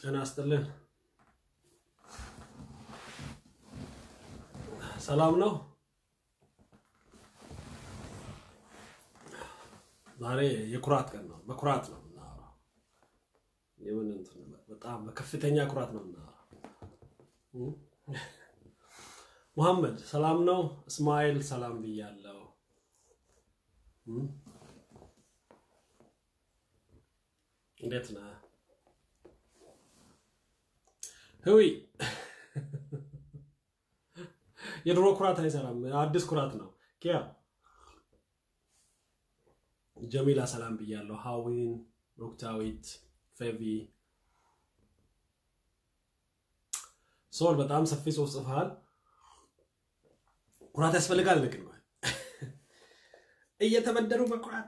ጤና ይስጥልን። ሰላም ነው። ዛሬ የኩራት ቀን ነው። በኩራት ነው የምናወራው። የምን እንትን በጣም በከፍተኛ ኩራት ነው የምናወራው። ሙሐመድ ሰላም ነው። እስማኤል ሰላም ብያለሁ። እንዴት ነህ? ህዊ የድሮ ኩራት አይሰራም፣ አዲስ ኩራት ነው። ኪያ ጀሚላ ሰላም ብያለሁ። ሀዊን ሩክታዊት ፌቪ ሶል በጣም ሰፊ ጽሁፍ ጽፈሃል። ኩራት ያስፈልጋል። ንግን እየተበደሩ በኩራት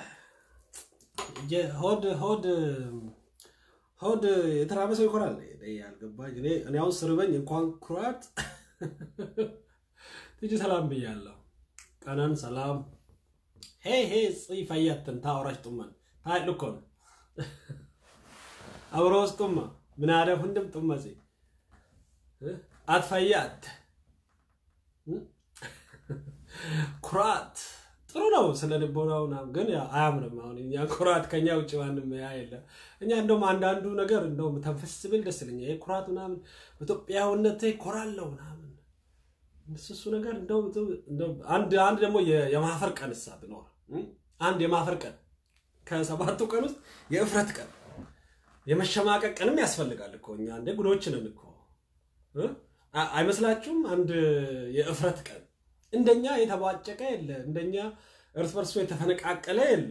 ሆድ ሆድ ሆድ የተራበ ሰው ይኮራል። ያልገባኝ እኔ እኔ አሁን ስርበኝ እንኳን ኩራት ትጂ ሰላም ብያለሁ። ቀነን ሰላም ሄ ሄ ጽይ ፈየትን ታወራሽ ጡመን ታይ ልኮን አብሮስ ጡማ ምን አደፍ እንድም ጡመሲ አትፈያት ኩራት ጥሩ ነው። ስለ ልቦናው ምናምን ግን አያምርም። አሁን እኛ ኩራት ከኛ ውጭ ማንም ያ የለም። እኛ እንደውም አንዳንዱ ነገር እንደውም ተንፈስ ብል ደስ ይለኛል። ይሄ ኩራት ምናምን በኢትዮጵያዊነቴ ኮራለሁ ምናምን እሱ እሱ ነገር እንደው አንድ አንድ ደግሞ የማፈር ቀን እሳ ብኖር አንድ የማፈር ቀን ከሰባቱ ቀን ውስጥ የእፍረት ቀን የመሸማቀቅ ቀንም ያስፈልጋል እኮ እኛ እንደ ጉዶች ነን እኮ አይመስላችሁም? አንድ የእፍረት ቀን እንደኛ የተቧጨቀ የለ፣ እንደኛ እርስ በርሱ የተፈነቃቀለ የለ።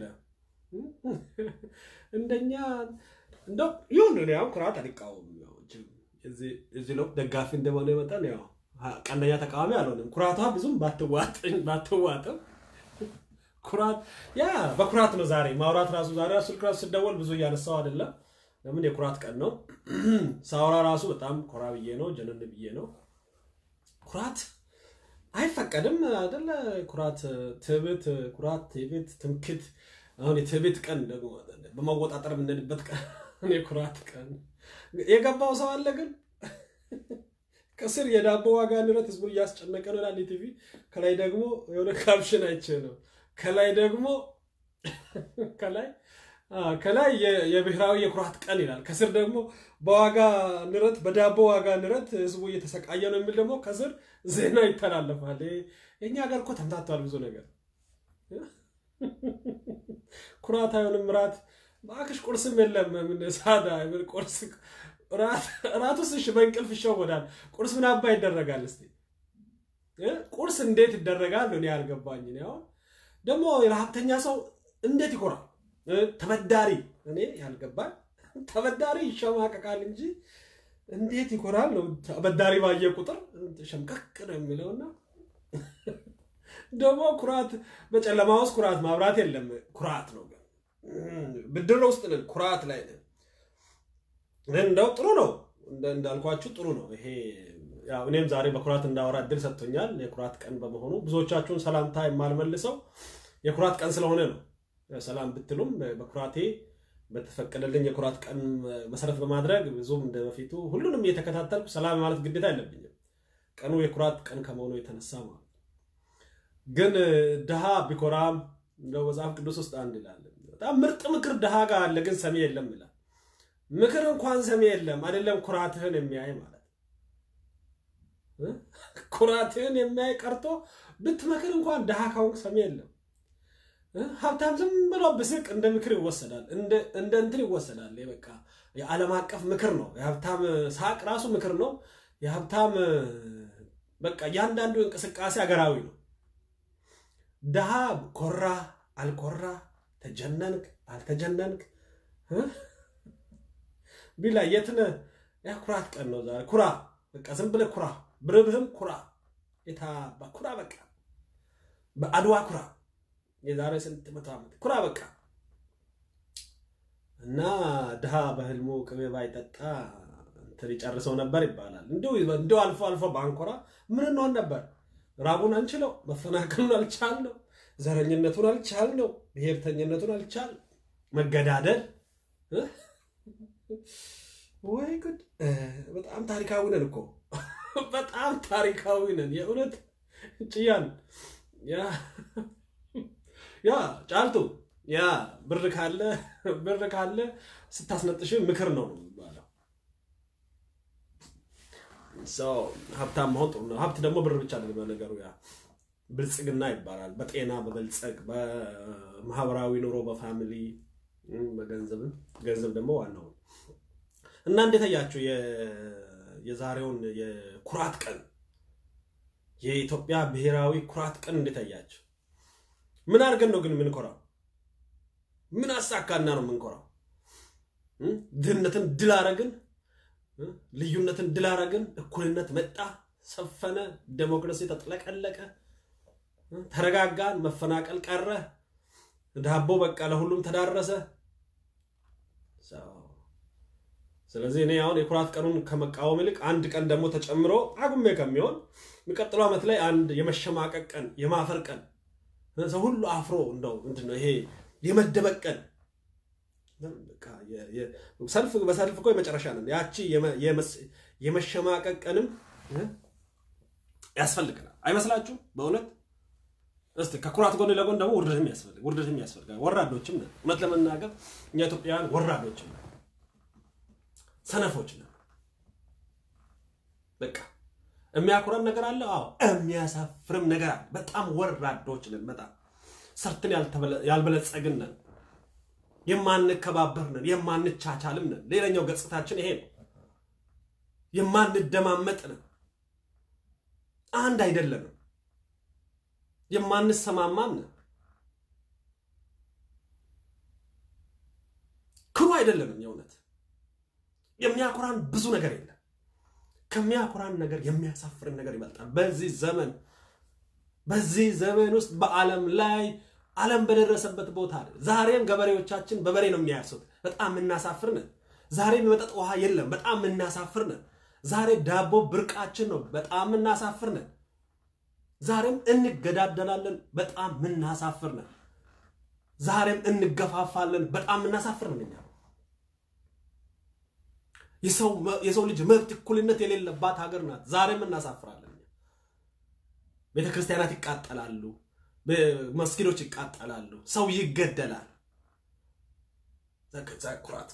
እንደኛ እንደው ይሁን እኔ አሁን ኩራት አልቃወምም። እዚህ ለው ደጋፊ እንደሆነ መጠን ያው ቀንደኛ ተቃዋሚ አልሆንም። ኩራቷ ብዙም ባትዋጥም ኩራት ያ በኩራት ነው ዛሬ ማውራት ራሱ ዛሬ ራሱ ስልክ ራሱ ስደወል ብዙ እያነሳው አይደለም። ለምን የኩራት ቀን ነው። ሳውራ ራሱ በጣም ኮራ ብዬ ነው፣ ጀነን ብዬ ነው። ኩራት አይፈቀድም አይደለ? ኩራት ትዕቢት፣ ኩራት ትዕቢት፣ ትምክት። አሁን የትዕቢት ቀን ደግሞ በማወጣጠር የምንሄድበት ቀን የኩራት ቀን የገባው ሰው አለ ግን ከስር የዳቦ ዋጋ ንረት ህዝቡን እያስጨነቀ ነው ይላል ቲቪ። ከላይ ደግሞ የሆነ ካፕሽን አይቼ ነው። ከላይ ደግሞ ከላይ ከላይ የብሔራዊ የኩራት ቀን ይላል። ከስር ደግሞ በዋጋ ንረት በዳቦ ዋጋ ንረት ህዝቡ እየተሰቃየ ነው የሚል ደግሞ ከስር ዜና ይተላለፋል። የእኛ ሀገር እኮ ተምታቷል ብዙ ነገር። ኩራት አይሆንም ራት በአክሽ ቁርስም የለም ሳዳ ቁርስ ራት ውስጥ እሺ በእንቅልፍ ይሸወዳል። ቁርስ ምን አባ ይደረጋል? እስቲ ቁርስ እንዴት ይደረጋል? እኔ ያልገባኝ አሁን ደግሞ የረሀብተኛ ሰው እንዴት ይኮራል? ተበዳሪ እኔ ያልገባኝ ተበዳሪ ይሸማቀቃል እንጂ እንዴት ይኮራል ነው። ተበዳሪ ባየ ቁጥር ሸምቀቅ ነው የሚለውና ደግሞ ኩራት በጨለማ ውስጥ ኩራት ማብራት የለም ኩራት ነው። ግን ብድር ውስጥ ነን፣ ኩራት ላይ ነን። እንደው ጥሩ ነው እንዳልኳችሁ ጥሩ ነው ይሄ። እኔም ዛሬ በኩራት እንዳወራ እድል ሰጥቶኛል። የኩራት ቀን በመሆኑ ብዙዎቻችሁን ሰላምታ የማልመልሰው የኩራት ቀን ስለሆነ ነው። ሰላም ብትሉም በኩራቴ በተፈቀደልኝ የኩራት ቀን መሰረት በማድረግ ብዙም እንደ በፊቱ ሁሉንም እየተከታተልኩ ሰላም ማለት ግዴታ አይለብኝም። ቀኑ የኩራት ቀን ከመሆኑ የተነሳ ማለት ግን ድሃ ቢኮራም እንደው መጽሐፍ ቅዱስ ውስጥ አንድ ይላል፣ በጣም ምርጥ ምክር ድሃ ጋር አለ፣ ግን ሰሚ የለም ይላል። ምክር እንኳን ሰሚ የለም አይደለም ኩራትህን የሚያይ ማለት ኩራትህን የሚያይ ቀርቶ ብትመክር እንኳን ድሃ ካሁን ሰሚ የለም። ሀብታም ዝም ብሎ ብስቅ እንደ ምክር ይወሰዳል፣ እንደ እንትን ይወሰዳል። በቃ የዓለም አቀፍ ምክር ነው። የሀብታም ሳቅ ራሱ ምክር ነው። የሀብታም በቃ እያንዳንዱ እንቅስቃሴ ሀገራዊ ነው። ድሃ ኮራ አልኮራ፣ ተጀነንክ አልተጀነንክ ቢላ የትነ ኩራት ቀን ነው ዛሬ። ኩራ በቃ ዝም ብለህ ኩራ፣ ብርብህም ኩራ፣ የታባ ኩራ፣ በቃ በአድዋ ኩራ የዛሬ ስንት መቶ ዓመት ኩራ በቃ እና ድሃ በህልሙ ቅቤ ባይጠጣ እንትን ይጨርሰው ነበር ይባላል። እንዲሁ አልፎ አልፎ ባንኮራ ምን እንሆን ነበር? ራቡን አንችለው፣ መፈናቀሉን አልቻልነው፣ ዘረኝነቱን አልቻልነው፣ ብሔርተኝነቱን አልቻል፣ መገዳደል ወይ ጉድ! በጣም ታሪካዊ ነን እኮ በጣም ታሪካዊ ነን። የእውነት ጭያን ያ ያ ጫልቱ ያ ብር ካለ ብር ካለ ስታስነጥሽ ምክር ነው ነው የሚባለው። ሰው ሀብታም መሆን ጥሩ ነው። ሀብት ደግሞ ብር ብቻ አይደለም ነገሩ። ያ ብልጽግና ይባላል። በጤና በበልጸግ፣ በማህበራዊ ኑሮ፣ በፋሚሊ በገንዘብም ገንዘብ ደግሞ ዋናው እና እንዴት አያችሁ የዛሬውን የኩራት ቀን የኢትዮጵያ ብሔራዊ ኩራት ቀን እንዴት አያችሁ? ምን አድርገን ነው ግን የምንኮራው? ምን አሳካና ነው የምንኮራው? ድህነትን ድል አረግን፣ ልዩነትን ድል አረግን፣ እኩልነት መጣ፣ ሰፈነ፣ ዴሞክራሲ ተጥለቀለቀ፣ ተረጋጋን፣ መፈናቀል ቀረ፣ ዳቦ በቃ ለሁሉም ተዳረሰ። ስለዚህ እኔ አሁን የኩራት ቀኑን ከመቃወም ይልቅ አንድ ቀን ደግሞ ተጨምሮ አጉሜ ከሚሆን የሚቀጥለው ዓመት ላይ አንድ የመሸማቀቅ ቀን፣ የማፈር ቀን፣ ሰው ሁሉ አፍሮ እንደው ምንድን ነው ይሄ የመደበቅ ቀን። ሰልፍ በሰልፍ እኮ የመጨረሻ ነን። ያቺ የመሸማቀቅ ቀንም ያስፈልገናል አይመስላችሁም? በእውነት እስቲ ከኩራት ጎን ለጎን ደግሞ ውርደትም ያስፈልግ ውርደትም ያስፈልጋል። ወራዶችም ነን። እውነት ለመናገር እኛ ኢትዮጵያውያን ወራዶችም ነን፣ ሰነፎች ነን። በቃ የሚያኩረን ነገር አለ። አዎ የሚያሳፍርም ነገር አለ። በጣም ወራዶች ነን። በጣም ሰርትን ያልበለጸግን ነን። የማንከባበር ነን። የማንቻቻልም ነን። ሌላኛው ገጽታችን ይሄ ነው። የማንደማመጥ ነን። አንድ አይደለንም። የማንሰማማም ነን። ክሩ አይደለንም። የእውነት የሚያኮራን ብዙ ነገር የለም። ከሚያኮራን ነገር የሚያሳፍርን ነገር ይበልጣል። በዚህ ዘመን በዚህ ዘመን ውስጥ በዓለም ላይ ዓለም በደረሰበት ቦታ ዛሬም ገበሬዎቻችን በበሬ ነው የሚያርሱት። በጣም የምናሳፍር ነን። ዛሬም የመጠጥ ውሃ የለም። በጣም የምናሳፍር ነን። ዛሬ ዳቦ ብርቃችን ነው። በጣም የምናሳፍር ነን። ዛሬም እንገዳደላለን። በጣም የምናሳፍር ነን። ዛሬም እንገፋፋለን። በጣም የምናሳፍር ነን። እኛ የሰው ልጅ መብት እኩልነት የሌለባት ሀገር ናት። ዛሬም እናሳፍራለን። ቤተ ክርስቲያናት ይቃጠላሉ። መስጊዶች ይቃጠላሉ። ሰው ይገደላል። ኩራት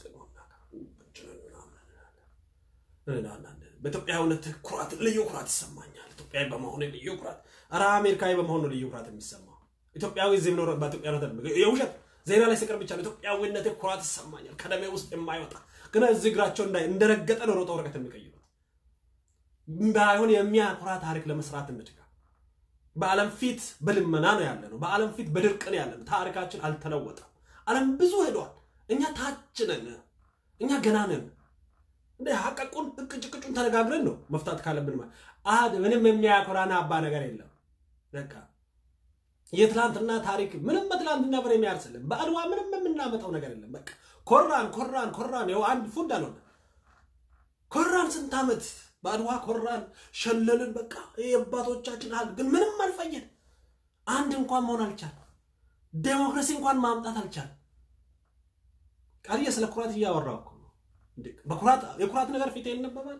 በኢትዮጵያዊነት ኩራት ልዩ ኩራት ይሰማኛል። ኢትዮጵያዊ በመሆኑ ልዩ ኩራት፣ ኧረ አሜሪካዊ በመሆኑ ልዩ ኩራት የሚሰማው ኢትዮጵያዊ እዚህ ብኖር በኢትዮጵያዊነት የውሸት ዜና ላይ ስቀር ብቻ ኢትዮጵያዊነት ኩራት ይሰማኛል ከደሜ ውስጥ የማይወጣ ግን እዚህ እግራቸው እንደረገጠ ነው ሮጠው ወረቀት የሚቀይሩት። ባይሆን የሚያኮራ ታሪክ ለመስራት እንትጋ። በዓለም ፊት በልመና ነው ያለ ነው። በዓለም ፊት በድርቅ ነው ያለ ነው። ታሪካችን አልተለወጠም። ዓለም ብዙ ሄዷል። እኛ ታች ነን። እኛ ገና ነን። እንደ ሀቀቁን እቅጭቅጩን ተነጋግረን ነው መፍታት ካለብን። አድ ምንም የሚያኮራን አባ ነገር የለም። በቃ የትላንትና ታሪክ ምንም በትላንትና በር የሚያርስልን በአድዋ ምንም የምናመጣው ነገር የለም። በቃ ኮራን ኮራን ኮራን ይኸው አንድ ፉድ አልሆነ ኮራን ስንት ዓመት በአድዋ ኮራን ሸለልን። በቃ የአባቶቻችን አል ግን ምንም አልፈየን። አንድ እንኳን መሆን አልቻል። ዴሞክራሲ እንኳን ማምጣት አልቻል። ቃልዬ ስለ ኩራት እያወራሁ እኮ ነው። በኩራት የኩራት ነገር ፊት ይነበባል።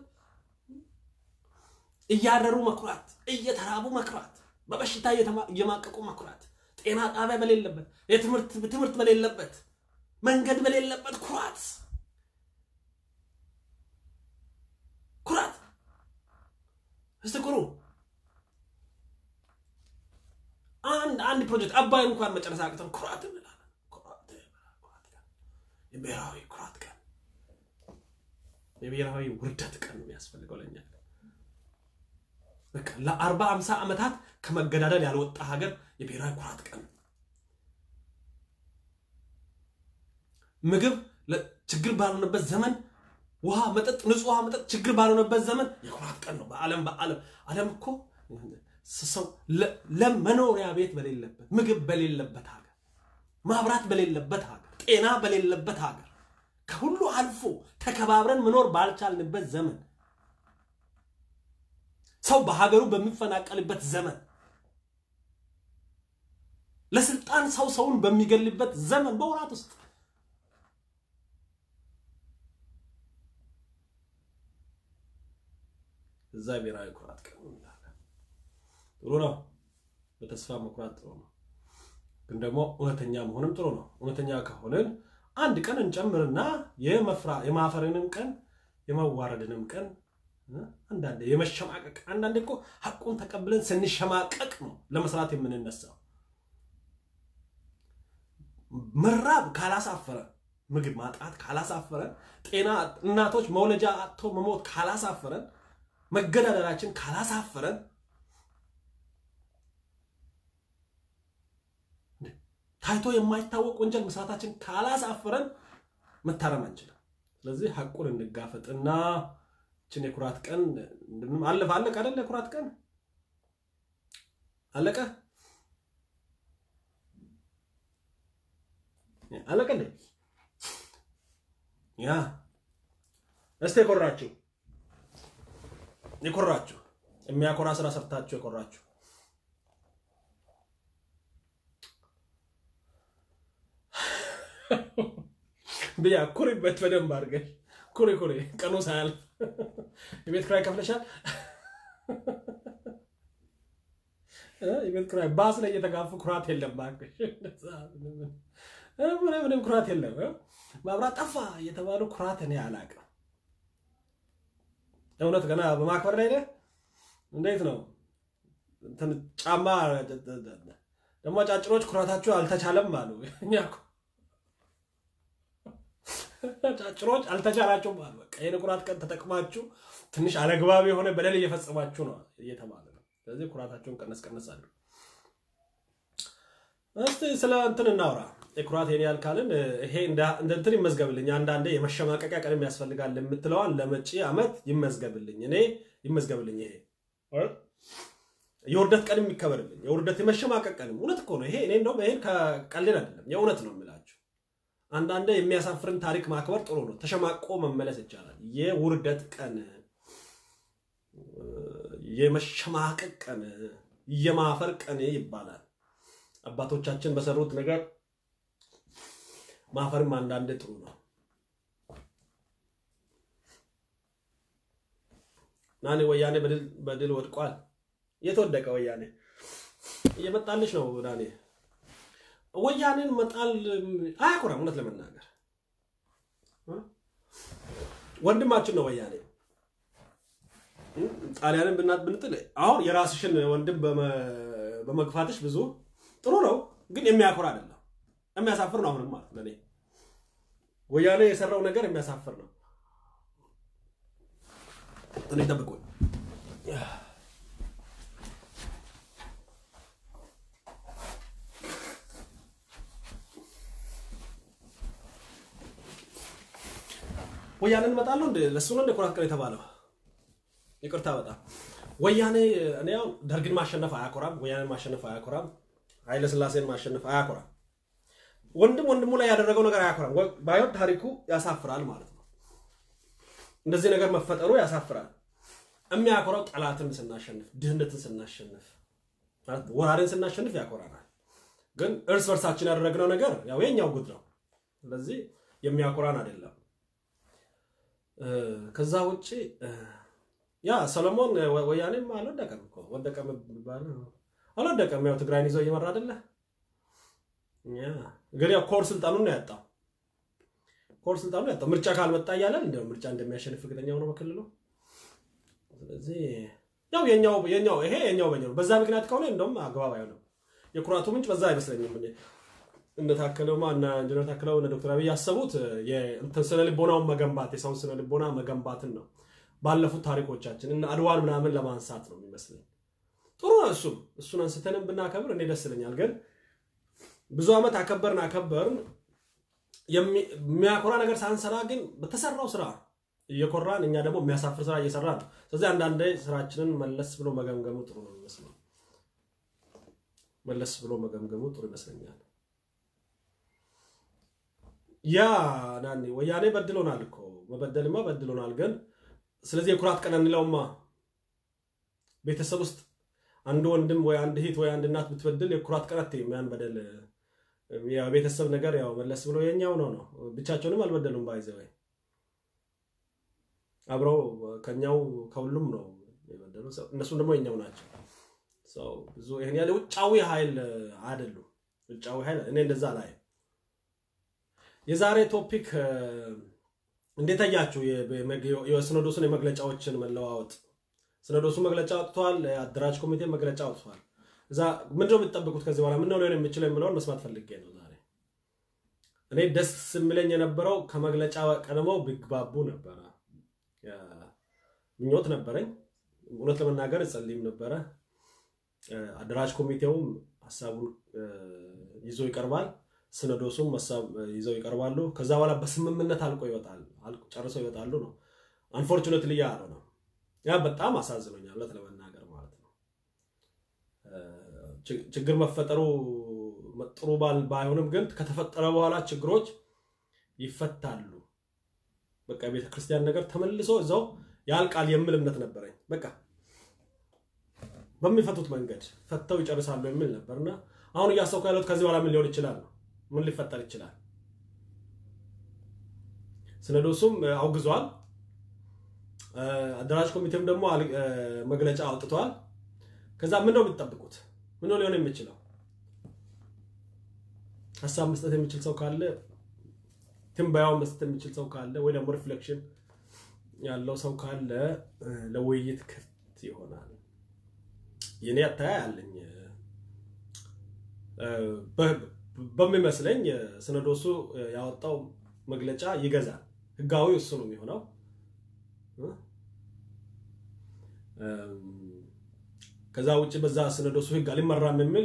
እያረሩ መኩራት፣ እየተራቡ መኩራት፣ በበሽታ እየማቀቁ መኩራት፣ ጤና ጣቢያ በሌለበት፣ ትምህርት በሌለበት፣ መንገድ በሌለበት ኩራት ኩራት እስቲ ኩሩ። አንድ አንድ ፕሮጀክት አባይ እንኳን መጨረስ አቅተን ኩራት እንላለን። የብሔራዊ ኩራት ቀን፣ የብሔራዊ ውርደት ቀን ነው የሚያስፈልገው ለኛ። በቃ ለአርባ አምሳ ዓመታት ከመገዳደል ያልወጣ ሀገር የብሔራዊ ኩራት ቀን ምግብ ችግር ባልሆነበት ዘመን ውሃ መጠጥ ንጹህ ውሃ መጠጥ ችግር ባልሆነበት ዘመን የኩራት ቀን ነው። በዓለም በዓለም ዓለም እኮ ሰው ለመኖሪያ ቤት በሌለበት ምግብ በሌለበት ሀገር ማብራት በሌለበት ሀገር ጤና በሌለበት ሀገር ከሁሉ አልፎ ተከባብረን መኖር ባልቻልንበት ዘመን ሰው በሀገሩ በሚፈናቀልበት ዘመን ለስልጣን ሰው ሰውን በሚገልበት ዘመን በወራት ውስጥ እዛ ብሔራዊ ኩራት ቀን እንላለን። ጥሩ ነው። በተስፋ መኩራት ጥሩ ነው። ግን ደግሞ እውነተኛ መሆንም ጥሩ ነው። እውነተኛ ከሆንን አንድ ቀን እንጨምርና የማፈርንም ቀን የመዋረድንም ቀን አንዳንዴ የመሸማቀቅ አንዳንዴ እኮ ሀቁን ተቀብለን ስንሸማቀቅ ነው ለመስራት የምንነሳው። መራብ ካላሳፈረ፣ ምግብ ማጣት ካላሳፈረን፣ ጤና እናቶች መውለጃ አጥቶ መሞት ካላሳፈረን፣ መገዳደላችን ካላሳፈረን ታይቶ የማይታወቅ ወንጀል መስራታችን ካላሳፈረን መታረም አንችልም። ስለዚህ ሀቁን እንጋፈጥና ችን የኩራት ቀን አለፈ። አለቀ አይደለ? የኩራት ቀን አለቀ አለቀ እንዴ? ያ እስቲ የኮራችሁ የኮራችሁ የሚያኮራ ስራ ሰርታችሁ የኮራችሁ ብያ ኩሪበት በደንብ አድርገሽ ኩሪ ኩሪ። ቀኑ ሳያልፍ የቤት ክራይ ከፍለሻል? የቤት ክራይ ባስ ላይ እየተጋፉ ኩራት የለም እባክሽ፣ ምንም ኩራት የለም። መብራት ጠፋ እየተባሉ ኩራት እኔ አላውቅም። እውነት ገና በማክበር ላይ ነህ። እንዴት ነው ጫማ ደግሞ ጫጭሮች ኩራታችሁ አልተቻለም አሉ። እኛ ጫጭሮች አልተቻላቸውም አሉ። በቃ ይሄን ኩራት ቀን ተጠቅማችሁ ትንሽ አለግባብ የሆነ በደል እየፈጸማችሁ ነው እየተባለ ነው። ስለዚህ ኩራታቸውን ቀነስ ቀነስ አሉ። እስቲ ስለ እንትን እናውራ። የኩራት ይሄን ያህል ካልን ይሄ እንደ እንትን ይመዝገብልኝ። አንዳንዴ የመሸማቀቂያ ቀንም ያስፈልጋል የምትለዋን ለመጪ ዓመት ይመዝገብልኝ፣ እኔ ይመዝገብልኝ። ይሄ የውርደት ቀንም ይከበርልኝ። የውርደት የመሸማቀቅ ቀንም እውነት እኮ ነው ይሄ። እኔ እንደውም ይሄን ከቀልድ አይደለም የእውነት ነው የምላችሁ። አንዳንዴ የሚያሳፍርን ታሪክ ማክበር ጥሩ ነው። ተሸማቆ መመለስ ይቻላል። የውርደት ቀን፣ የመሸማቀቅ ቀን፣ የማፈር ቀን ይባላል። አባቶቻችን በሰሩት ነገር ማፈርም አንዳንዴ ጥሩ ነው። ናኔ ወያኔ በድል ወድቋል። የተወደቀ ወያኔ እየመጣልሽ ነው ናኔ ወያኔን መጣል አያኮራም። እውነት ለመናገር ወንድማችን ነው ወያኔ። ጣሊያንን ብናት ብንጥል አሁን የራስሽን ወንድም በመግፋትሽ ብዙ ጥሩ ነው፣ ግን የሚያኮራ አይደለም። የሚያሳፍር ነው። አሁንም ማለት ለእኔ ወያኔ የሰራው ነገር የሚያሳፍር ነው። እኔ ጠብቁኝ። ወያኔን እመጣለሁ እንደ ለሱ ነው እንደ ኩራት ቀን የተባለው። ይቅርታ በጣም ወያኔ እኔ ያው ደርግን ማሸነፍ አያኮራም፣ ወያኔን ማሸነፍ አያኮራም፣ ኃይለ ስላሴን ማሸነፍ አያኮራም። ወንድም ወንድሙ ላይ ያደረገው ነገር አያኮራም። ባይሆን ታሪኩ ያሳፍራል ማለት ነው። እንደዚህ ነገር መፈጠሩ ያሳፍራል። የሚያኮራው ጠላትን ስናሸንፍ፣ ድህነትን ስናሸንፍ፣ ማለት ወራሪን ስናሸንፍ ያኮራናል። ግን እርስ በርሳችን ያደረግነው ነገር ያው የኛው ጉድ ነው። ስለዚህ የሚያኮራን አይደለም። ከዛ ውጭ ያ ሰለሞን ወያኔም አልወደቀም እኮ ወደቀ የሚባል አልወደቀም። ያው ትግራይን ይዞ እየመራ አይደለ? ግን ያው ኮር ስልጣኑን ነው ያጣው። ኮር ስልጣኑን ያጣው ምርጫ ካልመጣ እያለን እንዲያው ምርጫ እንደሚያሸንፍ እርግጠኛ ሆኖ በክልሉ። ስለዚህ ያው የኛው የኛው ይሄ የኛው በኛው ነው። በዛ ምክንያት ከሆነ እንደውም አግባብ አይሆንም። የኩራቱ ምንጭ በዛ አይመስለኝም። እነ ታከለውማ እና ኢንጂነር ታከለው እነ ዶክተር አብይ ያሰቡት የእንትን ስነ ልቦናውን መገንባት የሰውን ስነ ልቦና መገንባትን ነው። ባለፉት ታሪኮቻችን እና አድዋን ምናምን ለማንሳት ነው የሚመስለኝ። ጥሩ ነው እሱም እሱን አንስተንም ብናከብር እኔ ደስ ይለኛል። ግን ብዙ ዓመት አከበርን አከበርን የሚያኮራ ነገር ሳንሰራ ግን በተሰራው ስራ እየኮራን እኛ ደግሞ የሚያሳፍር ስራ እየሰራ ነው። ስለዚህ አንዳንዴ ስራችንን መለስ ብሎ መገምገሙ ጥሩ ነው የሚመስለው። መለስ ብሎ መገምገሙ ጥሩ ይመስለኛል። ያ ናኒ ወያኔ በድሎናል እኮ መበደልማ በድሎናል። ግን ስለዚህ የኩራት ቀን እንለውማ። ቤተሰብ ውስጥ አንድ ወንድም ወይ አንድ እህት ወይ አንድ እናት ብትበድል የኩራት ቀን አትይም። ያን በደል የቤተሰብ ነገር ያው መለስ ብሎ የኛው ነው ነው ብቻቸውንም አልበደሉም። ባይዘ ወይ አብረው ከኛው ከሁሉም ነው የበደሉ እነሱም ደግሞ የኛው ናቸው። ብዙ ይህን ያለ ውጫዊ ኃይል አይደሉም። ውጫዊ ኃይል እኔ እንደዛ ላይ የዛሬ ቶፒክ እንዴት አያችሁ? የሲኖዶሱን የመግለጫዎችን መለዋወጥ ሲኖዶሱ መግለጫ አውጥቷል። አደራጅ ኮሚቴ መግለጫ አውጥቷል። እዛ ምንድነው የምትጠብቁት ከዚህ በኋላ ምንድነው ሊሆን የሚችለው የሚለውን መስማት ፈልጌ ነው ዛሬ። እኔ ደስ የሚለኝ የነበረው ከመግለጫ ቀድመው ቢግባቡ ነበረ፣ ምኞት ነበረኝ። እውነት ለመናገር እጸልይም ነበረ። አደራጅ ኮሚቴውም ሀሳቡን ይዞ ይቀርባል፣ ሲኖዶሱም ሀሳብ ይዘው ይቀርባሉ። ከዛ በኋላ በስምምነት አልቆ ይወጣል፣ ጨርሰው ይወጣሉ ነው። አንፎርቹኔትሊ ያ ነው። ያ በጣም አሳዝኖኛል እውነት ለመናገር ማለት ነው። ችግር መፈጠሩ ጥሩ ባይሆንም ግን ከተፈጠረ በኋላ ችግሮች ይፈታሉ። በቃ የቤተ ክርስቲያን ነገር ተመልሶ እዛው ያልቃል የሚል እምነት ነበረኝ። በቃ በሚፈቱት መንገድ ፈተው ይጨርሳሉ የሚል ነበርና አሁን እያሰብኩ ያለሁት ከዚህ በኋላ ምን ሊሆን ይችላል ነው። ምን ሊፈጠር ይችላል? ሲኖዶሱም አውግዟል። አደራጅ ኮሚቴም ደግሞ መግለጫ አውጥቷል። ከዛ ምን ነው የምትጠብቁት? ምን ነው ሊሆን የሚችለው? ሀሳብ መስጠት የሚችል ሰው ካለ ትንበያው መስጠት የሚችል ሰው ካለ ወይ ደግሞ ሪፍሌክሽን ያለው ሰው ካለ ለውይይት ክፍት ይሆናል። የኔ አተያይ አለኝ በሚመስለኝ ሲኖዶሱ ያወጣው መግለጫ ይገዛል። ህጋዊ እሱ ነው የሚሆነው። ከዛ ውጭ በዛ ሲኖዶሱ ህግ አልመራም የሚል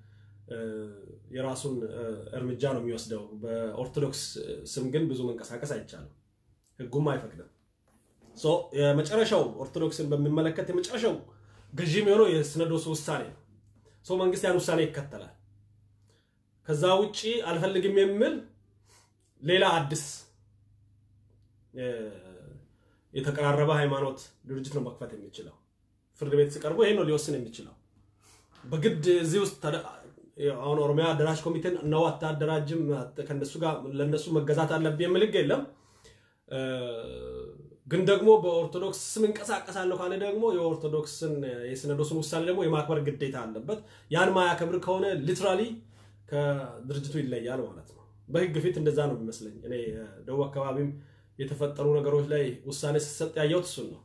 የራሱን እርምጃ ነው የሚወስደው። በኦርቶዶክስ ስም ግን ብዙ መንቀሳቀስ አይቻልም፣ ህጉም አይፈቅድም። የመጨረሻው ኦርቶዶክስን በሚመለከት የመጨረሻው ገዢ የሚሆነው የሲኖዶሱ ውሳኔ ነው። ሰው መንግስት ያን ውሳኔ ይከተላል። ከዛ ውጭ አልፈልግም የሚል ሌላ አዲስ የተቀራረበ ሃይማኖት ድርጅት ነው መክፈት የሚችለው። ፍርድ ቤት ሲቀርቡ ይሄ ነው ሊወስን የሚችለው። በግድ እዚህ ውስጥ አሁን ኦሮሚያ አደራጅ ኮሚቴን ነው አታደራጅም፣ ከነሱ ጋር ለነሱ መገዛት አለብህ የሚል ህግ የለም። ግን ደግሞ በኦርቶዶክስ ስም እንቀሳቀሳለሁ ካለ ደግሞ የኦርቶዶክስን የሲኖዶስን ውሳኔ ደግሞ የማክበር ግዴታ አለበት። ያን ማያከብር ከሆነ ሊትራሊ ከድርጅቱ ይለያል ማለት ነው። በህግ ፊት እንደዛ ነው የሚመስለኝ። እኔ ደቡብ አካባቢም የተፈጠሩ ነገሮች ላይ ውሳኔ ሲሰጥ ያየሁት እሱን ነው።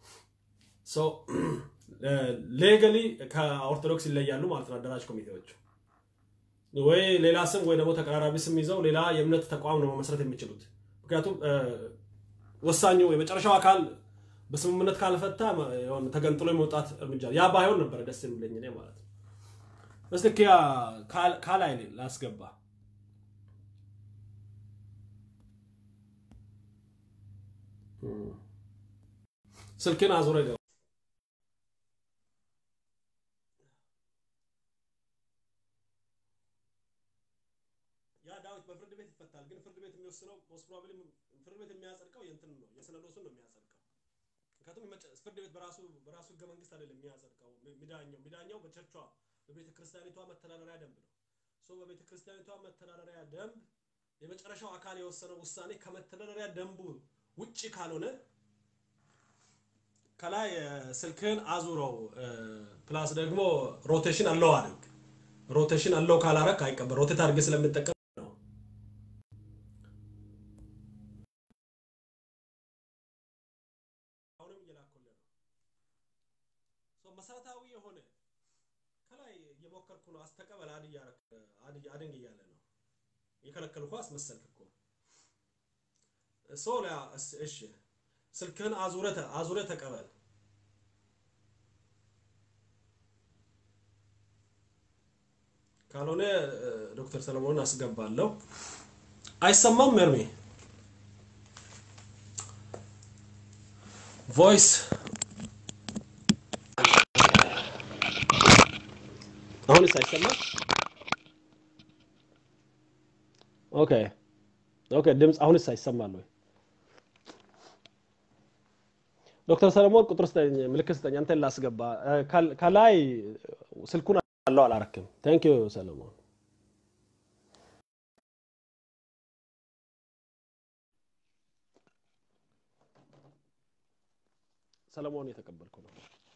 ሌገሊ ከኦርቶዶክስ ይለያሉ ማለት ነው አደራጅ ኮሚቴዎቹ። ወይ ሌላ ስም ወይ ደግሞ ተቀራራቢ ስም ይዘው ሌላ የእምነት ተቋም ነው መመስረት የሚችሉት። ምክንያቱም ወሳኙ የመጨረሻው አካል በስምምነት ካልፈታ ተገንጥሎ የመውጣት እርምጃ ያ ባይሆን ነበረ ደስ የሚለኝ እኔ ማለት ነው። እስኪ ካላይ ላስገባ ስልክን አዙረ ገባ ያ ዳዊት በፍርድ ቤት ይፈታል። ግን ፍርድ ቤት የሚወስነው ሞስት ፕሮባብሊ ፍርድ ቤት የሚያጸድቀው የእንትን ነው የሲኖዶሱን ነው የሚያጸድቀው። ምክንያቱም ፍርድ ቤት በራሱ በራሱ ህገ መንግስት አይደለም የሚያጸድቀው። ሚዳኛው ሚዳኛው በቸርቿ በቤተ ክርስቲያኒቷ መተዳደሪያ ደንብ ነው። ሶ በቤተ ክርስቲያኒቷ መተዳደሪያ ደንብ የመጨረሻው አካል የወሰነው ውሳኔ ከመተዳደሪያ ደንቡ ውጪ ካልሆነ ከላይ ስልክህን አዙረው ፕላስ ደግሞ ሮቴሽን አለው አድርግ። ሮቴሽን አለው ካላረክ አይቀበል። ሮቴት አድርጌ ስለምጠቀም ነው። አሁንም እየላኩልህ ነው። መሰረታዊ የሆነ ከላይ እየሞከርኩ ነው። አስተቀበል አድ አድንግ እያለ ነው። የከለከልኩ አስመሰልክ እኮ ሶ እሺ ስልክህን አዙረ አዙረ ተቀበል። ካልሆነ ዶክተር ሰለሞንን አስገባለሁ። አይሰማም መርሜ ቮይስ አሁንስ አይሰማም? ኦኬ ኦኬ፣ ድምፅ አሁንስ አይሰማል ወይ? ዶክተር ሰለሞን ቁጥር ስጠኝ፣ ምልክት ስጠኝ፣ አንተን ላስገባ። ከላይ ስልኩን አለው አላረክም። ታንክ ዩ ሰለሞን። ሰለሞን የተቀበልኩ ነው።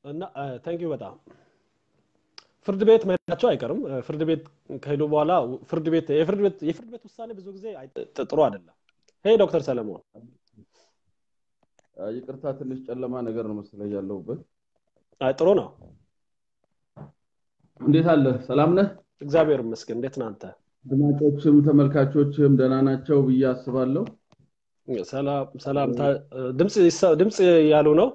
እና ታንኪዩ በጣም ፍርድ ቤት መሄዳቸው አይቀርም። ፍርድ ቤት ከሄዱ በኋላ ፍርድ ቤት የፍርድ ቤት የፍርድ ቤት ውሳኔ ብዙ ጊዜ ጥሩ አይደለም። ሄይ ዶክተር ሰለሞን ይቅርታ፣ ትንሽ ጨለማ ነገር ነው መሰለኝ ያለሁበት። አይ ጥሩ ነው። እንዴት አለ? ሰላም ነህ? እግዚአብሔር ይመስገን። እንዴት ነህ አንተ? አድማጮችም ተመልካቾችም ደህና ናቸው ብዬ አስባለሁ። ሰላም ድምፅ ያሉ ነው።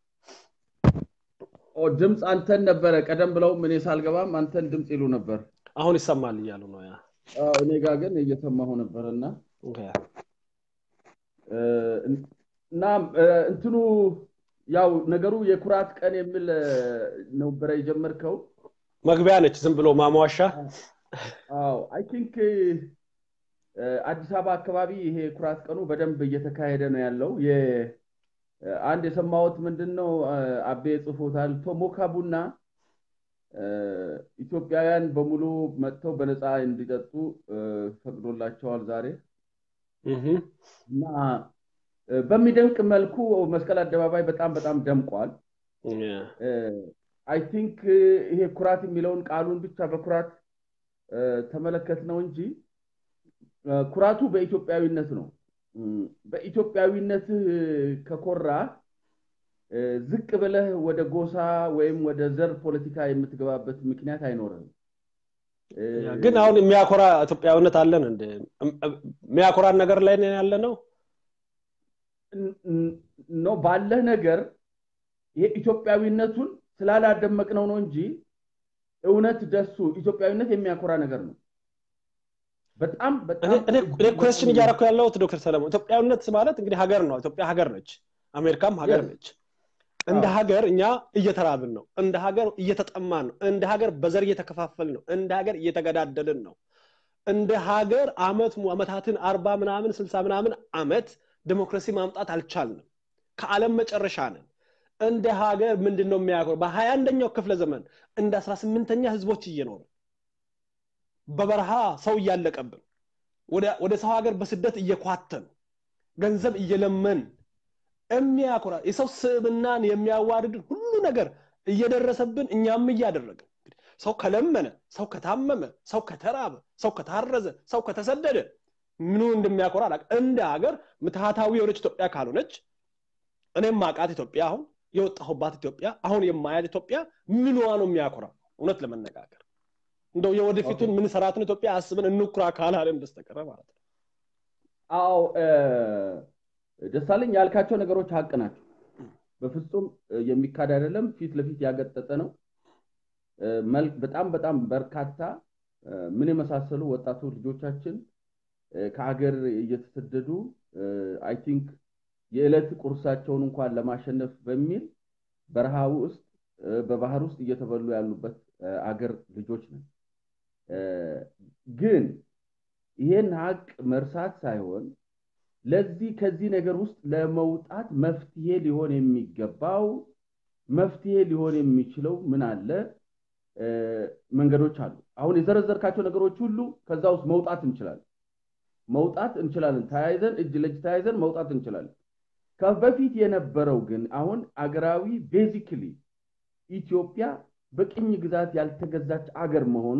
ድምፅ አንተን ነበረ ቀደም ብለውም እኔ ሳልገባም አንተን ድምፅ ይሉ ነበር። አሁን ይሰማል እያሉ ነው። ያ እኔ ጋር ግን እየሰማሁ ነበር እና እና እንትኑ ያው ነገሩ የኩራት ቀን የሚል ነበረ የጀመርከው መግቢያ ነች፣ ዝም ብሎ ማሟሻ። አዎ አይ ቲንክ አዲስ አበባ አካባቢ ይሄ ኩራት ቀኑ በደንብ እየተካሄደ ነው ያለው። አንድ የሰማሁት ምንድን ነው አቤ ጽፎታል። ቶሞካ ቡና ኢትዮጵያውያን በሙሉ መጥተው በነፃ እንዲጠጡ ፈቅዶላቸዋል ዛሬ እና በሚደንቅ መልኩ መስቀል አደባባይ በጣም በጣም ደምቋል። አይ ቲንክ ይሄ ኩራት የሚለውን ቃሉን ብቻ በኩራት ተመለከት ነው እንጂ ኩራቱ በኢትዮጵያዊነት ነው። በኢትዮጵያዊነትህ ከኮራ ዝቅ ብለህ ወደ ጎሳ ወይም ወደ ዘር ፖለቲካ የምትገባበት ምክንያት አይኖርም። ግን አሁን የሚያኮራ ኢትዮጵያዊነት አለን እንደ የሚያኮራን ነገር ላይ ያለ ነው ነው ባለህ ነገር ይሄ ኢትዮጵያዊነቱን ስላላደመቅነው ነው እንጂ እውነት ደሱ ኢትዮጵያዊነት የሚያኮራ ነገር ነው። በጣም በጣም እኔ ኮስችን እያደረኩ ያለሁት ዶክተር ሰለሞን ኢትዮጵያዊነት ማለት እንግዲህ ሀገር ነው። ኢትዮጵያ ሀገር ነች። አሜሪካም ሀገር ነች። እንደ ሀገር እኛ እየተራብን ነው። እንደ ሀገር እየተጠማን ነው። እንደ ሀገር በዘር እየተከፋፈልን ነው። እንደ ሀገር እየተገዳደልን ነው። እንደ ሀገር አመት አመታትን አርባ ምናምን ስልሳ ምናምን አመት ዲሞክራሲ ማምጣት አልቻልንም። ከዓለም መጨረሻ ነን። እንደ ሀገር ምንድን ነው የሚያኮር? በሀያ አንደኛው ክፍለ ዘመን እንደ አስራ ስምንተኛ ህዝቦች እየኖርን በበረሃ ሰው እያለቀብን ወደ ሰው ሀገር በስደት እየኳተን ገንዘብ እየለመን የሚያኮራ የሰው ስብናን የሚያዋርድን ሁሉ ነገር እየደረሰብን እኛም እያደረግን ሰው ከለመነ ሰው ከታመመ ሰው ከተራበ ሰው ከታረዘ ሰው ከተሰደደ ምኑ እንደሚያኮራ አላውቅም። እንደ ሀገር ምትሃታዊ የሆነች ኢትዮጵያ ካልሆነች እኔም ማቃት ኢትዮጵያ አሁን የወጣሁባት ኢትዮጵያ አሁን የማያት ኢትዮጵያ ምንዋ ነው የሚያኮራ? እውነት ለመነጋገር እንደው የወደፊቱን ምን ሰራትን ኢትዮጵያ አስበን እንኩራ ካላለን በስተቀረ ማለት ነው። አዎ ደሳለኝ ያልካቸው ነገሮች ሀቅ ናቸው። በፍጹም የሚካድ አይደለም። ፊት ለፊት ያገጠጠ ነው። በጣም በጣም በርካታ ምን የመሳሰሉ ወጣቱ ልጆቻችን ከሀገር እየተሰደዱ አይ ቲንክ የዕለት ቁርሳቸውን እንኳን ለማሸነፍ በሚል በረሃ ውስጥ በባህር ውስጥ እየተበሉ ያሉበት አገር ልጆች ነን። ግን ይሄን ሀቅ መርሳት ሳይሆን ለዚህ ከዚህ ነገር ውስጥ ለመውጣት መፍትሄ ሊሆን የሚገባው መፍትሄ ሊሆን የሚችለው ምን አለ? መንገዶች አሉ። አሁን የዘረዘርካቸው ነገሮች ሁሉ ከዛ ውስጥ መውጣት እንችላለን መውጣት እንችላለን። ተያይዘን እጅ ለእጅ ተያይዘን መውጣት እንችላለን። ከበፊት የነበረው ግን አሁን አገራዊ ቤዚክሊ ኢትዮጵያ በቅኝ ግዛት ያልተገዛች አገር መሆኗ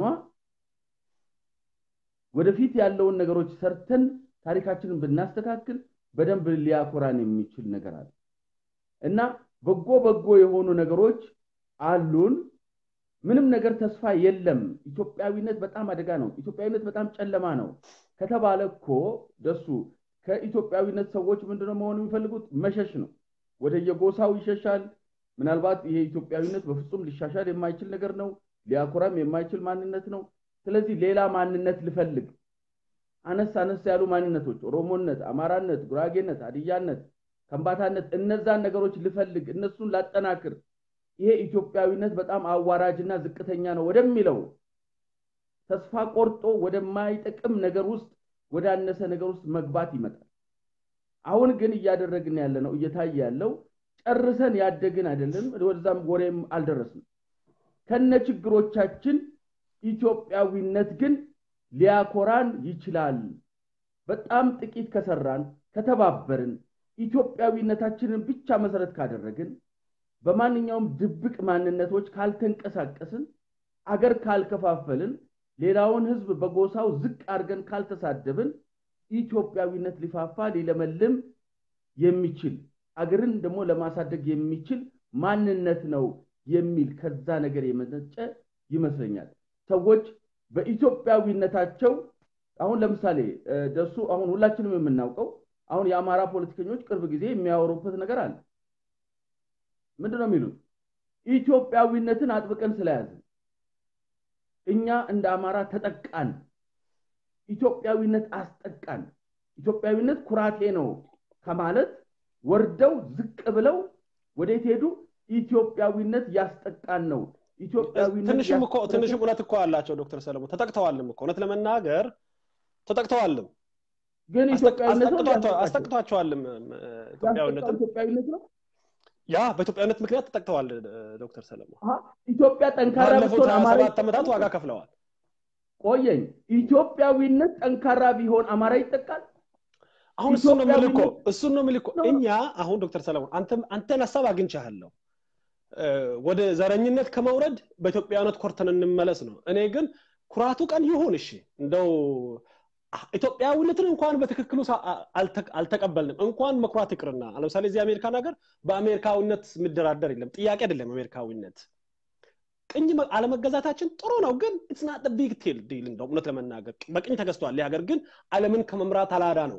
ወደፊት ያለውን ነገሮች ሰርተን ታሪካችንን ብናስተካክል በደንብ ሊያኮራን የሚችል ነገር አለ እና በጎ በጎ የሆኑ ነገሮች አሉን። ምንም ነገር ተስፋ የለም። ኢትዮጵያዊነት በጣም አደጋ ነው። ኢትዮጵያዊነት በጣም ጨለማ ነው ከተባለ እኮ ደሱ ከኢትዮጵያዊነት ሰዎች ምንድነው መሆን የሚፈልጉት? መሸሽ ነው። ወደ የጎሳው ይሸሻል። ምናልባት ይሄ ኢትዮጵያዊነት በፍጹም ሊሻሻል የማይችል ነገር ነው። ሊያኮራም የማይችል ማንነት ነው። ስለዚህ ሌላ ማንነት ልፈልግ። አነስ አነስ ያሉ ማንነቶች ኦሮሞነት፣ አማራነት፣ ጉራጌነት፣ ሀዲያነት፣ ከምባታነት እነዛን ነገሮች ልፈልግ፣ እነሱን ላጠናክር። ይሄ ኢትዮጵያዊነት በጣም አዋራጅና ዝቅተኛ ነው ወደሚለው ተስፋ ቆርጦ ወደማይጠቅም ነገር ውስጥ ወዳነሰ ነገር ውስጥ መግባት ይመጣል። አሁን ግን እያደረግን ያለ ነው እየታየ ያለው ጨርሰን ያደግን አይደለም፣ ወደዛም ወሬም አልደረስንም። ከነ ችግሮቻችን ኢትዮጵያዊነት ግን ሊያኮራን ይችላል። በጣም ጥቂት ከሰራን፣ ከተባበርን፣ ኢትዮጵያዊነታችንን ብቻ መሰረት ካደረግን በማንኛውም ድብቅ ማንነቶች ካልተንቀሳቀስን፣ አገር ካልከፋፈልን፣ ሌላውን ህዝብ በጎሳው ዝቅ አድርገን ካልተሳደብን ኢትዮጵያዊነት ሊፋፋ ሊለመልም የሚችል አገርን ደግሞ ለማሳደግ የሚችል ማንነት ነው የሚል ከዛ ነገር የመነጨ ይመስለኛል። ሰዎች በኢትዮጵያዊነታቸው አሁን ለምሳሌ ደሱ አሁን ሁላችንም የምናውቀው አሁን የአማራ ፖለቲከኞች ቅርብ ጊዜ የሚያወሩበት ነገር አለ። ምንድን ነው የሚሉት? ኢትዮጵያዊነትን አጥብቀን ስለያዝን እኛ እንደ አማራ ተጠቃን፣ ኢትዮጵያዊነት አስጠቃን፣ ኢትዮጵያዊነት ኩራቴ ነው ከማለት ወርደው ዝቅ ብለው ወዴት ሄዱ? ኢትዮጵያዊነት ያስጠቃን ነው። ኢትዮጵያዊነት ትንሽም እኮ ትንሽም እውነት እኮ አላቸው ዶክተር ሰለሞን ተጠቅተዋልም እኮ እውነት ለመናገር ተጠቅተዋልም ግን ኢትዮጵያዊነት ነው አስጠቅቷቸዋልም ኢትዮጵያዊነት ኢትዮጵያዊነት ነው ያ በኢትዮጵያዊነት ምክንያት ተጠቅተዋል ዶክተር ሰለሞን ኢትዮጵያ ጠንካራ ባለፉት ብትሆን ሀያ አማራ ሰባት ዓመታት ዋጋ ከፍለዋል ቆየኝ ኢትዮጵያዊነት ጠንካራ ቢሆን አማራ ይጠቃል አሁን እሱን ነው የምልህ እኮ ኢትዮጵያዊነት- እሱን ነው የምልህ እኮ ነው። እኛ አሁን ዶክተር ሰለሞን አንተም አንተን ሀሳብ አግኝቻለሁ ወደ ዘረኝነት ከመውረድ በኢትዮጵያዊነት ኮርተን እንመለስ ነው እኔ ግን ኩራቱ ቀን ይሁን እሺ እንደው ኢትዮጵያዊነትን እንኳን በትክክሉ ሳ- አልተ- አልተቀበልንም እንኳን መኩራት ይቅርና ለምሳሌ እዚህ አሜሪካን ሀገር በአሜሪካዊነት የሚደራደር የለም ጥያቄ አይደለም አሜሪካዊነት ቅኝ መ- አለመገዛታችን ጥሩ ነው ግን ኢትስናት ቢግ ቴል ዲል እንደው እውነት ለመናገር በቅኝ ተገዝቷል ይህ ሀገር ግን አለምን ከመምራት አላዳ ነው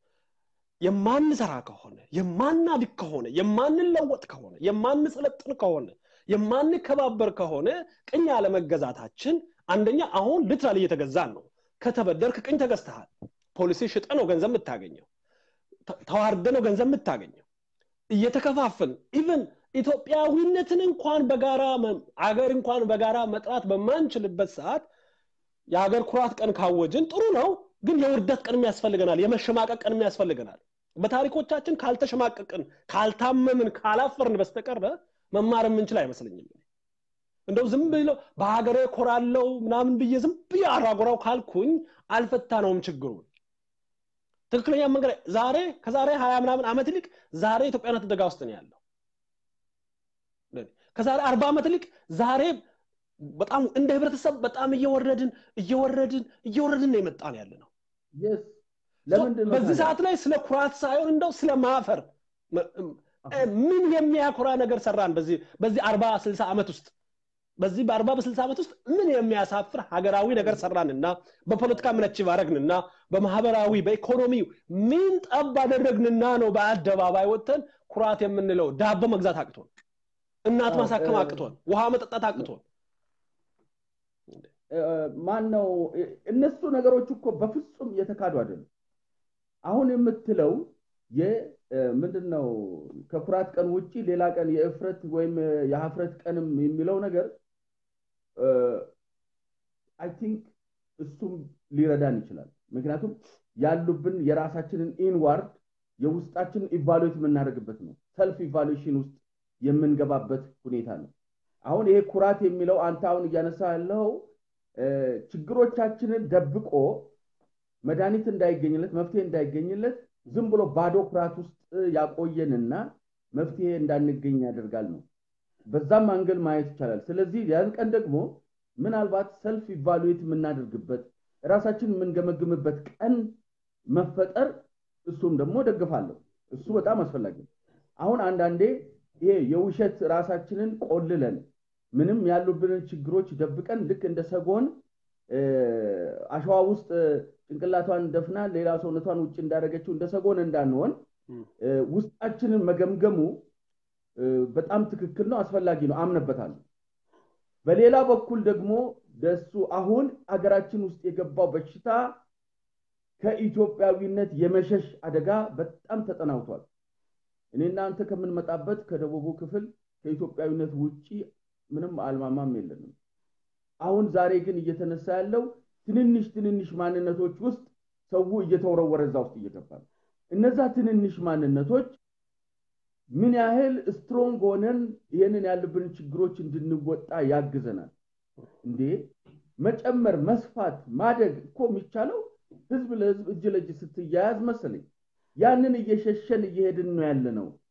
የማንሰራ ከሆነ የማናድግ ከሆነ የማንለወጥ ከሆነ የማንሰለጥን ከሆነ የማንከባበር ከሆነ ቅኝ አለመገዛታችን አንደኛ አሁን ልትራል እየተገዛን ነው ከተበደርክ ቅኝ ተገዝተሃል ፖሊሲ ሽጠ ነው ገንዘብ የምታገኘው ተ- ተዋርደ ነው ገንዘብ የምታገኘው እየተከፋፈልን ኢቨን ኢትዮጵያዊነትን እንኳን በጋራ መ- አገር እንኳን በጋራ መጥራት በማንችልበት ሰዓት የሀገር ኩራት ቀን ካወጅን ጥሩ ነው ግን የውርደት ቀንም ያስፈልገናል የመሸማቀቅ ቀንም ያስፈልገናል በታሪኮቻችን ካልተሸማቀቅን ካልታመምን ካላፈርን በስተቀረ መማር የምንችል አይመስለኝም እንደው ዝም ብለው በሀገሬ ኮራለው ምናምን ብዬ ዝም ብዬ አራጎራው ካልኩኝ አልፈታነውም ችግሩን ትክክለኛ መንገድ ዛሬ ከዛሬ ሀያ ምናምን ዓመት ይልቅ ዛሬ ኢትዮጵያነት አደጋ ውስጥ ነው ያለው ከዛሬ አርባ ዓመት ይልቅ ዛሬ በጣም እንደ ህብረተሰብ በጣም እየወረድን እየወረድን እየወረድን ነው የመጣን ያለ ነው የስ ለምንድን ነው በዚህ ታዲያ? ሰዓት ላይ ስለ ኩራት ሳይሆን እንደው ስለ ማፈር መ- እ- ምን የሚያኮራ ነገር ሰራን በዚህ በዚህ አርባ ስልሳ ዓመት ውስጥ በዚህ በአርባ በስልሳ ዓመት ውስጥ ምን የሚያሳፍር ሀገራዊ ነገር ሰራንና በፖለቲካ ምን አቺቭ አደረግንና በማህበራዊ በኢኮኖሚው ምን ጠብ አደረግንና ነው በአደባባይ ወጥተን ኩራት የምንለው ዳቦ መግዛት አቅቶን እናት አዎ፣ ማሳከም እ- አቅቶን ውሃ መጠጣት አቅቶን ማን ነው እነሱ ነገሮች እኮ በፍጹም የተካዱ አይደሉም አሁን የምትለው ምንድን ነው ከኩራት ቀን ውጭ ሌላ ቀን የእፍረት ወይም የሀፍረት ቀንም የሚለው ነገር አይ ቲንክ እሱም ሊረዳን ይችላል ምክንያቱም ያሉብን የራሳችንን ኢንዋርድ የውስጣችንን ኢቫሉዌት የምናደርግበት ነው ሰልፍ ኢቫሉዌሽን ውስጥ የምንገባበት ሁኔታ ነው አሁን ይሄ ኩራት የሚለው አንተ አሁን እያነሳ ያለው ችግሮቻችንን ደብቆ መድኃኒት እንዳይገኝለት መፍትሄ እንዳይገኝለት ዝም ብሎ ባዶ ኩራት ውስጥ ያቆየንና መፍትሄ እንዳንገኝ ያደርጋል ነው በዛም አንግል ማየት ይቻላል ስለዚህ ያን ቀን ደግሞ ምናልባት ሰልፍ ኢቫሉዌት የምናደርግበት ራሳችን የምንገመግምበት ቀን መፈጠር እሱም ደግሞ ደግፋለሁ እሱ በጣም አስፈላጊ ነው አሁን አንዳንዴ ይሄ የውሸት ራሳችንን ቆልለን ምንም ያሉብንን ችግሮች ደብቀን ልክ እንደ ሰጎን አሸዋ ውስጥ ጭንቅላቷን ደፍና ሌላ ሰውነቷን ውጭ እንዳደረገችው እንደ ሰጎን እንዳንሆን ውስጣችንን መገምገሙ በጣም ትክክል ነው አስፈላጊ ነው አምነበታለሁ በሌላ በኩል ደግሞ ደሱ አሁን አገራችን ውስጥ የገባው በሽታ ከኢትዮጵያዊነት የመሸሽ አደጋ በጣም ተጠናውቷል እኔ እናንተ ከምንመጣበት ከደቡቡ ክፍል ከኢትዮጵያዊነት ውጭ ምንም አልማማም የለንም አሁን ዛሬ ግን እየተነሳ ያለው ትንንሽ ትንንሽ ማንነቶች ውስጥ ሰው እየተወረወረ እዛ ውስጥ እየገባ ነው እነዛ ትንንሽ ማንነቶች ምን ያህል ስትሮንግ ሆነን ይህንን ያሉብን ችግሮች እንድንወጣ ያግዘናል እንዴ መጨመር መስፋት ማደግ እኮ የሚቻለው ህዝብ ለህዝብ እጅ ለእጅ ስትያያዝ መሰለኝ ያንን እየሸሸን እየሄድን ነው ያለ ነው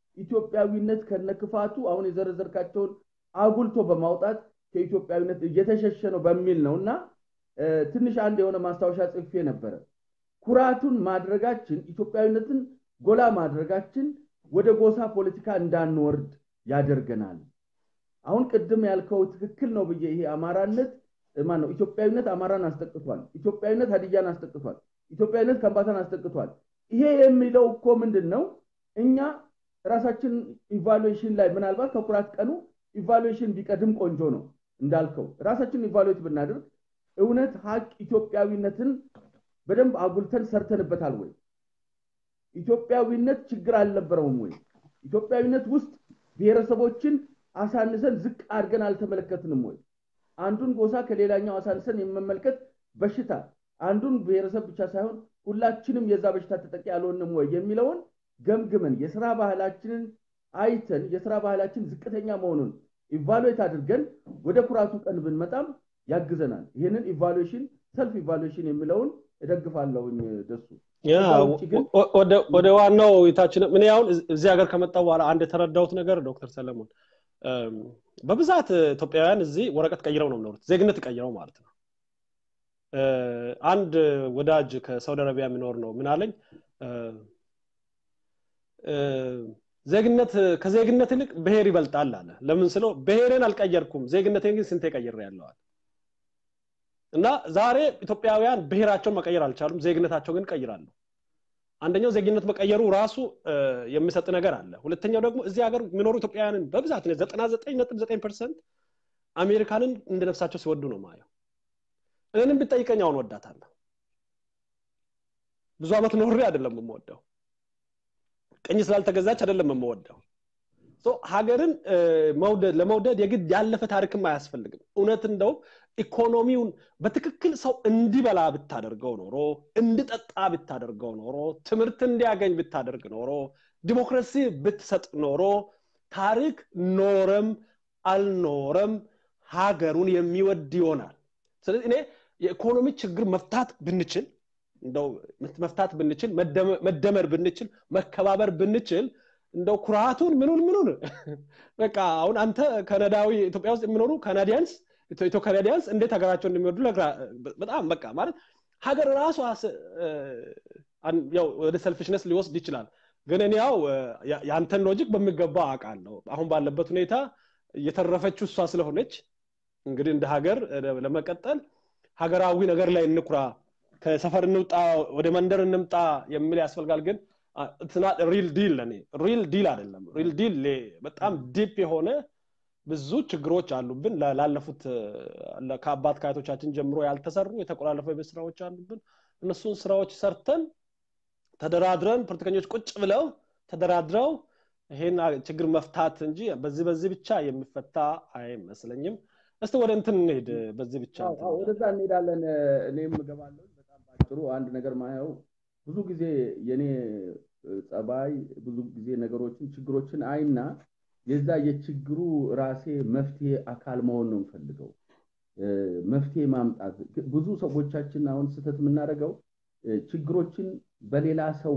ኢትዮጵያዊነት ከነክፋቱ አሁን የዘረዘርካቸውን አጉልቶ በማውጣት ከኢትዮጵያዊነት እየተሸሸ ነው በሚል ነው እና ትንሽ አንድ የሆነ ማስታወሻ ጽፌ ነበረ። ኩራቱን ማድረጋችን ኢትዮጵያዊነትን ጎላ ማድረጋችን ወደ ጎሳ ፖለቲካ እንዳንወርድ ያደርገናል። አሁን ቅድም ያልከው ትክክል ነው ብዬ ይሄ አማራነት ማን ነው ኢትዮጵያዊነት አማራን አስጠቅቷል። ኢትዮጵያዊነት ሀዲያን አስጠቅቷል። ኢትዮጵያዊነት ከምባታን አስጠቅቷል። ይሄ የሚለው እኮ ምንድን ነው? እኛ ራሳችን ኢቫሉዌሽን ላይ ምናልባት ከኩራት ቀኑ ኢቫሉዌሽን ቢቀድም ቆንጆ ነው እንዳልከው ራሳችን ኢቫሉዌት ብናደርግ እውነት ሀቅ ኢትዮጵያዊነትን በደንብ አጉልተን ሰርተንበታል ወይ? ኢትዮጵያዊነት ችግር አልነበረውም ወይ? ኢትዮጵያዊነት ውስጥ ብሔረሰቦችን አሳንሰን ዝቅ አድርገን አልተመለከትንም ወይ? አንዱን ጎሳ ከሌላኛው አሳንሰን የመመልከት በሽታ አንዱን ብሔረሰብ ብቻ ሳይሆን ሁላችንም የዛ በሽታ ተጠቂ አልሆንም ወይ የሚለውን ገምግመን የስራ ባህላችንን አይተን የስራ ባህላችን ዝቅተኛ መሆኑን ኢቫሉዌት አድርገን ወደ ኩራቱ ቀን ብንመጣም ያግዘናል። ይህንን ኢቫሉዌሽን ሰልፍ ኢቫሉዌሽን የሚለውን እደግፋለሁኝ። ደሱ ወደ ዋናው ውይይታችን እኔ አሁን እዚህ ሀገር ከመጣሁ በኋላ አንድ የተረዳሁት ነገር ዶክተር ሰለሞን በብዛት ኢትዮጵያውያን እዚህ ወረቀት ቀይረው ነው የሚኖሩት፣ ዜግነት ቀይረው ማለት ነው። አንድ ወዳጅ ከሳውዲ አረቢያ የሚኖር ነው ምን አለኝ፣ ዜግነት ከዜግነት ይልቅ ብሔር ይበልጣል አለ። ለምን ስለው ብሔርን አልቀየርኩም፣ ዜግነቴን ግን ስንቴ ቀይሬ ያለዋል። እና ዛሬ ኢትዮጵያውያን ብሔራቸውን መቀየር አልቻሉም፣ ዜግነታቸው ግን ቀይራሉ። አንደኛው ዜግነት መቀየሩ ራሱ የሚሰጥ ነገር አለ። ሁለተኛው ደግሞ እዚህ ሀገር የሚኖሩ ኢትዮጵያውያንን በብዛት ዘጠና ዘጠኝ ነጥብ ዘጠኝ ፐርሰንት አሜሪካንን እንደ ነፍሳቸው ሲወዱ ነው ማየው። እኔንም ብጠይቀኝ አሁን ወዳታለሁ። ብዙ ዓመት ኖሬ አይደለም የምወደው፣ ቅኝ ስላልተገዛች አይደለም የምወደው። ሀገርን መውደድ ለመውደድ የግድ ያለፈ ታሪክም አያስፈልግም። እውነት እንደው ኢኮኖሚውን በትክክል ሰው እንዲበላ ብታደርገው ኖሮ እንዲጠጣ ብታደርገው ኖሮ ትምህርት እንዲያገኝ ብታደርግ ኖሮ ዲሞክራሲ ብትሰጥ ኖሮ ታሪክ ኖረም አልኖረም ሀገሩን የሚወድ ይሆናል። ስለዚህ እኔ የኢኮኖሚ ችግር መፍታት ብንችል እንደው መፍታት ብንችል መደመር ብንችል መከባበር ብንችል እንደው ኩራቱን ምኑን ምኑን በቃ አሁን አንተ ከነዳዊ ኢትዮጵያ ውስጥ የሚኖሩ ካናዲያንስ ኢትዮ ካናዲያንስ እንዴት ሀገራቸው እንደሚወዱ በጣም በቃ ማለት ሀገር ራሷ ያው ወደ ሰልፊሽነስ ሊወስድ ይችላል። ግን እኔ ያው የአንተን ሎጂክ በሚገባ አውቃለሁ። አሁን ባለበት ሁኔታ እየተረፈችው እሷ ስለሆነች እንግዲህ እንደ ሀገር ለመቀጠል ሀገራዊ ነገር ላይ እንኩራ፣ ከሰፈር እንውጣ፣ ወደ መንደር እንምጣ የሚል ያስፈልጋል። ግን ሪል ዲል ለእኔ ሪል ዲል አይደለም። ሪል ዲል በጣም ዲፕ የሆነ ብዙ ችግሮች አሉብን። ላለፉት ከአባት ከአያቶቻችን ጀምሮ ያልተሰሩ የተቆላለፈ የቤት ስራዎች አሉብን። እነሱን ስራዎች ሰርተን ተደራድረን ፖለቲከኞች ቁጭ ብለው ተደራድረው ይሄን ችግር መፍታት እንጂ በዚህ በዚህ ብቻ የሚፈታ አይመስለኝም። እስቲ ወደ እንትን እንሄድ። በዚህ ብቻ ወደዛ እንሄዳለን። እኔም እገባለሁ። በጣም ባጭሩ አንድ ነገር ማየው ብዙ ጊዜ የኔ ጸባይ ብዙ ጊዜ ነገሮችን ችግሮችን አይና የዛ የችግሩ ራሴ መፍትሄ አካል መሆን ነው የምፈልገው። መፍትሄ ማምጣት ብዙ ሰዎቻችን አሁን ስህተት የምናደርገው ችግሮችን በሌላ ሰው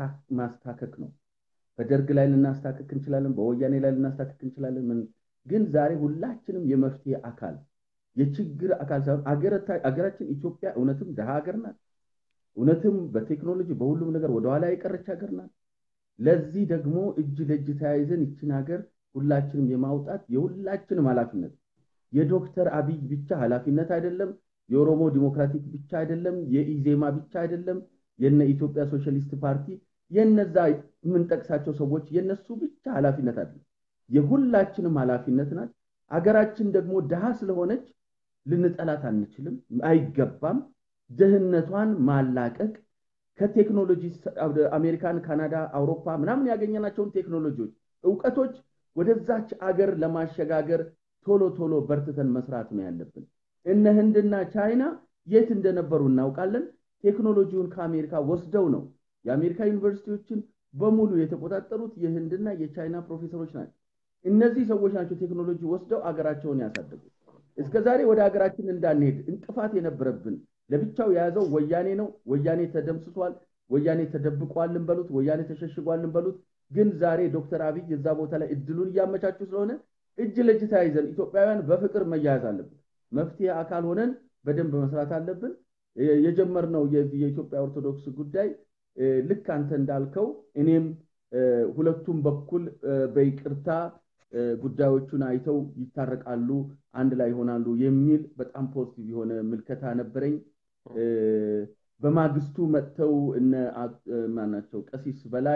ማስታከክ ነው። በደርግ ላይ ልናስታክክ እንችላለን፣ በወያኔ ላይ ልናስታክክ እንችላለን። ምን ግን ዛሬ ሁላችንም የመፍትሄ አካል የችግር አካል ሳይሆን አገራችን ኢትዮጵያ እውነትም ድሃ ሀገር ናት። እውነትም በቴክኖሎጂ በሁሉም ነገር ወደኋላ የቀረች ሀገር ናት። ለዚህ ደግሞ እጅ ለእጅ ተያይዘን ይችን ሀገር ሁላችንም የማውጣት የሁላችንም ኃላፊነት የዶክተር አብይ ብቻ ኃላፊነት አይደለም። የኦሮሞ ዲሞክራቲክ ብቻ አይደለም። የኢዜማ ብቻ አይደለም። የነ ኢትዮጵያ ሶሻሊስት ፓርቲ የነዛ የምንጠቅሳቸው ሰዎች የነሱ ብቻ ኃላፊነት አይደለም። የሁላችንም ኃላፊነት ናት። አገራችን ደግሞ ድሃ ስለሆነች ልንጠላት አንችልም፣ አይገባም። ድህነቷን ማላቀቅ ከቴክኖሎጂ አሜሪካን፣ ካናዳ፣ አውሮፓ ምናምን ያገኘናቸውን ቴክኖሎጂዎች፣ እውቀቶች ወደዛች አገር ለማሸጋገር ቶሎ ቶሎ በርትተን መስራት ነው ያለብን። እነ ህንድና ቻይና የት እንደነበሩ እናውቃለን። ቴክኖሎጂውን ከአሜሪካ ወስደው ነው የአሜሪካ ዩኒቨርሲቲዎችን በሙሉ የተቆጣጠሩት የህንድና የቻይና ፕሮፌሰሮች ናቸው። እነዚህ ሰዎች ናቸው ቴክኖሎጂ ወስደው አገራቸውን ያሳደጉት። እስከ ዛሬ ወደ ሀገራችን እንዳንሄድ እንቅፋት የነበረብን ለብቻው የያዘው ወያኔ ነው። ወያኔ ተደምስሷል። ወያኔ ተደብቋልን በሉት፣ ወያኔ ተሸሽጓልን በሉት። ግን ዛሬ ዶክተር አብይ እዛ ቦታ ላይ እድሉን እያመቻቹ ስለሆነ እጅ ለእጅ ተያይዘን ኢትዮጵያውያን በፍቅር መያያዝ አለብን። መፍትሄ አካል ሆነን በደንብ መስራት አለብን። የጀመርነው የኢትዮጵያ ኦርቶዶክስ ጉዳይ ልክ አንተ እንዳልከው እኔም ሁለቱም በኩል በይቅርታ ጉዳዮቹን አይተው ይታረቃሉ፣ አንድ ላይ ይሆናሉ የሚል በጣም ፖዚቲቭ የሆነ ምልከታ ነበረኝ። በማግስቱ መጥተው እነ ማናቸው ቀሲስ በላይ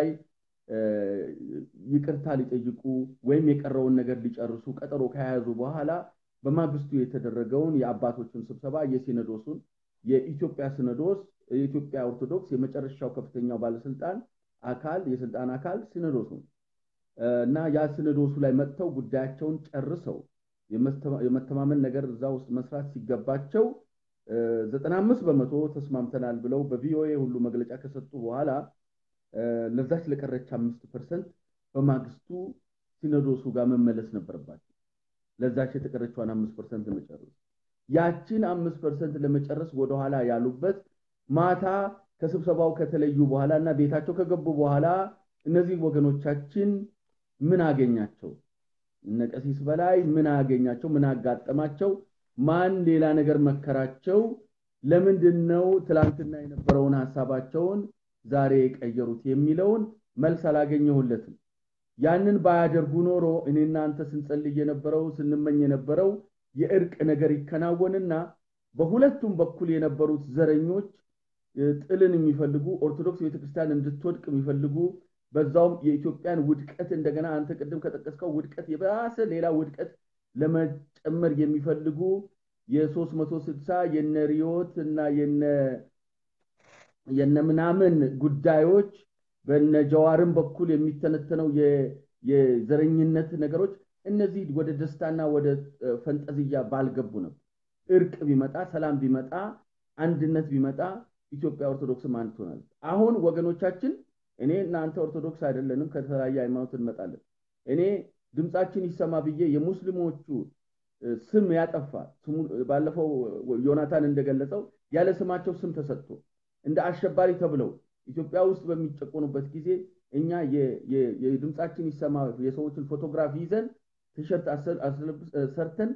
ይቅርታ ሊጠይቁ ወይም የቀረውን ነገር ሊጨርሱ ቀጠሮ ከያዙ በኋላ በማግስቱ የተደረገውን የአባቶችን ስብሰባ የሲኖዶሱን የኢትዮጵያ ሲኖዶስ የኢትዮጵያ ኦርቶዶክስ የመጨረሻው ከፍተኛው ባለስልጣን አካል የስልጣን አካል ሲኖዶሱ እና ያ ሲኖዶሱ ላይ መጥተው ጉዳያቸውን ጨርሰው የመተማመን ነገር እዛ ውስጥ መስራት ሲገባቸው ዘጠና አምስት በመቶ ተስማምተናል ብለው በቪኦኤ ሁሉ መግለጫ ከሰጡ በኋላ ለዛች ለቀረች አምስት ፐርሰንት በማግስቱ ሲኖዶሱ ጋር መመለስ ነበረባቸው። ለዛች የተቀረችዋን አምስት ፐርሰንት ለመጨረስ ያችን አምስት ፐርሰንት ለመጨረስ ወደኋላ ያሉበት ማታ ከስብሰባው ከተለዩ በኋላ እና ቤታቸው ከገቡ በኋላ እነዚህ ወገኖቻችን ምን አገኛቸው? እነ ቀሲስ በላይ ምን አገኛቸው? ምን አጋጠማቸው? ማን ሌላ ነገር መከራቸው? ለምንድን ነው ትላንትና የነበረውን ሀሳባቸውን ዛሬ የቀየሩት የሚለውን መልስ አላገኘሁለትም። ያንን ባያደርጉ ኖሮ እኔ እናንተ ስንጸልይ የነበረው ስንመኝ የነበረው የእርቅ ነገር ይከናወንና በሁለቱም በኩል የነበሩት ዘረኞች ጥልን የሚፈልጉ ኦርቶዶክስ ቤተክርስቲያን እንድትወድቅ የሚፈልጉ በዛውም የኢትዮጵያን ውድቀት እንደገና አንተ ቅድም ከጠቀስከው ውድቀት የባሰ ሌላ ውድቀት ለመጨመር የሚፈልጉ የሶስት መቶ ስልሳ የነ ሪዮት እና የነ ምናምን ጉዳዮች በነ ጀዋርም በኩል የሚተነተነው የዘረኝነት ነገሮች እነዚህ ወደ ደስታና ወደ ፈንጠዝያ ባልገቡ ነበር። እርቅ ቢመጣ ሰላም ቢመጣ አንድነት ቢመጣ ኢትዮጵያ ኦርቶዶክስም አንድ ትሆናለች። አሁን ወገኖቻችን እኔ እናንተ ኦርቶዶክስ አይደለንም፣ ከተለያየ ሃይማኖት እንመጣለን። እኔ ድምፃችን ይሰማ ብዬ የሙስሊሞቹ ስም ያጠፋ ባለፈው ዮናታን እንደገለጸው ያለ ስማቸው ስም ተሰጥቶ እንደ አሸባሪ ተብለው ኢትዮጵያ ውስጥ በሚጨቆኑበት ጊዜ እኛ የድምፃችን ይሰማ የሰዎችን ፎቶግራፍ ይዘን ቲሸርት ሰርተን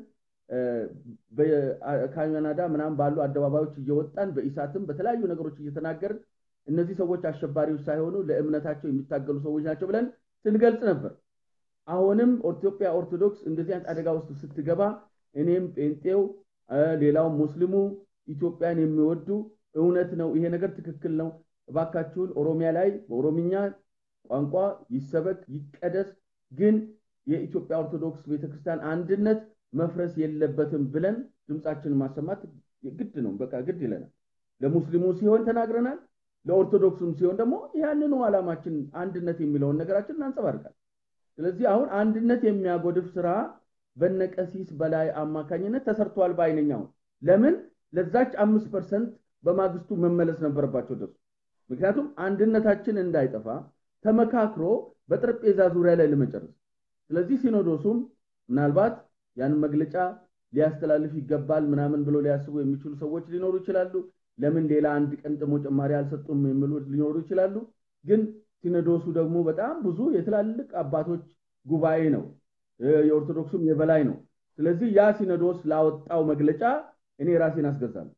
ካናዳ ምናምን ባሉ አደባባዮች እየወጣን በኢሳትም በተለያዩ ነገሮች እየተናገርን እነዚህ ሰዎች አሸባሪዎች ሳይሆኑ ለእምነታቸው የሚታገሉ ሰዎች ናቸው ብለን ስንገልጽ ነበር። አሁንም ኢትዮጵያ ኦርቶዶክስ እንደዚህ አይነት አደጋ ውስጥ ስትገባ እኔም ጴንጤው፣ ሌላውም ሙስሊሙ ኢትዮጵያን የሚወዱ እውነት ነው፣ ይሄ ነገር ትክክል ነው፣ እባካችሁን ኦሮሚያ ላይ በኦሮምኛ ቋንቋ ይሰበክ ይቀደስ፣ ግን የኢትዮጵያ ኦርቶዶክስ ቤተክርስቲያን አንድነት መፍረስ የለበትም ብለን ድምፃችንን ማሰማት ግድ ነው። በቃ ግድ ይለናል። ለሙስሊሙ ሲሆን ተናግረናል። ለኦርቶዶክሱም ሲሆን ደግሞ ያንኑ ዓላማችን አንድነት የሚለውን ነገራችን እናንጸባርቃል። ስለዚህ አሁን አንድነት የሚያጎድፍ ስራ በነቀሲስ በላይ አማካኝነት ተሰርቷል ባይነኛው ለምን ለዛች አምስት ፐርሰንት በማግስቱ መመለስ ነበረባቸው ደሱ ምክንያቱም አንድነታችን እንዳይጠፋ ተመካክሮ በጠረጴዛ ዙሪያ ላይ ለመጨረስ ስለዚህ ሲኖዶሱም ምናልባት ያን መግለጫ ሊያስተላልፍ ይገባል ምናምን ብሎ ሊያስቡ የሚችሉ ሰዎች ሊኖሩ ይችላሉ። ለምን ሌላ አንድ ቀን ደግሞ ጭማሪ አልሰጡም የሚሉ ሊኖሩ ይችላሉ። ግን ሲኖዶሱ ደግሞ በጣም ብዙ የትላልቅ አባቶች ጉባኤ ነው፣ የኦርቶዶክሱም የበላይ ነው። ስለዚህ ያ ሲኖዶስ ላወጣው መግለጫ እኔ ራሴን አስገዛለሁ።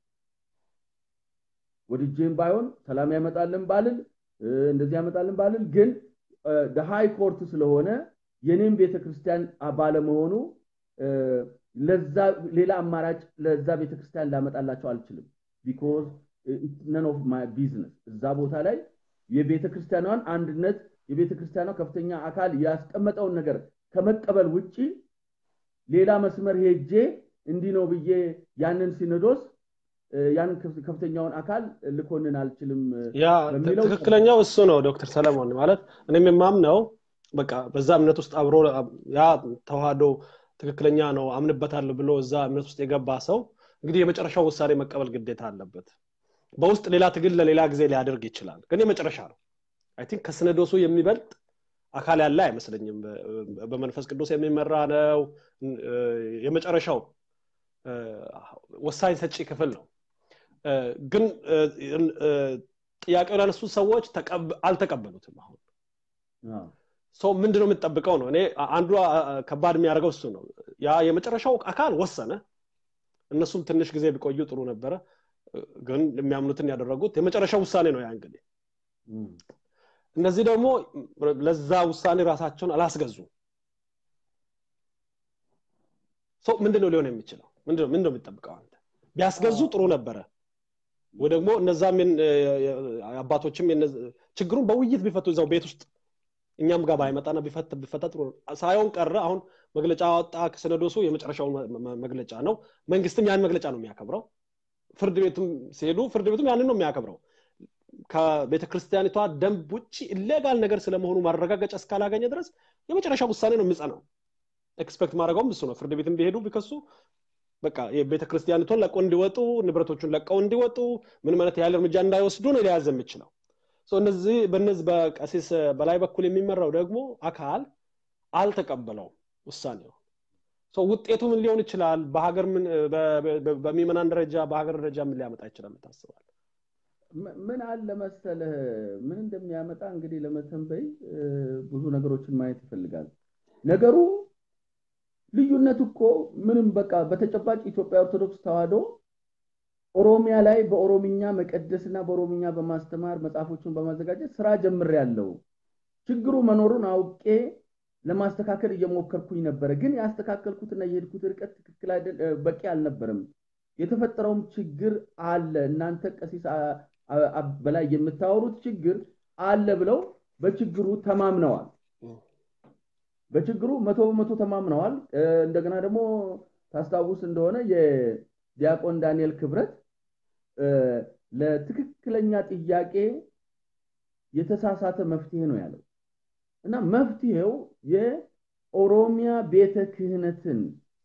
ወድጄም ባይሆን ሰላም ያመጣልን ባልል እንደዚህ ያመጣልን ባልል ግን ሃይ ኮርት ስለሆነ የኔም ቤተክርስቲያን ባለመሆኑ ለዛ ሌላ አማራጭ ለዛ ቤተክርስቲያን ላመጣላቸው አልችልም። ቢኮዝ ነን ኦፍ ማይ ቢዝነስ እዛ ቦታ ላይ የቤተክርስቲያኗን አንድነት የቤተክርስቲያኗ ከፍተኛ አካል ያስቀመጠውን ነገር ከመቀበል ውጪ ሌላ መስመር ሄጄ እንዲህ ነው ብዬ ያንን ሲኖዶስ ያን ከፍተኛውን አካል ልኮንን አልችልም ያ ትክክለኛው እሱ ነው ዶክተር ሰለሞን ማለት እኔም የማምነው በቃ በዛ እምነት ውስጥ አብሮ ያ ተዋህዶ ትክክለኛ ነው አምንበታለሁ ብሎ እዛ እምነት ውስጥ የገባ ሰው እንግዲህ የመጨረሻው ውሳኔ መቀበል ግዴታ አለበት በውስጥ ሌላ ትግል ለሌላ ጊዜ ሊያደርግ ይችላል ግን የመጨረሻ ነው አይ ቲንክ ከስነዶሱ የሚበልጥ አካል ያለ አይመስለኝም በመንፈስ ቅዱስ የሚመራ ነው የመጨረሻው ወሳኝ ሰጪ ክፍል ነው ግን ጥያቄውን ያነሱት ሰዎች አልተቀበሉትም አሁን ሰው ምንድነው የምትጠብቀው ነው እኔ አንዱ ከባድ የሚያደርገው እሱ ነው ያ የመጨረሻው አካል ወሰነ እነሱም ትንሽ ጊዜ ቢቆዩ ጥሩ ነበረ ግን የሚያምኑትን ያደረጉት የመጨረሻው ውሳኔ ነው ያ እንግዲህ እነዚህ ደግሞ ለዛ ውሳኔ ራሳቸውን አላስገዙ ሰው ምንድነው ሊሆን የሚችለው ምንድነው ምንድነው የሚጠብቀው አንተ ቢያስገዙ ጥሩ ነበረ ወይ ደግሞ እነዛም አባቶችም ችግሩን በውይይት ቢፈቱ እዛው ቤት ውስጥ እኛም ጋር ባይመጣና ቢፈታ ጥሩ ሳይሆን ቀረ አሁን መግለጫ ወጣ ከሰነዶሱ የመጨረሻው መግለጫ ነው መንግስትም ያን መግለጫ ነው የሚያከብረው ፍርድ ቤቱም ሲሄዱ ፍርድ ቤቱም ያንን ነው የሚያከብረው ከቤተ ክርስቲያኒቷ ደንብ ውጭ ኢሌጋል ነገር ስለመሆኑ ማረጋገጫ እስካላገኘ ድረስ የመጨረሻ ውሳኔ ነው የሚጸናው ኤክስፔክት ማድረገውም እሱ ነው ፍርድ ቤትም ቢሄዱ ቢከሱ በቃ የቤተ ክርስቲያኒቷን ለቀው እንዲወጡ ንብረቶቹን ለቀው እንዲወጡ ምንም አይነት ያህል እርምጃ እንዳይወስዱ ነው ሊያዘ የሚችለው እነዚህ በነዚህ በቀሲስ በላይ በኩል የሚመራው ደግሞ አካል አልተቀበለውም ውሳኔው ውጤቱ ምን ሊሆን ይችላል በሀገር በሚመናን ደረጃ በሀገር ደረጃ ምን ሊያመጣ ይችላል ታስባል ምን አለ መሰለህ ምን እንደሚያመጣ እንግዲህ ለመተንበይ ብዙ ነገሮችን ማየት ይፈልጋል ነገሩ ልዩነት እኮ ምንም በቃ በተጨባጭ ኢትዮጵያ ኦርቶዶክስ ተዋህዶ ኦሮሚያ ላይ በኦሮምኛ መቀደስና በኦሮምኛ በማስተማር መጽሐፎችን በማዘጋጀት ስራ ጀምር ያለው ችግሩ መኖሩን አውቄ ለማስተካከል እየሞከርኩኝ ነበረ ግን ያስተካከልኩትና የሄድኩት ርቀት ትክክል በቂ አልነበረም የተፈጠረውም ችግር አለ እናንተ ቀሲስ በላይ የምታወሩት ችግር አለ ብለው በችግሩ ተማምነዋል በችግሩ መቶ በመቶ ተማምነዋል እንደገና ደግሞ ታስታውስ እንደሆነ የዲያቆን ዳንኤል ክብረት ለትክክለኛ ጥያቄ የተሳሳተ መፍትሄ ነው ያለው እና መፍትሄው የኦሮሚያ ቤተ ክህነትን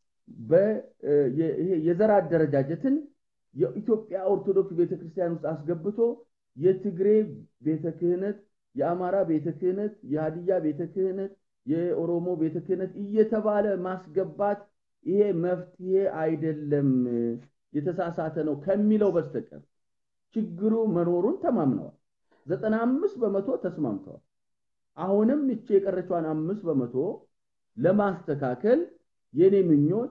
የዘር አደረጃጀትን የኢትዮጵያ ኦርቶዶክስ ቤተክርስቲያን ውስጥ አስገብቶ የትግሬ ቤተ ክህነት የአማራ ቤተ ክህነት የሀዲያ ቤተ ክህነት የኦሮሞ ቤተ ክህነት እየተባለ ማስገባት ይሄ መፍትሄ አይደለም የተሳሳተ ነው ከሚለው በስተቀር ችግሩ መኖሩን ተማምነዋል ዘጠና አምስት በመቶ ተስማምተዋል አሁንም እቺ የቀረቿን አምስት በመቶ ለማስተካከል የኔ ምኞት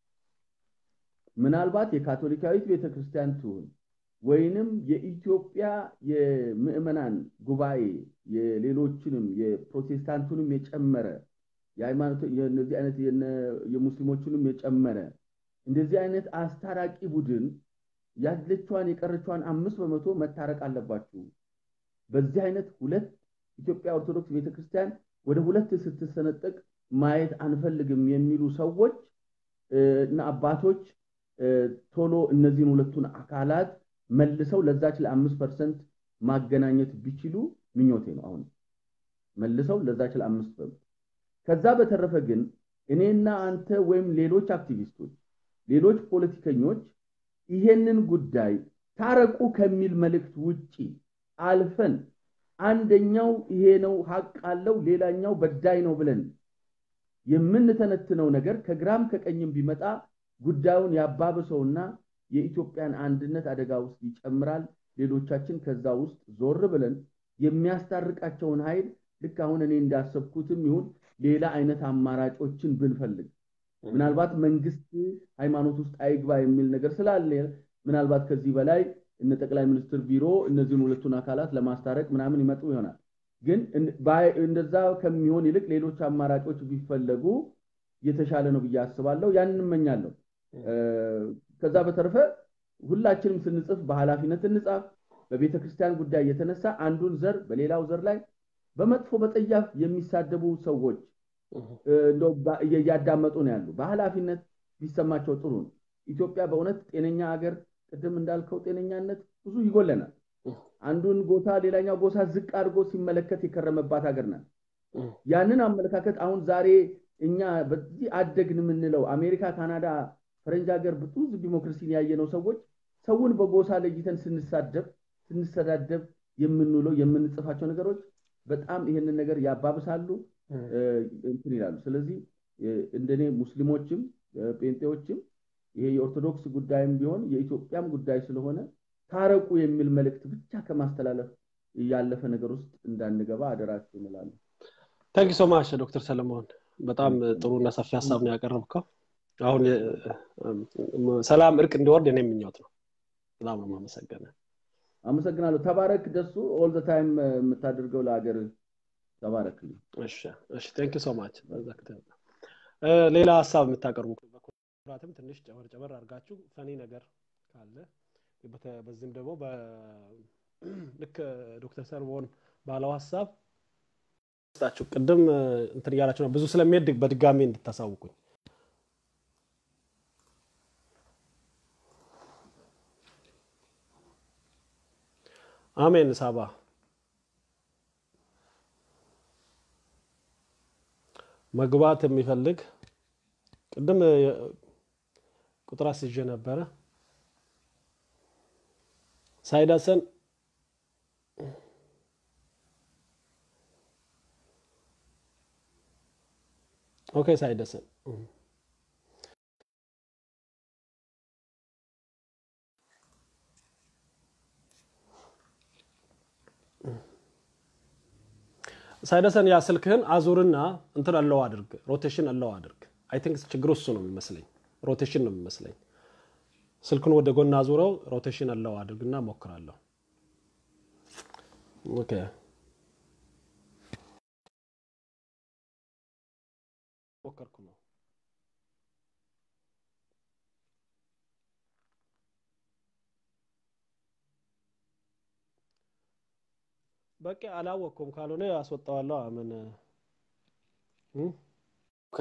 ምናልባት የካቶሊካዊት ቤተክርስቲያን ትሁን ወይንም የኢትዮጵያ የምዕመናን ጉባኤ የሌሎችንም የፕሮቴስታንቱንም የጨመረ የሃይማኖት የነዚህ አይነት የሙስሊሞቹንም የጨመረ እንደዚህ አይነት አስታራቂ ቡድን ያለቿን የቀረቿን አምስት በመቶ መታረቅ አለባችሁ በዚህ አይነት ሁለት ኢትዮጵያ ኦርቶዶክስ ቤተክርስቲያን ወደ ሁለት ስትሰነጠቅ ማየት አንፈልግም የሚሉ ሰዎች እና አባቶች ቶሎ እነዚህን ሁለቱን አካላት መልሰው ለዛች ለአምስት ፐርሰንት ማገናኘት ቢችሉ ምኞቴ ነው አሁን መልሰው ለዛች ለአምስት በመቶ ከዛ በተረፈ ግን እኔና አንተ ወይም ሌሎች አክቲቪስቶች ሌሎች ፖለቲከኞች ይሄንን ጉዳይ ታረቁ ከሚል መልእክት ውጪ አልፈን አንደኛው ይሄ ነው ሀቅ አለው ሌላኛው በዳይ ነው ብለን የምንተነትነው ነገር ከግራም ከቀኝም ቢመጣ ጉዳዩን ያባብሰውና የኢትዮጵያን አንድነት አደጋ ውስጥ ይጨምራል ሌሎቻችን ከዛ ውስጥ ዞር ብለን የሚያስታርቃቸውን ኃይል ልክ አሁን እኔ እንዳሰብኩትም ይሁን ሌላ አይነት አማራጮችን ብንፈልግ ምናልባት መንግስት ሃይማኖት ውስጥ አይግባ የሚል ነገር ስላለ ምናልባት ከዚህ በላይ እነ ጠቅላይ ሚኒስትር ቢሮ እነዚህን ሁለቱን አካላት ለማስታረቅ ምናምን ይመጡ ይሆናል ግን እንደዛ ከሚሆን ይልቅ ሌሎች አማራጮች ቢፈለጉ የተሻለ ነው ብዬ አስባለሁ ያን እንመኛለሁ ከዛ በተረፈ ሁላችንም ስንጽፍ በኃላፊነት እንጻፍ በቤተ ክርስቲያን ጉዳይ የተነሳ አንዱን ዘር በሌላው ዘር ላይ በመጥፎ በጠያፍ የሚሳደቡ ሰዎች እያዳመጡ ነው ያሉ በኃላፊነት ቢሰማቸው ጥሩ ነው ኢትዮጵያ በእውነት ጤነኛ ሀገር ቅድም እንዳልከው ጤነኛነት ብዙ ይጎለናል አንዱን ጎሳ ሌላኛው ጎሳ ዝቅ አድርጎ ሲመለከት የከረመባት ሀገር ናት ያንን አመለካከት አሁን ዛሬ እኛ በዚህ አደግን የምንለው አሜሪካ ካናዳ ፈረንጅ ሀገር ብዙ ዲሞክራሲን ያየነው ሰዎች ሰውን በጎሳ ለይተን ስንሳደብ ስንሰዳደብ የምንውለው የምንጽፋቸው ነገሮች በጣም ይህንን ነገር ያባብሳሉ እንትን ይላሉ ስለዚህ እንደኔ ሙስሊሞችም ጴንጤዎችም ይሄ የኦርቶዶክስ ጉዳይም ቢሆን የኢትዮጵያም ጉዳይ ስለሆነ ታረቁ የሚል መልእክት ብቻ ከማስተላለፍ ያለፈ ነገር ውስጥ እንዳንገባ አደራችሁ እንላለን ታንክ ሶ ማች ዶክተር ሰለሞን በጣም ጥሩና ሰፊ ሀሳብ ነው ያቀረብከው። አሁን ሰላም እርቅ እንዲወርድ የኔ ምኞት ነው። በጣም ነው ማመሰገነ። አመሰግናለሁ። ተባረክ ደሱ። ኦል ዘ ታይም የምታደርገው ለሀገር ተባረክልኝ። እሺ እሺ፣ ቴንክ ሶ ማች። ሌላ ሀሳብ የምታቀርቡ በኩራትም ትንሽ ጨመር ጨመር አድርጋችሁ ፈኒ ነገር ካለ በዚህም ደግሞ ልክ ዶክተር ሰለሞን ባለው ሀሳብ ስጣችሁ ቅድም እንትን እያላችሁ ነው ብዙ ስለሚሄድ በድጋሚ እንድታሳውቁኝ አሜን ሳባ መግባት የሚፈልግ ቅድም ቁጥር አስይዤ ነበረ ሳይዳሰን ኦኬ ሳይደሰን ሳይደሰን ያ ስልክህን አዙርና እንትን አለው አድርግ ሮቴሽን አለው አድርግ አይ ቲንክ ችግሩ እሱ ነው የሚመስለኝ ሮቴሽን ነው የሚመስለኝ ስልኩን ወደ ጎን አዙረው ሮቴሽን አለው አድርግና ሞክራለሁ ኦኬ ሞከርኩ ነው በቂ አላወቅኩም ካልሆነ አስወጣዋለሁ ምን ኦኬ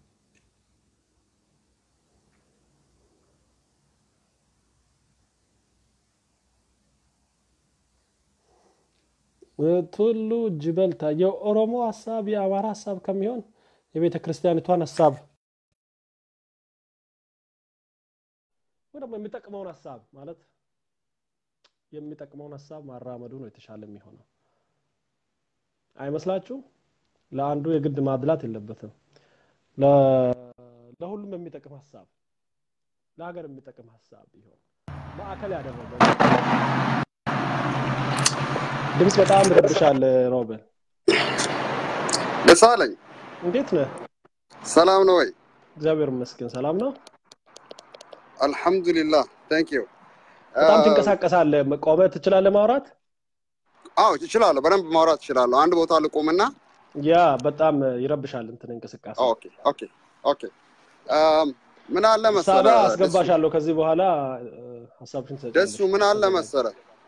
ቱሉ ጅበልታ የኦሮሞ ሀሳብ የአማራ ሀሳብ ከሚሆን የቤተ ክርስቲያኒቷን ሀሳብ ወይ ደግሞ የሚጠቅመውን ሀሳብ ማለት የሚጠቅመውን ሀሳብ ማራመዱ ነው የተሻለ የሚሆነው አይመስላችሁ ለአንዱ የግድ ማድላት የለበትም ለሁሉም የሚጠቅም ሀሳብ ለሀገር የሚጠቅም ሀሳብ ቢሆን ማዕከል ያደረገ ድምፅ በጣም ይረብሻል ሮበን ደሳለኝ እንዴት ነህ ሰላም ነው ወይ እግዚአብሔር ይመስገን ሰላም ነው አልሐምዱሊላህ ታንክ ዩ በጣም ትንቀሳቀሳለህ ቆመህ ትችላለህ ማውራት አዎ እችላለሁ በደንብ ማውራት እችላለሁ አንድ ቦታ ልቆምና ያ በጣም ይረብሻል እንትን እንቅስቃሴ ኦኬ ኦኬ ኦኬ ምን አለ ሳባ መሰለ አስገባሻለሁ ከዚህ በኋላ ሀሳብሽን ደሱ ምን አለ መሰለ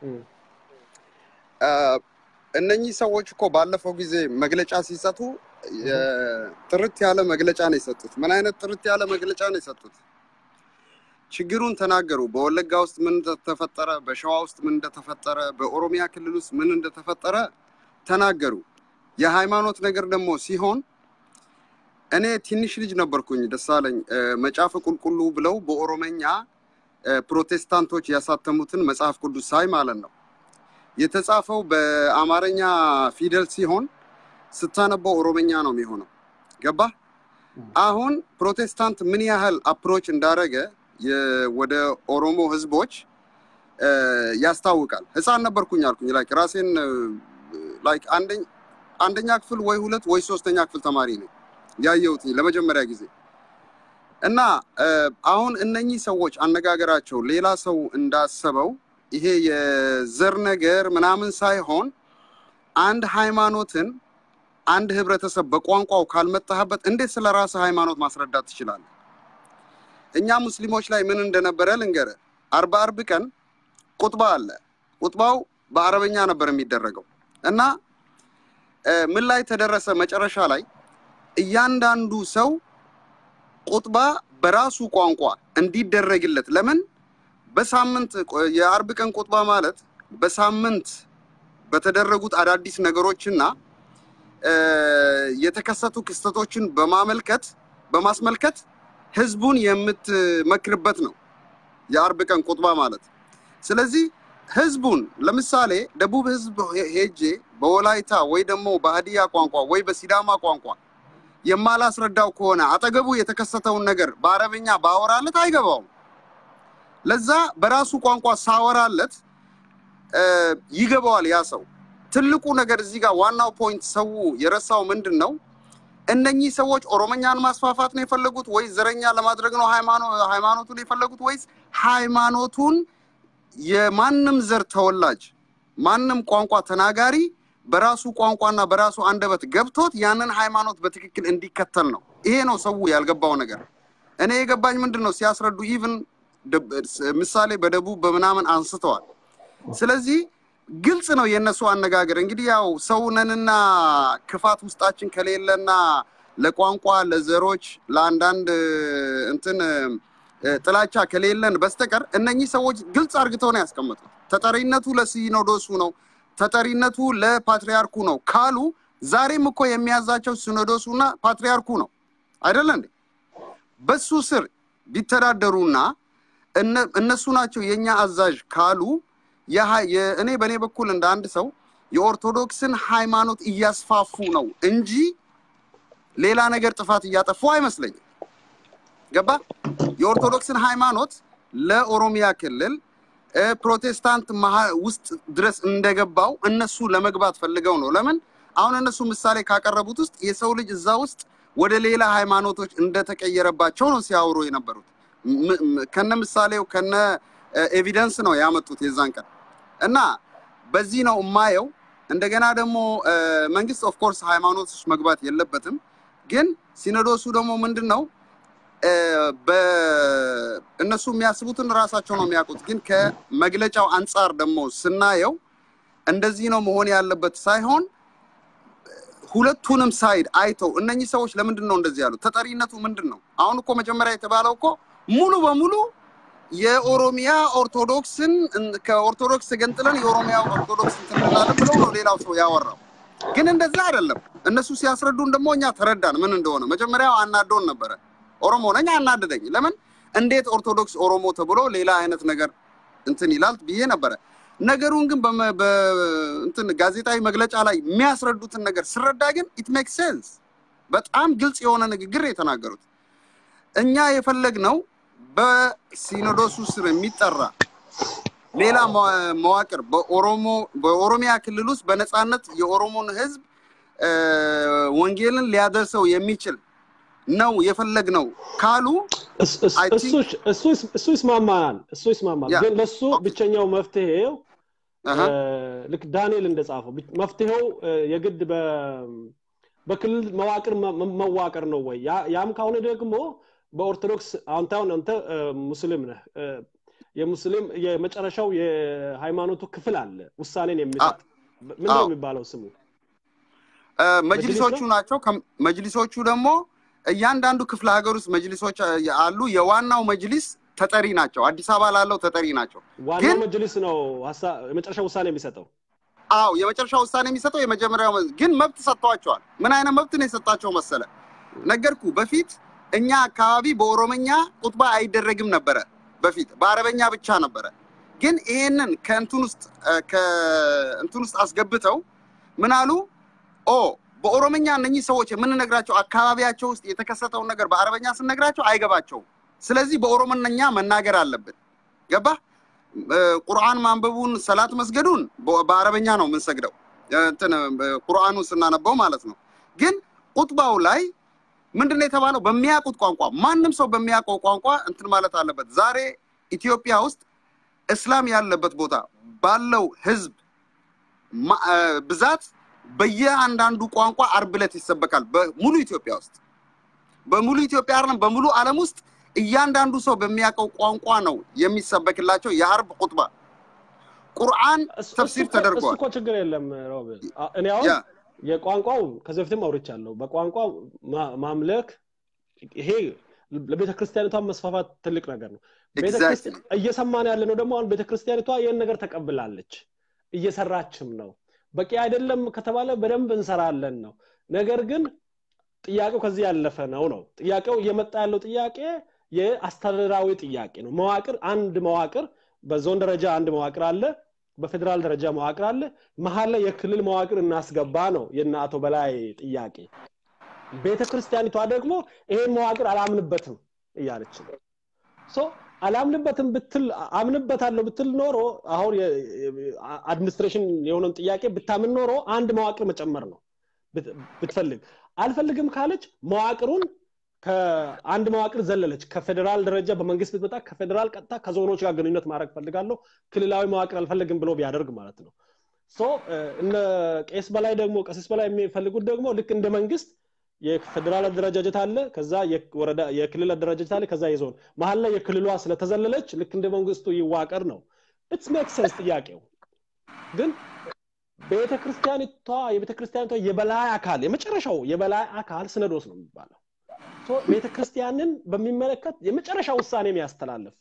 እነኚህ ሰዎች እኮ ባለፈው ጊዜ መግለጫ ሲሰጡ ጥርት ያለ መግለጫ ነው የሰጡት ምን አይነት ጥርት ያለ መግለጫ ነው የሰጡት ችግሩን ተናገሩ በወለጋ ውስጥ ምን እንደተፈጠረ በሸዋ ውስጥ ምን እንደተፈጠረ በኦሮሚያ ክልል ውስጥ ምን እንደተፈጠረ ተናገሩ የሃይማኖት ነገር ደግሞ ሲሆን እኔ ትንሽ ልጅ ነበርኩኝ ደሳለኝ መጽሐፈ ቁልቁሉ ብለው በኦሮመኛ ፕሮቴስታንቶች ያሳተሙትን መጽሐፍ ቅዱስ ሳይ ማለት ነው የተጻፈው በአማርኛ ፊደል ሲሆን ስታነበው ኦሮመኛ ነው የሚሆነው ገባ አሁን ፕሮቴስታንት ምን ያህል አፕሮች እንዳረገ ወደ ኦሮሞ ህዝቦች ያስታውቃል ህፃን ነበርኩኝ አልኩኝ ላይክ ራሴን ላይክ አንደኛ ክፍል ወይ ሁለት ወይ ሶስተኛ ክፍል ተማሪ ነኝ ያየሁት ለመጀመሪያ ጊዜ እና አሁን እነኚህ ሰዎች አነጋገራቸው ሌላ ሰው እንዳሰበው ይሄ የዘር ነገር ምናምን ሳይሆን አንድ ሃይማኖትን አንድ ህብረተሰብ በቋንቋው ካልመጣህበት እንዴት ስለ ራስህ ሃይማኖት ማስረዳት ትችላለህ? እኛ ሙስሊሞች ላይ ምን እንደነበረ ልንገረ አርባ አርብ ቀን ቁጥባ አለ። ቁጥባው በአረበኛ ነበር የሚደረገው እና ምን ላይ ተደረሰ? መጨረሻ ላይ እያንዳንዱ ሰው ቁጥባ በራሱ ቋንቋ እንዲደረግለት ለምን በሳምንት የአርብ ቀን ቁጥባ ማለት በሳምንት በተደረጉት አዳዲስ ነገሮችና የተከሰቱ ክስተቶችን በማመልከት በማስመልከት ህዝቡን የምትመክርበት ነው የአርብ ቀን ቁጥባ ማለት። ስለዚህ ህዝቡን ለምሳሌ ደቡብ ህዝብ ሄጄ በወላይታ ወይ ደግሞ በሀዲያ ቋንቋ ወይ በሲዳማ ቋንቋ የማላስረዳው ከሆነ አጠገቡ የተከሰተውን ነገር በአረብኛ ባወራለት አይገባውም። ለዛ በራሱ ቋንቋ ሳወራለት ይገባዋል ያ ሰው። ትልቁ ነገር እዚህ ጋር ዋናው ፖይንት ሰው የረሳው ምንድን ነው? እነኚህ ሰዎች ኦሮሞኛን ማስፋፋት ነው የፈለጉት ወይስ ዘረኛ ለማድረግ ነው ሃይማኖቱን የፈለጉት ወይስ ሃይማኖቱን የማንም ዘር ተወላጅ ማንም ቋንቋ ተናጋሪ በራሱ ቋንቋና በራሱ አንደበት ገብቶት ያንን ሃይማኖት በትክክል እንዲከተል ነው። ይሄ ነው ሰው ያልገባው ነገር። እኔ የገባኝ ምንድን ነው ሲያስረዱ ኢቭን ምሳሌ በደቡብ በምናምን አንስተዋል። ስለዚህ ግልጽ ነው የእነሱ አነጋገር። እንግዲህ ያው ሰውነንና ክፋት ውስጣችን ከሌለና ለቋንቋ ለዘሮች፣ ለአንዳንድ እንትን ጥላቻ ከሌለን በስተቀር እነኚህ ሰዎች ግልጽ አርግተው ነው ያስቀመጡት። ተጠሪነቱ ለሲኖዶሱ ነው፣ ተጠሪነቱ ለፓትሪያርኩ ነው ካሉ ዛሬም እኮ የሚያዛቸው ሲኖዶሱና ፓትሪያርኩ ነው አይደለ እንዴ? በሱ ስር ቢተዳደሩና እነሱ ናቸው የኛ አዛዥ ካሉ እኔ በእኔ በኩል እንደ አንድ ሰው የኦርቶዶክስን ሃይማኖት እያስፋፉ ነው እንጂ ሌላ ነገር ጥፋት እያጠፉ አይመስለኝም። ገባ? የኦርቶዶክስን ሃይማኖት ለኦሮሚያ ክልል ፕሮቴስታንት ውስጥ ድረስ እንደገባው እነሱ ለመግባት ፈልገው ነው። ለምን አሁን እነሱ ምሳሌ ካቀረቡት ውስጥ የሰው ልጅ እዛ ውስጥ ወደ ሌላ ሃይማኖቶች እንደተቀየረባቸው ነው ሲያወሩ የነበሩት። ከነ ምሳሌው ከነ ኤቪደንስ ነው ያመጡት የዛን ቀን እና በዚህ ነው የማየው። እንደገና ደግሞ መንግስት ኦፍኮርስ ሃይማኖት ውስጥ መግባት የለበትም። ግን ሲኖዶሱ ደግሞ ምንድን ነው እነሱ የሚያስቡትን ራሳቸው ነው የሚያውቁት። ግን ከመግለጫው አንጻር ደግሞ ስናየው እንደዚህ ነው መሆን ያለበት ሳይሆን ሁለቱንም ሳይድ አይተው እነኚህ ሰዎች ለምንድን ነው እንደዚህ ያሉት? ተጠሪነቱ ምንድን ነው? አሁን እኮ መጀመሪያ የተባለው እኮ ሙሉ በሙሉ የኦሮሚያ ኦርቶዶክስን ከኦርቶዶክስ ገንጥለን የኦሮሚያ ኦርቶዶክስ እንትንላለን ብለው ነው ሌላው ሰው ያወራው። ግን እንደዛ አይደለም። እነሱ ሲያስረዱን ደግሞ እኛ ተረዳን ምን እንደሆነ። መጀመሪያው አናዶን ነበረ። ኦሮሞ ነኝ አናደደኝ። ለምን እንዴት ኦርቶዶክስ ኦሮሞ ተብሎ ሌላ አይነት ነገር እንትን ይላል ብዬ ነበረ። ነገሩን ግን እንትን ጋዜጣዊ መግለጫ ላይ የሚያስረዱትን ነገር ስረዳ ግን ኢት ሜክ ሴንስ። በጣም ግልጽ የሆነ ንግግር የተናገሩት እኛ የፈለግነው በሲኖዶሱ ስር የሚጠራ ሌላ መዋቅር በኦሮሞ በኦሮሚያ ክልል ውስጥ በነፃነት የኦሮሞን ሕዝብ ወንጌልን ሊያደርሰው የሚችል ነው የፈለግነው ካሉ እሱ ይስማማናል። እሱ ይስማማል። ግን ለሱ ብቸኛው መፍትሄው ልክ ዳንኤል እንደጻፈው መፍትሄው የግድ በክልል መዋቅር መዋቅር ነው ወይ? ያም ከሆነ ደግሞ በኦርቶዶክስ አንተ አሁን አንተ ሙስሊም ነህ። የሙስሊም የመጨረሻው የሃይማኖቱ ክፍል አለ ውሳኔን የሚሰጥ ምንድን ነው የሚባለው ስሙ? መጅሊሶቹ ናቸው። መጅሊሶቹ ደግሞ እያንዳንዱ ክፍለ ሀገር ውስጥ መጅሊሶች አሉ። የዋናው መጅሊስ ተጠሪ ናቸው። አዲስ አበባ ላለው ተጠሪ ናቸው። ዋናው መጅሊስ ነው የመጨረሻ ውሳኔ የሚሰጠው። አዎ የመጨረሻ ውሳኔ የሚሰጠው የመጀመሪያው ግን መብት ሰጥተዋቸዋል። ምን አይነት መብት ነው የሰጣቸው መሰለ? ነገርኩ። በፊት እኛ አካባቢ በኦሮመኛ ቁጥባ አይደረግም ነበረ። በፊት በአረበኛ ብቻ ነበረ። ግን ይሄንን ከእንትን ውስጥ ከእንትን ውስጥ አስገብተው ምን አሉ? ኦ በኦሮመኛ እነኚህ ሰዎች የምንነግራቸው አካባቢያቸው ውስጥ የተከሰተውን ነገር በአረበኛ ስንነግራቸው አይገባቸውም። ስለዚህ በኦሮሞኛ መናገር አለብን። ገባ? ቁርአን ማንበቡን ሰላት መስገዱን በአረበኛ ነው የምንሰግደው፣ እንትን ቁርአኑን ስናነበው ማለት ነው። ግን ቁጥባው ላይ ምንድን ነው የተባለው? በሚያውቁት ቋንቋ ማንም ሰው በሚያውቀው ቋንቋ እንትን ማለት አለበት። ዛሬ ኢትዮጵያ ውስጥ እስላም ያለበት ቦታ ባለው ህዝብ ብዛት በየአንዳንዱ ቋንቋ አርብ ዕለት ይሰበካል። በሙሉ ኢትዮጵያ ውስጥ በሙሉ ኢትዮጵያ አይደለም በሙሉ ዓለም ውስጥ እያንዳንዱ ሰው በሚያውቀው ቋንቋ ነው የሚሰበክላቸው የአርብ ቁጥባ። ቁርአን ተፍሲር ተደርጓል። እኮ ችግር የለም ሮቤል። እኔ አሁን የቋንቋው ከዚህ በፊትም አውርቻለሁ። በቋንቋ ማምለክ ይሄ ለቤተ ክርስቲያኒቷ መስፋፋት ትልቅ ነገር ነው። እየሰማን ያለ ነው ደግሞ አሁን ቤተ ክርስቲያኒቷ ይህን ነገር ተቀብላለች፣ እየሰራችም ነው። በቂ አይደለም ከተባለ በደንብ እንሰራለን ነው። ነገር ግን ጥያቄው ከዚህ ያለፈ ነው ነው ጥያቄው እየመጣ ያለው ጥያቄ የአስተዳደራዊ ጥያቄ ነው። መዋቅር አንድ መዋቅር በዞን ደረጃ አንድ መዋቅር አለ፣ በፌዴራል ደረጃ መዋቅር አለ። መሀል ላይ የክልል መዋቅር እናስገባ ነው የእነ አቶ በላይ ጥያቄ። ቤተ ክርስቲያኒቷ ደግሞ ይሄን መዋቅር አላምንበትም እያለች ነው። አላምንበትም ብትል አምንበታለሁ ብትል ኖሮ አሁን አድሚኒስትሬሽን የሆነን ጥያቄ ብታምን ኖሮ አንድ መዋቅር መጨመር ነው ብትፈልግ አልፈልግም ካለች መዋቅሩን ከአንድ መዋቅር ዘለለች ከፌዴራል ደረጃ በመንግስት ብትመጣ ከፌዴራል ቀጥታ ከዞኖች ጋር ግንኙነት ማድረግ ፈልጋለሁ ክልላዊ መዋቅር አልፈልግም ብሎ ቢያደርግ ማለት ነው እነ ቄስ በላይ ደግሞ ቀሲስ በላይ የሚፈልጉት ደግሞ ልክ እንደ መንግስት የፌዴራል አደረጃጀት አለ ከዛ የወረዳ የክልል አደረጃጀት አለ ከዛ የዞን መሀል ላይ የክልሏ ስለተዘለለች ልክ እንደ መንግስቱ ይዋቀር ነው ኢትስ ሜክ ሴንስ ጥያቄው ግን ቤተ ክርስቲያኒቷ የቤተ ክርስቲያኒቷ የበላይ አካል የመጨረሻው የበላይ አካል ስነዶስ ነው የሚባለው ቤተ ክርስቲያንን በሚመለከት የመጨረሻ ውሳኔ የሚያስተላልፍ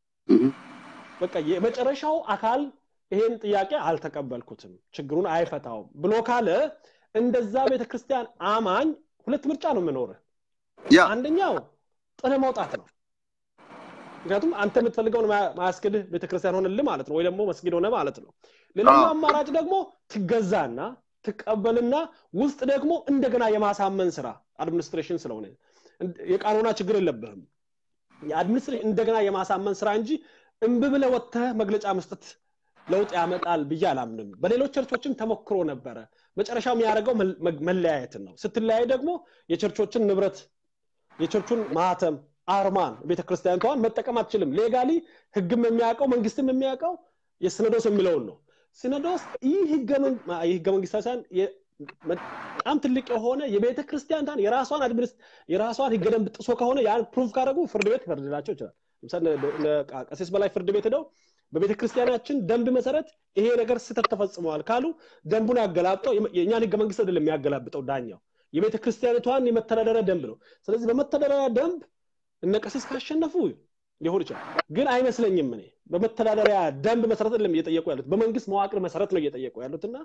በቃ የመጨረሻው አካል ይሄን ጥያቄ አልተቀበልኩትም ችግሩን አይፈታውም ብሎ ካለ እንደዛ ቤተክርስቲያን አማኝ ሁለት ምርጫ ነው የምኖር አንደኛው ጥለ መውጣት ነው ምክንያቱም አንተ የምትፈልገውን ማያስክድህ ቤተክርስቲያን ሆንልህ ማለት ነው ወይ ደግሞ መስጊድ ሆነ ማለት ነው ሌላኛው አማራጭ ደግሞ ትገዛና ትቀበልና ውስጥ ደግሞ እንደገና የማሳመን ስራ አድሚኒስትሬሽን ስለሆነ የቃኖና ችግር የለብህም የአድሚኒስትሬሽን እንደገና የማሳመን ስራ እንጂ እምብ ብለ ወጥተህ መግለጫ መስጠት ለውጥ ያመጣል ብዬ አላምንም በሌሎች ቸርቾችም ተሞክሮ ነበረ መጨረሻው የሚያደርገው መለያየትን ነው ስትለያይ ደግሞ የቸርቾችን ንብረት የቸርቹን ማህተም አርማን ቤተክርስቲያኒቷን መጠቀም አትችልም ሌጋሊ ህግም የሚያውቀው መንግስትም የሚያውቀው የሲኖዶስ የሚለውን ነው ሲኖዶስ ይህ ህገ መንግስታዊ ሳይሆን በጣም ትልቅ የሆነ የቤተ ክርስቲያንታን የራሷን አድሚኒስት የራሷን ህገ ደንብ ጥሶ ከሆነ ያን ፕሩቭ ካደረጉ ፍርድ ቤት ይፈርድላቸው ይችላል ለምሳሌ ቀሲስ በላይ ፍርድ ቤት ሄደው በቤተ ክርስቲያናችን ደንብ መሰረት ይሄ ነገር ስህተት ተፈጽመዋል ካሉ ደንቡን ያገላብጠው የእኛን ህገ መንግስት አይደለም የሚያገላብጠው ዳኛው የቤተ ክርስቲያኒቷን የመተዳደሪያ ደንብ ነው ስለዚህ በመተዳደሪያ ደንብ እነ ቀሲስ ካሸነፉ ሊሆን ይችላል ግን አይመስለኝም እኔ በመተዳደሪያ ደንብ መሰረት አይደለም እየጠየቁ ያሉት በመንግስት መዋቅር መሰረት ነው እየጠየቁ ያሉት እና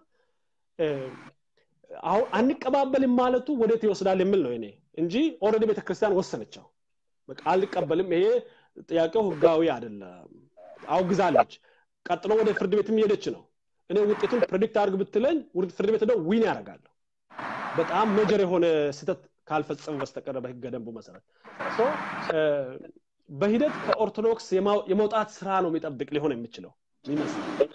አሁን አንቀባበልም ማለቱ ወዴት ይወስዳል የሚል ነው እኔ እንጂ ኦልሬዲ ቤተክርስቲያን ወሰነችው በቃ አልቀበልም ይሄ ጥያቄው ህጋዊ አይደለም አውግዛለች ቀጥሎ ወደ ፍርድ ቤትም ሄደች ነው እኔ ውጤቱን ፕሬዲክት አድርግ ብትለኝ ፍርድ ቤት ሄደው ዊን ያደርጋለሁ በጣም ሜጀር የሆነ ስህተት ካልፈጸሙ በስተቀረ በህገ ደንቡ መሰረት በሂደት ከኦርቶዶክስ የመውጣት ስራ ነው የሚጠብቅ ሊሆን የሚችለው ይመስላል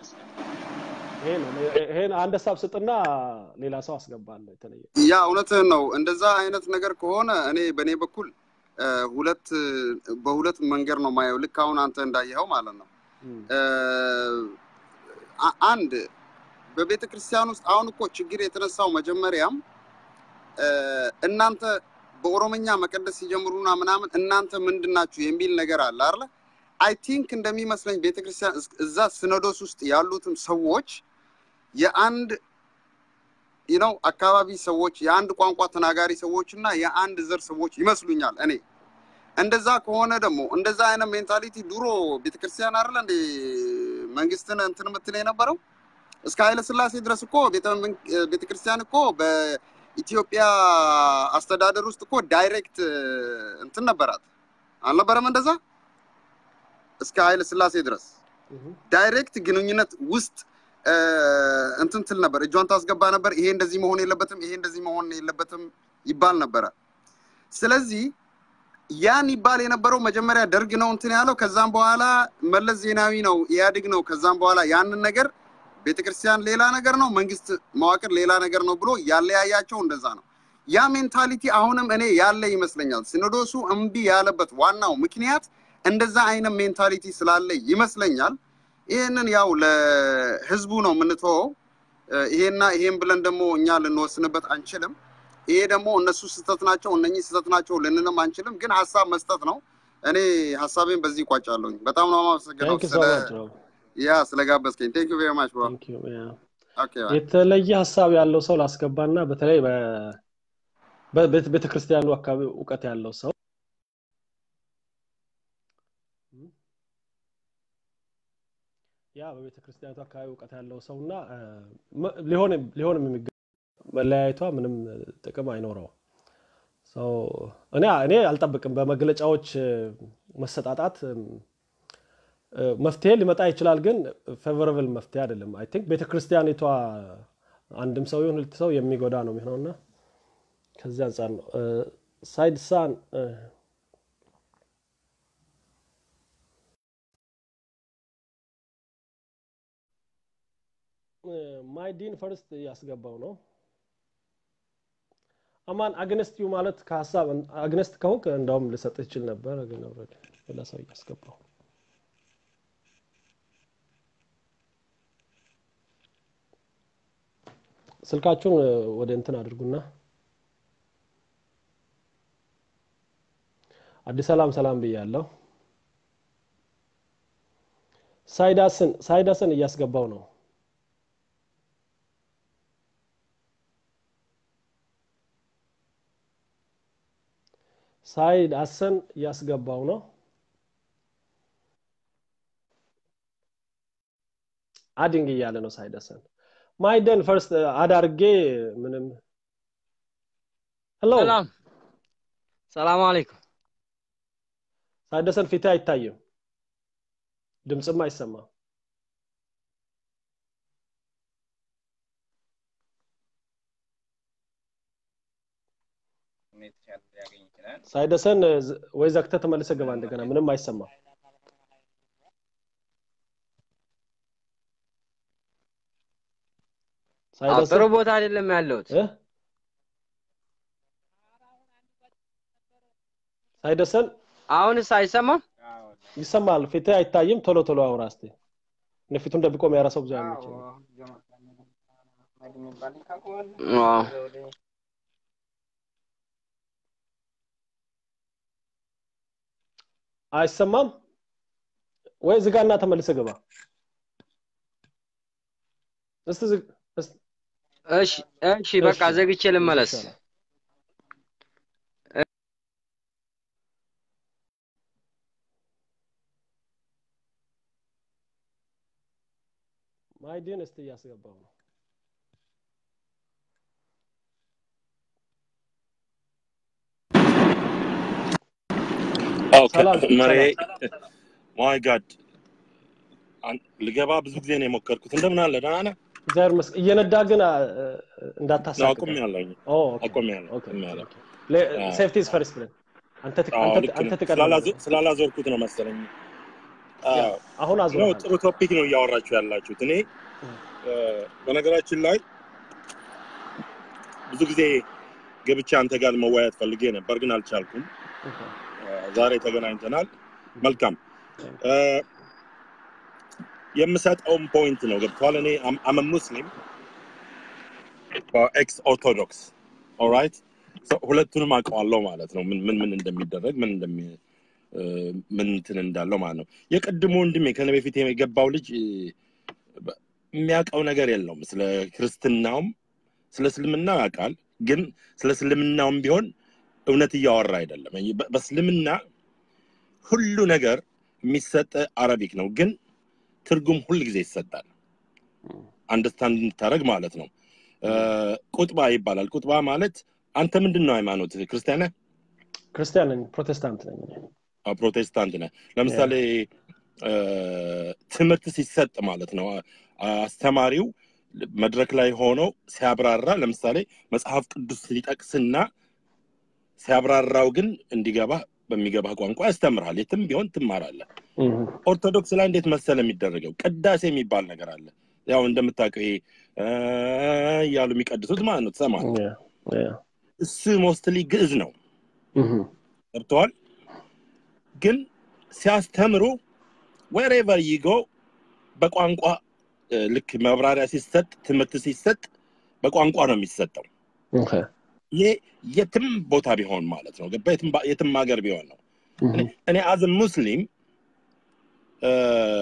ይሄን አንድ ሀሳብ ስጥና ሌላ ሰው አስገባለሁ የተለየ ያ እውነትህን ነው እንደዛ አይነት ነገር ከሆነ እኔ በእኔ በኩል ሁለት በሁለት መንገድ ነው ማየው ልክ አሁን አንተ እንዳየኸው ማለት ነው አንድ በቤተ ክርስቲያን ውስጥ አሁን እኮ ችግር የተነሳው መጀመሪያም እናንተ በኦሮምኛ መቀደስ ሲጀምሩና ምናምን እናንተ ምንድናችሁ የሚል ነገር አለ አለ አይ ቲንክ እንደሚመስለኝ ቤተክርስቲያን እዛ ሲኖዶስ ውስጥ ያሉትም ሰዎች የአንድ ነው አካባቢ ሰዎች የአንድ ቋንቋ ተናጋሪ ሰዎች እና የአንድ ዘር ሰዎች ይመስሉኛል እኔ እንደዛ ከሆነ ደግሞ እንደዛ አይነት ሜንታሊቲ ድሮ ቤተክርስቲያን አይደለ እንደ መንግስትን እንትን ምትል የነበረው እስከ ኃይለ ስላሴ ድረስ እኮ ቤተክርስቲያን እኮ በኢትዮጵያ አስተዳደር ውስጥ እኮ ዳይሬክት እንትን ነበራት አልነበረም እንደዛ እስከ ኃይለ ስላሴ ድረስ ዳይሬክት ግንኙነት ውስጥ እንትን ትል ነበር እጇን ታስገባ ነበር ይሄ እንደዚህ መሆን የለበትም ይሄ እንደዚህ መሆን የለበትም ይባል ነበረ ስለዚህ ያን ይባል የነበረው መጀመሪያ ደርግ ነው እንትን ያለው ከዛም በኋላ መለስ ዜናዊ ነው ኢህአዴግ ነው ከዛም በኋላ ያንን ነገር ቤተክርስቲያን ሌላ ነገር ነው መንግስት መዋቅር ሌላ ነገር ነው ብሎ ያለያያቸው እንደዛ ነው ያ ሜንታሊቲ አሁንም እኔ ያለ ይመስለኛል ሲኖዶሱ እምቢ ያለበት ዋናው ምክንያት እንደዛ አይነት ሜንታሊቲ ስላለ ይመስለኛል ይህንን ያው ለህዝቡ ነው የምንተወው ይሄና ይሄን ብለን ደግሞ እኛ ልንወስንበት አንችልም ይሄ ደግሞ እነሱ ስህተት ናቸው እነኚህ ስህተት ናቸው ልንንም አንችልም ግን ሀሳብ መስጠት ነው እኔ ሀሳቤን በዚህ ይቋጫለሁኝ በጣም ነው ማመሰግነው ያ ስለጋበዝከኝ ቴንክ ቬሪ ማች ብሮ የተለየ ሀሳብ ያለው ሰው ላስገባና በተለይ ቤተክርስቲያኑ አካባቢ እውቀት ያለው ሰው ያ በቤተ ክርስቲያኒቱ አካባቢ እውቀት ያለው ሰው እና ሊሆንም የሚገ መለያየቷ ምንም ጥቅም አይኖረው እኔ እኔ አልጠብቅም በመግለጫዎች መሰጣጣት መፍትሄ ሊመጣ ይችላል ግን ፌቨረብል መፍትሄ አይደለም አይ ቲንክ ቤተክርስቲያኒቷ አንድም ሰው ይሁን ሁለት ሰው የሚጎዳ ነው የሚሆነውና ከዚህ አንጻር ነው ሳይድ ሳን ማይዲን ፈርስት እያስገባው ነው። አማን አግነስት ዩ ማለት ከሀሳብ አግነስት ከሆንክ እንዳውም ልሰጥህ ይችል ነበር፣ ግን ኦልሬዲ ሌላ ሰው እያስገባው ስልካችሁን ወደ እንትን አድርጉና አዲስ ሰላም ሰላም ብያለሁ። ሳይዳስን ሳይዳስን እያስገባው ነው። ሳይድ አሰን እያስገባው ነው። አዲንግ እያለ ነው ሳይድ አሰን ማይደን ፈርስት አዳርጌ ምንም ሄሎ ሰላም ሰላም አለይኩም። ሳይደሰን ፊት አይታይም፣ ድምፅም አይሰማም። ሳይደሰን ወይ ዘግተህ ተመልሰህ ገባ እንደገና፣ ምንም አይሰማም። አዎ፣ ጥሩ ቦታ አይደለም ያለሁት። እ? ሳይደሰን አሁንስ አይሰማም? ይሰማል። ፊትህ አይታይም። ቶሎ ቶሎ አውራ እስቲ። እኔ ፊቱን ደብቆ የሚያወራ ሰው ብዙ አይመቸኝም። አዎ። አይሰማም ወይ? ዝጋና ተመልሰህ ገባ። እስቲ ዝግ እስቲ እሺ እሺ፣ በቃ እሺ፣ ዘግቼ ልመለስ። ይሻላል። ማይዲን እስቲ እያስገባው ነው። ሰላም መሬ ሰላም። ማይ ጋድ ልገባ ብዙ ጊዜ ነው የሞከርኩት። እንደምን አለ ደህና ነህ? እግዚአብሔር ይመስገን። እየነዳ ግን አ- እንዳታሳቅቅ። አቁሜያለሁኝ ኦ ኦኬ አቁሜያለሁ ኦኬ አቁሜያለሁ። ኦኬ። ሴፍቲ ኢዝ ፈርስት ብለን አንተ ትቅ- አዎ አንተ ልክ አንተ ነው። ትቀድማለህ። ስላላዞ- ስላላዞርኩት ነው መሰለኝ። ያ አዎ አሁን ነው አዙረሃል። ጥሩ ቶፒክ ነው እያወራችሁ ያላችሁት። እኔ እ፣ በነገራችን ላይ ብዙ ጊዜ ገብቼ አንተ ጋር መወያየት ፈልጌ ነበር፣ ግን አልቻልኩም። ኦኬ። እ፣ ዛሬ ተገናኝተናል። መልካም እ፣ የምሰጠውን ፖይንት ነው ገብቷል። እኔ አመ ሙስሊም ኤክስ ኦርቶዶክስ ኦራይት ሁለቱንም አውቀዋለሁ ማለት ነው። ምን ምን ምን እንደሚደረግ ምን እንደሚ እ፣ ምን እንትን እንዳለው ማለት ነው። የቅድሙ ወንድሜ ከኔ በፊት የገባው ልጅ እ፣ በ- የሚያውቀው ነገር የለውም። ስለ ክርስትናውም ስለ እስልምናው ያውቃል፣ ግን ስለ እስልምናውም ቢሆን እውነት እያወራ አይደለም። በ- በእስልምና ሁሉ ነገር የሚሰጥ አረቢክ ነው፣ ግን ትርጉም ሁል ጊዜ ይሰጣል። አንደርስታንድ እንድታደረግ ማለት ነው። እ፣ ቁጥባ ይባላል። ቁጥባ ማለት አንተ ምንድን ነው ሃይማኖት? ክርስቲያን ነህ? ክርስቲያን ነኝ፣ ፕሮቴስታንት ነኝ። እኔ። አዎ፣ ፕሮቴስታንት ነህ። ለምሳሌ እ፣ ትምህርት ሲሰጥ ማለት ነው አስተማሪው መድረክ ላይ ሆኖ ሲያብራራ ለምሳሌ መጽሐፍ ቅዱስ ሊጠቅስና ሲያብራራው ግን እንዲገባ በሚገባ ቋንቋ ያስተምርሃል። የትም ቢሆን ትማራለህ። እህ፣ ኦርቶዶክስ ላይ እንዴት መሰለ የሚደረገው ቅዳሴ የሚባል ነገር አለ። ያው እንደምታውቀው ይሄ እ እያሉ የሚቀድሱት ማለት ነው ትሰማለህ። ያ ያ እሱ ሞስትሊ ግዕዝ ነው እህ፣ ገብተዋል። ግን ሲያስተምሩ ወሬቨር ይጎ በቋንቋ እ፣ ልክ መብራሪያ ሲሰጥ ትምህርት ሲሰጥ በቋንቋ ነው የሚሰጠው። ኦኬ። ይሄ የትም ቦታ ቢሆን ማለት ነው ገባ የትም ባ- የትም ሀገር ቢሆን ነው። እህ፣ እኔ- እኔ አዝ ሙስሊም እ፣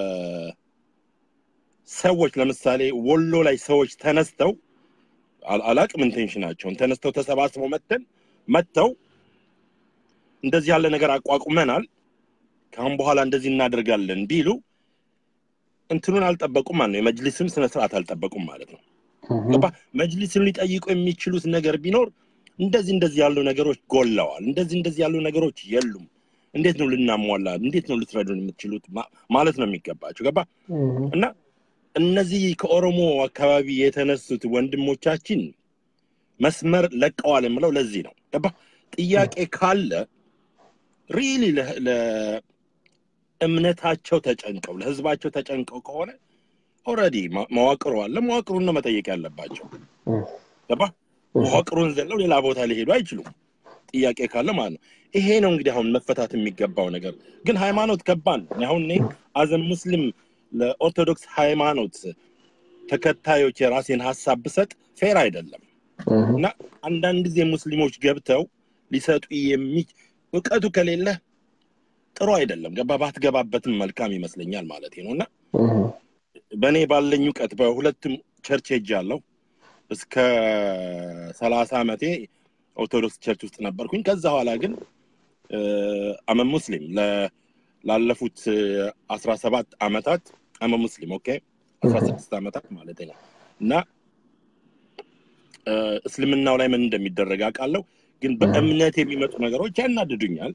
ሰዎች ለምሳሌ ወሎ ላይ ሰዎች ተነስተው አል- አላቅም ኢንቴንሽናቸውን ተነስተው ተሰባስበው መተን መጥተው እንደዚህ ያለ ነገር አቋቁመናል ከአሁን በኋላ እንደዚህ እናደርጋለን ቢሉ እንትኑን አልጠበቁም ማለት ነው። የመጅሊስም ስነ ስርዓት አልጠበቁም ማለት ነው። እህ፣ ገባ መጅሊስን ሊጠይቁ የሚችሉት ነገር ቢኖር እንደዚህ እንደዚህ ያሉ ነገሮች ጎለዋል፣ እንደዚህ እንደዚህ ያሉ ነገሮች የሉም፣ እንዴት ነው ልናሟላ፣ እንዴት ነው ልትረዱን የምትችሉት ማ- ማለት ነው የሚገባቸው። ገባ እህ፣ እና እነዚህ ከኦሮሞ አካባቢ የተነሱት ወንድሞቻችን መስመር ለቀዋል የምለው ለዚህ ነው። ገባ ጥያቄ ካለ ሪሊ ለእምነታቸው ተጨንቀው ለህዝባቸው ተጨንቀው ከሆነ ኦልሬዲ መዋቅሩ አለ። መዋቅሩን ነው መጠየቅ ያለባቸው። ገባ? መዋቅሩን ዘለው ሌላ ቦታ ሊሄዱ አይችሉም። ጥያቄ ካለ ማለት ነው። ይሄ ነው እንግዲህ አሁን መፈታት የሚገባው ነገር። ግን ሃይማኖት ከባድ ነው። እኔ አሁን እኔ አዘን ሙስሊም ለኦርቶዶክስ ሃይማኖት ተከታዮች የራሴን ሀሳብ ብሰጥ ፌር አይደለም እና አንዳንድ ጊዜ ሙስሊሞች ገብተው ሊሰጡ የሚ እውቀቱ ከሌለ ጥሩ አይደለም። ገባ ባትገባበትም መልካም ይመስለኛል ማለት ነው እና በእኔ ባለኝ እውቀት በሁለቱም ቸርች ሄጃለሁ። እስከ ሰላሳ ዓመቴ ኦርቶዶክስ ቸርች ውስጥ ነበርኩኝ። ከዛ በኋላ ግን አመ ሙስሊም ላለፉት አስራ ሰባት ዓመታት አመ ሙስሊም ኦኬ አስራ ስድስት ዓመታት ማለት ነው እና እስልምናው ላይ ምን እንደሚደረግ አውቃለሁ። ግን በእምነት የሚመጡ ነገሮች ያናድዱኛል።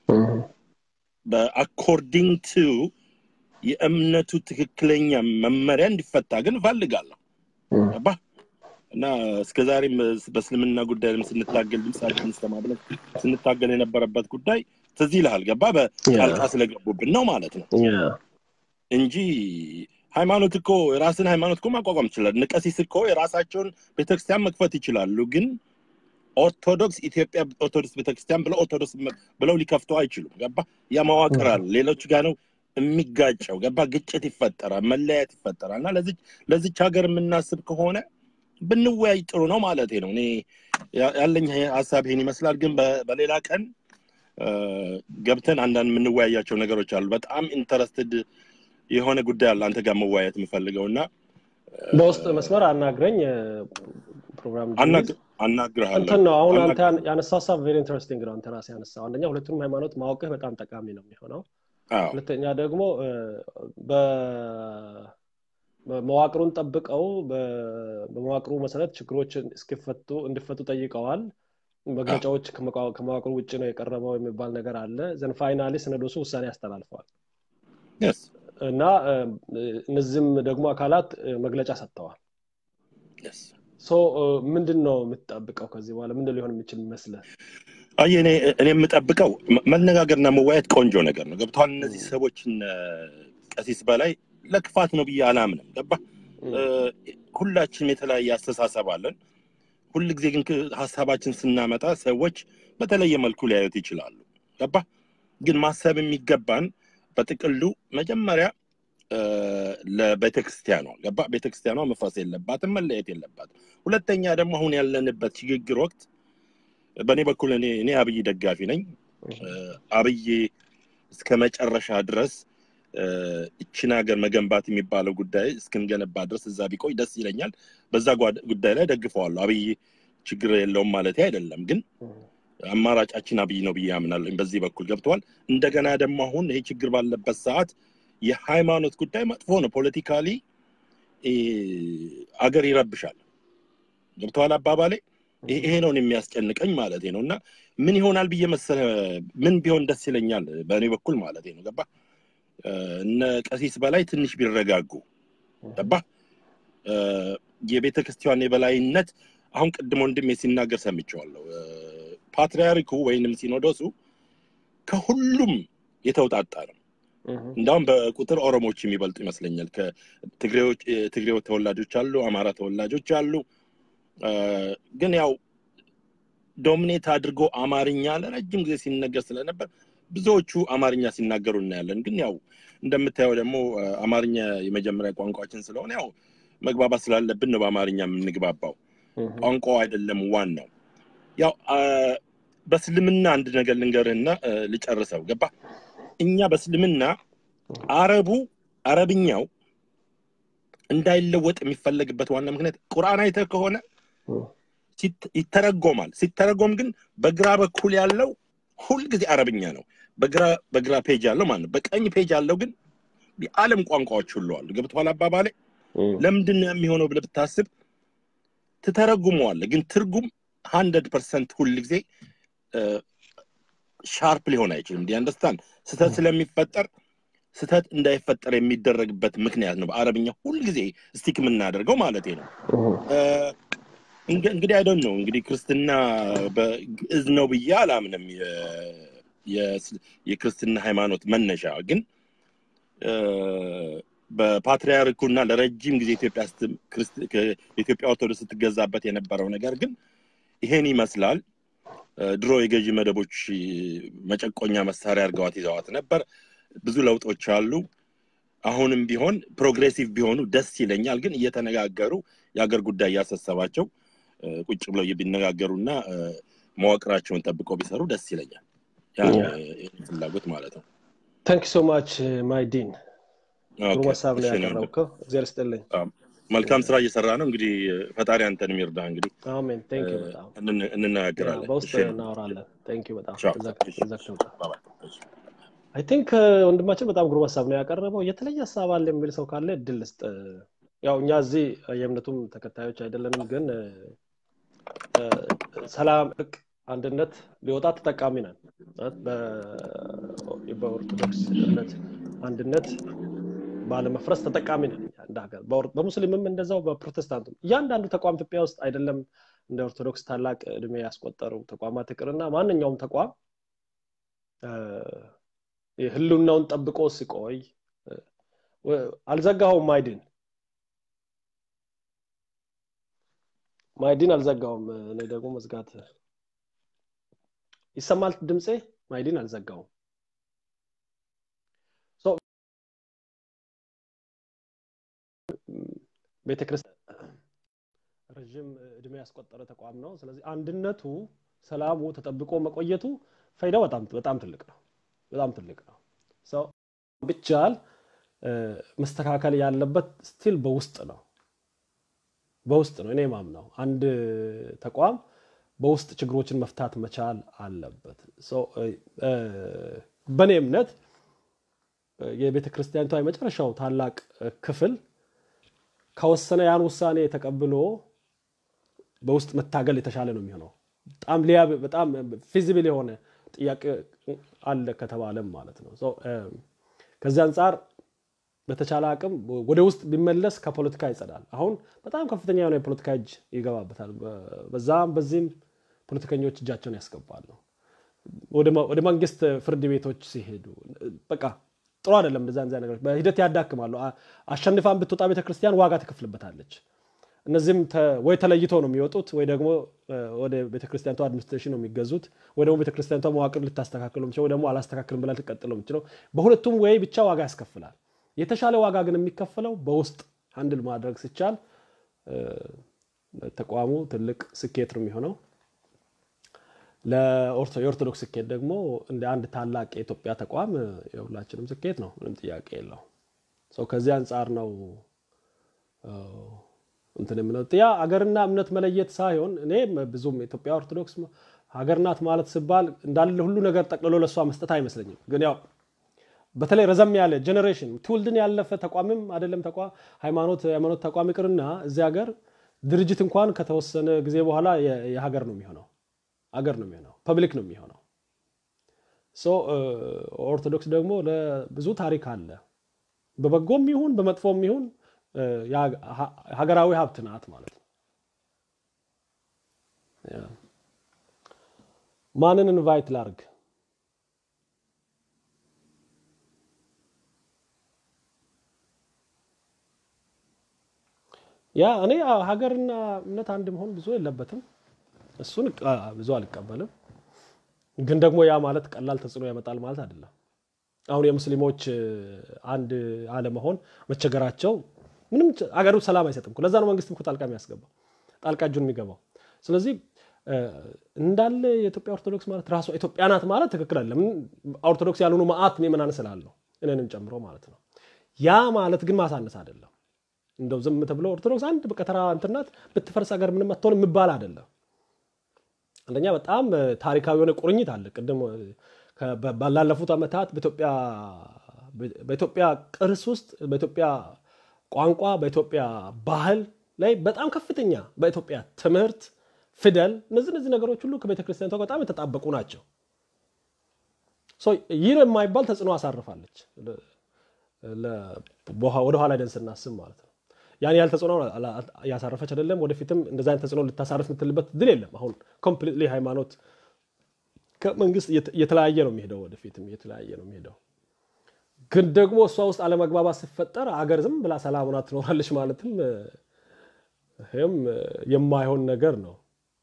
በአኮርዲንግ ቱ የእምነቱ ትክክለኛ መመሪያ እንዲፈታ ግን እፈልጋለሁ። ገባ እና እስከ ዛሬም በእስልምና ጉዳይ ስንታገል ድምፃችን ስተማ ብለን ስንታገል የነበረበት ጉዳይ ትዝ ይልሃል። ገባ በጣልቃ ስለገቡብን ነው ማለት ነው እንጂ ሃይማኖት እኮ የራስን ሃይማኖት እኮ ማቋቋም ይችላል። ንቀሲስ እኮ የራሳቸውን ቤተክርስቲያን መክፈት ይችላሉ። ግን ኦርቶዶክስ ኢትዮጵያ ኦርቶዶክስ ቤተክርስቲያን ብለው ኦርቶዶክስ ብለው ሊከፍቱ አይችሉም። ገባ ያ መዋቅር አለ። ሌሎች ጋር ነው የሚጋጨው። ገባ ግጭት ይፈጠራል፣ መለያየት ይፈጠራል። እና ለዚች ለዚች ሀገር የምናስብ ከሆነ ብንወያይ ጥሩ ነው ማለት ነው። እኔ ያለኝ ሀሳብ ይሄን ይመስላል። ግን በሌላ ቀን ገብተን አንዳንድ የምንወያያቸው ነገሮች አሉ። በጣም ኢንተረስትድ የሆነ ጉዳይ አለ አንተ ጋር መወያየት የምፈልገው እና በውስጥ መስመር አናግረኝ። ፕሮግራም አናግርሃለሁ። እንትን ነው አሁን አንተ ያነሳው ሀሳብ ቬሪ ኢንተረስቲንግ ነው። አንተ ራስህ ያነሳው አንደኛ ሁለቱንም ሃይማኖት ማወቅህ በጣም ጠቃሚ ነው የሚሆነው። ሁለተኛ ደግሞ መዋቅሩን ጠብቀው በመዋቅሩ መሰረት ችግሮችን እስኪፈቱ እንዲፈቱ ጠይቀዋል። መግለጫዎች ከመዋቅሩ ውጭ ነው የቀረበው የሚባል ነገር አለ። ዘን ፋይናሊ ሲኖዶሱ ውሳኔ ያስተላልፈዋል እና እነዚህም ደግሞ አካላት መግለጫ ሰጥተዋል። ሶ ምንድን ነው የምትጠብቀው ከዚህ በኋላ ምንድን ሊሆን የሚችል ይመስልህ? አይ እኔ እኔ የምጠብቀው መነጋገርና መወያየት ቆንጆ ነገር ነው። ገብተዋል። እነዚህ ሰዎችን ቀሲስ በላይ ለክፋት ነው ብዬ አላምንም። ገባ ሁላችንም የተለያየ አስተሳሰብ አለን። ሁል ጊዜ ግን ሀሳባችን ስናመጣ ሰዎች በተለየ መልኩ ሊያዩት ይችላሉ። ገባ ግን ማሰብ የሚገባን በጥቅሉ መጀመሪያ ለቤተክርስቲያኗ ገባ ቤተክርስቲያኗ መፍረስ የለባትም፣ መለየት የለባትም። ሁለተኛ ደግሞ አሁን ያለንበት ሽግግር ወቅት በእኔ በኩል እኔ እኔ አብይ ደጋፊ ነኝ። አብይ እስከ መጨረሻ ድረስ እችን ሀገር መገንባት የሚባለው ጉዳይ እስክንገነባ ድረስ እዛ ቢቆይ ደስ ይለኛል። በዛ ጉዳይ ላይ ደግፈዋለሁ። አብይ ችግር የለውም ማለት አይደለም፣ ግን አማራጫችን አብይ ነው ብዬ አምናለሁ። በዚህ በኩል ገብተዋል። እንደገና ደግሞ አሁን ይሄ ችግር ባለበት ሰዓት የሃይማኖት ጉዳይ መጥፎ ነው። ፖለቲካሊ አገር ይረብሻል። ገብተዋል አባባሌ። ይሄ ነው የሚያስጨንቀኝ ማለት ነው። እና ምን ይሆናል ብዬ መሰለ ምን ቢሆን ደስ ይለኛል በእኔ በኩል ማለት ነው። ገባ እነ ቀሲስ በላይ ትንሽ ቢረጋጉ ገባ የቤተ ክርስቲያን የበላይነት አሁን ቅድም ወንድሜ ሲናገር ሰምቼዋለሁ። ፓትርያርኩ ወይንም ሲኖዶሱ ከሁሉም የተውጣጣ ነው። እንዳውም በቁጥር ኦሮሞዎች የሚበልጡ ይመስለኛል። ትግሬ ተወላጆች አሉ፣ አማራ ተወላጆች አሉ። ግን ያው ዶሚኔት አድርጎ አማርኛ ለረጅም ጊዜ ሲነገር ስለነበር ብዙዎቹ አማርኛ ሲናገሩ እናያለን። ግን ያው እንደምታየው ደግሞ አማርኛ የመጀመሪያ ቋንቋችን ስለሆነ ያው መግባባት ስላለብን ነው በአማርኛ የምንግባባው። ቋንቋው አይደለም ዋናው። ያው በእስልምና አንድ ነገር ልንገርህና ልጨርሰው። ገባ እኛ በእስልምና አረቡ አረብኛው እንዳይለወጥ የሚፈለግበት ዋና ምክንያት ቁርአን አይተህ ከሆነ ይተረጎማል። ሲተረጎም ግን በግራ በኩል ያለው ሁልጊዜ አረብኛ ነው። በግራ በግራ ፔጅ ያለው ማለት ነው። በቀኝ ፔጅ ያለው ግን የዓለም ቋንቋዎች ሁሉ አሉ። ገብቶሃል አባባሌ? ለምንድን ነው የሚሆነው ብለህ ብታስብ ትተረጉመዋለህ፣ ግን ትርጉም ሀንድረድ ፐርሰንት ሁል ጊዜ ሻርፕ ሊሆን አይችልም። አንደርስታንድ ስህተት ስለሚፈጠር ስህተት እንዳይፈጠር የሚደረግበት ምክንያት ነው። በአረብኛ ሁልጊዜ ስቲክ የምናደርገው ማለት ነው። እንግዲህ አይደን ነው እንግዲህ ክርስትና በግዕዝ ነው ብዬ አላምንም። የክርስትና ሃይማኖት መነሻ ግን በፓትሪያርኩና ለረጅም ጊዜ ኢትዮጵያ ስት- ክርስት- ከ- የኢትዮጵያ ኦርቶዶክስ ስትገዛበት የነበረው ነገር ግን ይሄን ይመስላል። እ፣ ድሮ የገዢ መደቦች እ፣ መጨቆኛ መሳሪያ አድርገዋት ይዘዋት ነበር። ብዙ ለውጦች አሉ። አሁንም ቢሆን ፕሮግሬሲቭ ቢሆኑ ደስ ይለኛል። ግን እየተነጋገሩ የሀገር ጉዳይ እያሳሰባቸው እ፣ ቁጭ ብለው ቢነጋገሩና እ፣ መዋቅራቸውን ጠብቀው ቢሰሩ ደስ ይለኛል። ያ ነው Yeah. የእኔ ፍላጎት ማለት ነው። ታንክ ሶ ማች ማይዲን ኦኬ፣ ግሩም ሀሳብ ነው እሺ፣ እኔ ወንድም። ያቀረብከው እግዚአብሔር ስጥልኝ አዎ፣ መልካም ስራ እየሰራ ነው። እንግዲህ ፈጣሪ አንተን የሚርዳ እንግዲህ አሜን ቴንክ ዩ በጣም እንን- ያ፣ እንነጋገራለን። በውስጥ እሺ፣ እናወራለን ቴንክ ዩ በጣም ቻው። እዛ- እሺ፣ እዛ ክፍል ውጣ። ባይ ባይ። እሺ። አይ ቲንክ ወንድማችን በጣም ግሩም ሀሳብ ነው ያቀረበው። የተለየ ሀሳብ አለ የሚል ሰው ካለ እድል ልስጥ። ያው እኛ እዚህ የእምነቱም ተከታዮች አይደለንም፣ ግን እ፣ ሰላም፣ እርቅ፣ አንድነት ቢወጣ ተጠቃሚ ነን። ማለት በ- በኦርቶዶክስ እምነት አንድነት ባለመፍረስ ተጠቃሚ ነን እኛ እንደ ሀገር። በኦር- በሙስሊምም እንደዛው በፕሮቴስታንቱም እያንዳንዱ ተቋም ኢትዮጵያ ውስጥ አይደለም እንደ ኦርቶዶክስ ታላቅ እድሜ ያስቆጠሩ ተቋማት ይቅርና ማንኛውም ተቋም እ፣ ህልውናውን ጠብቆ ሲቆይ እ፣ ወ- አልዘጋኸውም ማይድን ማይድን አልዘጋውም እኔ ደግሞ መዝጋት ይሰማል ድምፄ ማይድን አልዘጋውም ሶ ቤተክርስቲያን ረዥም እድሜ ያስቆጠረ ተቋም ነው ስለዚህ አንድነቱ ሰላሙ ተጠብቆ መቆየቱ ፋይዳው በጣም በጣም ትልቅ ነው በጣም ትልቅ ነው ሰው ብቻል እ፣ መስተካከል ያለበት ስቲል በውስጥ ነው በውስጥ ነው እኔ ማምነው አንድ ተቋም በውስጥ ችግሮችን መፍታት መቻል አለበት ሶ፣ እ፣ እ፣ በእኔ እምነት እ፣ የቤተ ክርስቲያኒቷ የመጨረሻው ታላቅ እ፣ ክፍል ከወሰነ ያን ውሳኔ ተቀብሎ በውስጥ መታገል የተሻለ ነው የሚሆነው በጣም ሊያ በጣም ፊዚብል የሆነ ጥያቄ አለ ከተባለም ማለት ነው ሶ፣ እ፣ ከዚህ አንጻር በተቻለ አቅም ወደ ውስጥ ቢመለስ ከፖለቲካ ይጸዳል አሁን በጣም ከፍተኛ የሆነ የፖለቲካ እጅ ይገባበታል በ- በዛም በዚህም ፖለቲከኞች እጃቸውን ያስገባሉ ወደ መ- ወደ መንግስት ፍርድ ቤቶች ሲሄዱ በቃ ጥሩ አይደለም እንደዛ እንደዛ ነገሮች በሂደት ያዳክማሉ አ- አሸንፋን ብትወጣ ቤተክርስቲያን ዋጋ ትከፍልበታለች እነዚህም ተ- ወይ ተለይቶ ነው የሚወጡት ወይ ደግሞ እ፣ ወደ ቤተክርስቲያኒቷ አድሚኒስትሬሽን ነው የሚገዙት ወይ ደግሞ ቤተክርስቲያኒቷ መዋቅር ልታስተካክሉ የምችለው ወይ ደግሞ አላስተካክልም ብላ ልትቀጥለው የምችለው በሁለቱም ወይ ብቻ ዋጋ ያስከፍላል የተሻለ ዋጋ ግን የሚከፈለው በውስጥ አንድል ማድረግ ሲቻል እ፣ ተቋሙ ትልቅ ስኬት ነው የሚሆነው ለኦርቶ- የኦርቶዶክስ ስኬት ደግሞ እንደ አንድ ታላቅ የኢትዮጵያ ተቋም እ፣ የሁላችንም ስኬት ነው ምንም ጥያቄ የለው ሰው ከዚህ አንጻር ነው እ፣ እንትን የምለው ያ ሀገርና እምነት መለየት ሳይሆን እኔ ብዙም ኢትዮጵያ ኦርቶዶክስ ሀገር ናት ማለት ሲባል እንዳለ ሁሉ ነገር ጠቅልሎ ለእሷ መስጠት አይመስለኝም ግን ያው በተለይ ረዘም ያለ ጀኔሬሽን ትውልድን ያለፈ ተቋምም አይደለም ተቋም ሃይማኖት ሃይማኖት ተቋም ይቅርና እዚህ ሀገር ድርጅት እንኳን ከተወሰነ ጊዜ በኋላ የ- የሀገር ነው የሚሆነው አገር ነው የሚሆነው ፐብሊክ ነው የሚሆነው ሶ ኦርቶዶክስ ደግሞ ለብዙ ታሪክ አለ በበጎም ይሁን በመጥፎም ይሁን እ፣ የሀ- ሀ- ሀገራዊ ሀብት ናት ማለት ነው ያ። ማንን ኢንቫይት ላርግ ያ እኔ አ፣ ሀገርና እምነት አንድ መሆን ብዙ የለበትም እሱን አ፣ ብዙ አልቀበልም ግን ደግሞ ያ ማለት ቀላል ተጽዕኖ ያመጣል ማለት አይደለም አሁን የሙስሊሞች እ፣ አንድ አለመሆን መቸገራቸው ምንም ጭ- አገሩ ሰላም አይሰጥም እኮ። ለዛ ነው መንግስትም እኮ ጣልቃ የሚያስገባው ጣልቃ እጁን የሚገባው ስለዚህ እ፣ እንዳለ የኢትዮጵያ ኦርቶዶክስ ማለት ራሷ ኢትዮጵያ ናት ማለት ትክክል አይደለም ኦርቶዶክስ ያልሆኑ መዓት ምዕመናን ስላለው እኔንም ጨምሮ ማለት ነው ያ ማለት ግን ማሳነስ አይደለም እንደው ዝም ተብሎ ኦርቶዶክስ አንድ በቃ ተራ እንትን ናት ብትፈርስ ሀገር ምንም አትሆን የሚባል አይደለም አንደኛ በጣም እ፣ ታሪካዊ የሆነ ቁርኝት አለ ቅድም እ፣ ከ- በ- ባላለፉት ዓመታት በኢትዮጵያ በኢትዮጵያ ቅርስ ውስጥ በኢትዮጵያ ቋንቋ በኢትዮጵያ ባህል ላይ በጣም ከፍተኛ በኢትዮጵያ ትምህርት ፊደል እነዚህ እነዚህ ነገሮች ሁሉ ከቤተ ክርስቲያኒቷ ጋር በጣም የተጣበቁ ናቸው ሶ ይህ ነው የማይባል ተጽዕኖ አሳርፋለች ለ- ለ- በኋ- ወደኋላ ደን ስናስብ ማለት ነው ያን ያህል ተጽዕኖ አላ- እያሳረፈች አይደለም ወደፊትም እንደዚ አይነት ተጽዕኖ ልታሳርፍ የምትልበት ድል የለም አሁን ኮምፕሊትሊ ሃይማኖት ከመንግስት እየተ- እየተለያየ ነው የሚሄደው ወደፊትም እየተለያየ ነው የሚሄደው ግን ደግሞ እሷ ውስጥ አለመግባባት ሲፈጠር አገር ዝም ብላ ሰላም ሆና ትኖራለች ማለትም እ፣ ይህም እ፣ የማይሆን ነገር ነው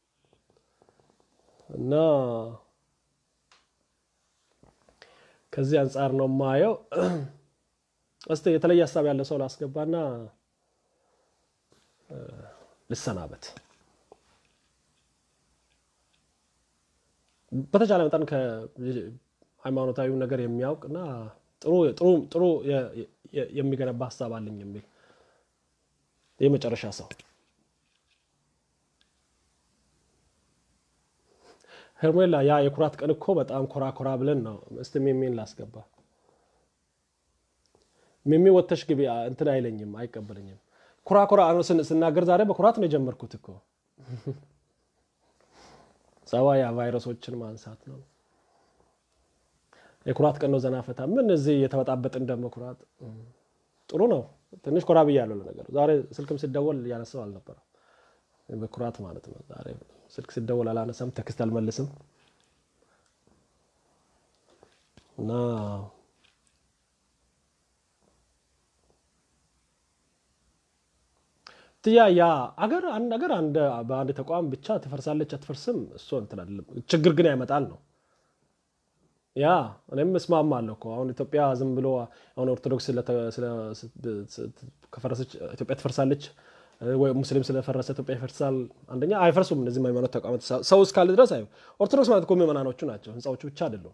እና ከዚህ አንጻር ነው የማየው። እስቲ የተለየ ሀሳብ ያለ ሰው ላስገባና እ፣ ልሰናበት። በተቻለ መጠን ከሃይማኖታዊ ነገር የሚያውቅ እና ጥሩ ጥሩ ጥሩ የ- የ- የሚገነባ ሀሳብ አለኝ የሚል የመጨረሻ ሰው ሄርሜላ፣ ያ የኩራት ቀን እኮ በጣም ኮራ ኮራ ብለን ነው። እስቲ ሚሚን ላስገባ። ሚሚ ወተሽ ግቢ አ- እንትን አይለኝም፣ አይቀበለኝም። ኩራ ኮራ አሁን ስን- ስናገር ዛሬ በኩራት ነው የጀመርኩት እኮ ጸባይ ቫይረሶችን ማንሳት ነው። የኩራት ቀን ነው። ዘና ፈታ ምን እዚህ የተበጣበጥን ደግሞ ኩራት እም፣ ጥሩ ነው። ትንሽ ኮራ ብያለሁ። ለነገሩ ዛሬ ስልክም ሲደወል እያነሳው አልነበረም። በኩራት ማለት ነው። ዛሬ ስልክ ሲደወል አላነሳም፣ ቴክስት አልመልስም እና ትያ ያ አገር አንድ አገር አንድ በአንድ ተቋም ብቻ ትፈርሳለች አትፈርስም፣ እሱ እንትን አይደለም። ችግር ግን ያመጣል ነው ያ እኔም እስማማለሁ እኮ አሁን ኢትዮጵያ ዝም ብሎ አሁን ኦርቶዶክስ ስለተ- ስለ- ስ- ከፈረሰች ኢትዮጵያ ትፈርሳለች እ፣ ወይ ሙስሊም ስለፈረሰ ኢትዮጵያ ይፈርሳል። አንደኛ አይፈርሱም እነዚህ ሃይማኖት ተቋማት ሰ- ሰው እስካለ ድረስ አይ ኦርቶዶክስ ማለት እኮ ምዕመናኖቹ ናቸው፣ ህንፃዎቹ ብቻ አይደሉም።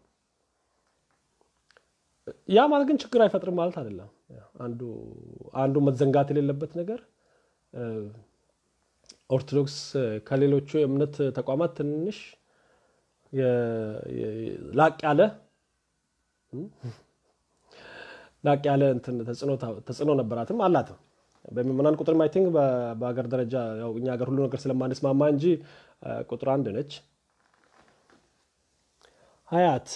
ያ ማለት ግን ችግር አይፈጥርም ማለት አይደለም። አንዱ አንዱ መዘንጋት የሌለበት ነገር እ፣ ኦርቶዶክስ ከሌሎቹ የእምነት ተቋማት ትንሽ የ- የ- ላቅ ያለ ላቅ ያለ እንትን ተጽዕኖ ታ- ተጽዕኖ ነበራትም አላትም። በምዕመናን ቁጥር አይ ቲንክ በሀገር ደረጃ ያው እኛ ሀገር ሁሉ ነገር ስለማንስማማ እንጂ አ፣ ቁጥር አንድ ነች። ሀያት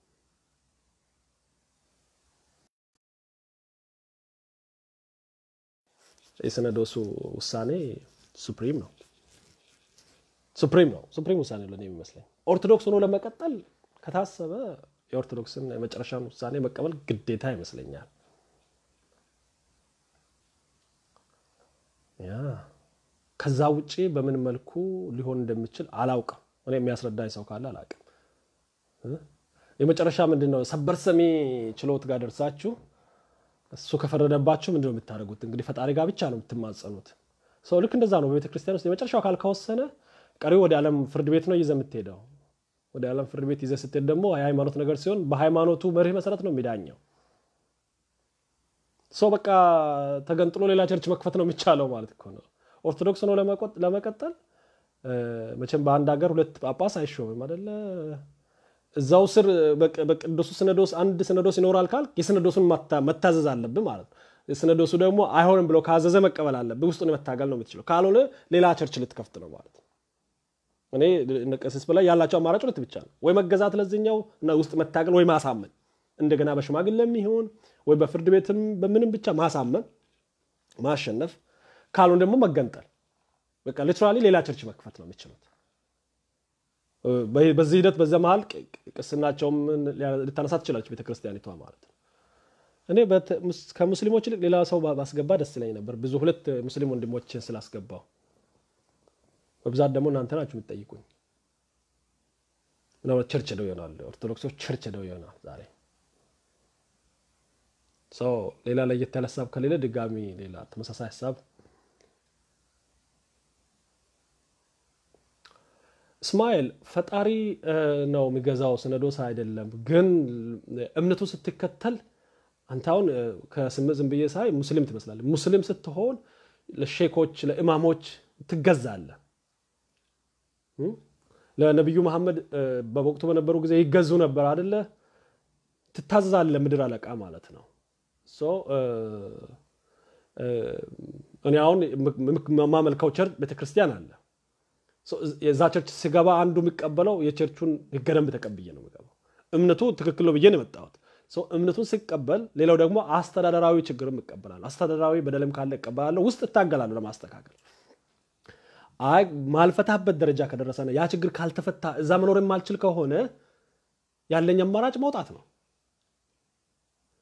የሲኖዶሱ ውሳኔ ሱፕሪም ነው ሱፕሪም ነው ሱፕሪም ውሳኔ ነው ለእኔ የሚመስለኝ። ኦርቶዶክስ ሆኖ ለመቀጠል ከታሰበ የኦርቶዶክስን የመጨረሻውን ውሳኔ መቀበል ግዴታ ይመስለኛል። ያ ከዛ ውጪ በምን መልኩ ሊሆን እንደሚችል አላውቅም። እኔ የሚያስረዳኝ ሰው ካለ አላውቅም። እ? የመጨረሻ ምንድን ነው ሰበር ሰሚ ችሎት ጋር ደርሳችሁ እሱ ከፈረደባችሁ ምንድን ነው የምታደርጉት? እንግዲህ ፈጣሪ ጋር ብቻ ነው የምትማጸኑት። ሰው ልክ እንደዛ ነው። በቤተ ክርስቲያን ውስጥ የመጨረሻው አካል ከወሰነ ቀሪው ወደ ዓለም ፍርድ ቤት ነው ይዘህ የምትሄደው። ወደ ዓለም ፍርድ ቤት ይዘህ ስትሄድ ደግሞ የሃይማኖት ነገር ሲሆን በሃይማኖቱ መርህ መሰረት ነው የሚዳኘው። ሰው በቃ ተገንጥሎ ሌላ ቸርች መክፈት ነው የሚቻለው ማለት እኮ ነው። ኦርቶዶክስ ነው ለመቆጥ- ለመቀጠል እ፣ መቼም በአንድ ሀገር ሁለት ጳጳስ አይሾምም አደለ? እዛው ስር በቅ- በቅዱሱ ሲኖዶስ አንድ ሲኖዶስ ይኖራል ካል የሲኖዶሱን መታ- መታዘዝ አለብህ ማለት ነው። ሲኖዶሱ ደግሞ አይሆንም ብሎ ካዘዘ መቀበል አለብህ። ውስጡን መታገል ነው የምትችለው። ካልሆነ ሌላ ቸርች ልትከፍት ነው ማለት ነው። እኔ እነ ቀሲስ በላይ ያላቸው አማራጭ ሁለት ብቻ ነው። ወይ መገዛት ለዚህኛው እና ውስጥ መታገል፣ ወይ ማሳመን እንደገና በሽማግሌም ይሁን ወይ በፍርድ ቤትም በምንም ብቻ ማሳመን ማሸነፍ፣ ካልሆነ ደግሞ መገንጠል። በቃ ሊትራሊ ሌላ ቸርች መክፈት ነው የሚችሉት። በ- በዚህ ሂደት በዛ መሀል ቅ- ቅ- ቅስናቸውም ልታነሳ ትችላለች ቤተክርስቲያኒቷ ማለት ነው። እኔ በት- ሙስ- ከሙስሊሞች ይልቅ ሌላ ሰው ባ- ባስገባ ደስ ይለኝ ነበር። ብዙ ሁለት ሙስሊም ወንድሞችን ስላስገባው በብዛት ደግሞ እናንተ ናችሁ የምትጠይቁኝ። ምናልባት ቸርች ሄደው ይሆናል፣ ኦርቶዶክሶች ቸርች ሄደው ይሆናል ዛሬ ሰው ሌላ ለየት ያለ ሀሳብ ከሌለ ድጋሚ ሌላ ተመሳሳይ ሀሳብ እስማኤል ፈጣሪ እ፣ ነው የሚገዛው ሲኖዶስ አይደለም። ግን እምነቱ ስትከተል አንተ አሁን እ፣ ከስምህ ዝም ብዬ ሳይ ሙስሊም ትመስላለህ። ሙስሊም ስትሆን ለሼኮች ለኢማሞች ትገዛለህ። እ? ለነቢዩ መሐመድ እ፣ በወቅቱ በነበሩ ጊዜ ይገዙ ነበር አደለ? ትታዘዛለህ፣ ምድር አለቃ ማለት ነው። ሶ እ፣ እ፣ እኔ አሁን የማመልከው ቸርች ቤተክርስቲያን አለ ሶ የዛ ቸርች ስገባ አንዱ የሚቀበለው የቸርቹን ህገ ደንብ ተቀብዬ ነው የሚገባው። እምነቱ ትክክል ነው ብዬ ነው የመጣሁት። ሶ እምነቱን ሲቀበል፣ ሌላው ደግሞ አስተዳደራዊ ችግርም እቀበላለሁ። አስተዳደራዊ በደልም ካለ እቀበላለሁ። ውስጥ እታገላለሁ ለማስተካከል። አይ ማልፈታበት ደረጃ ከደረሰ ነው ያ ችግር ካልተፈታ እዛ መኖር የማልችል ከሆነ ያለኝ አማራጭ መውጣት ነው።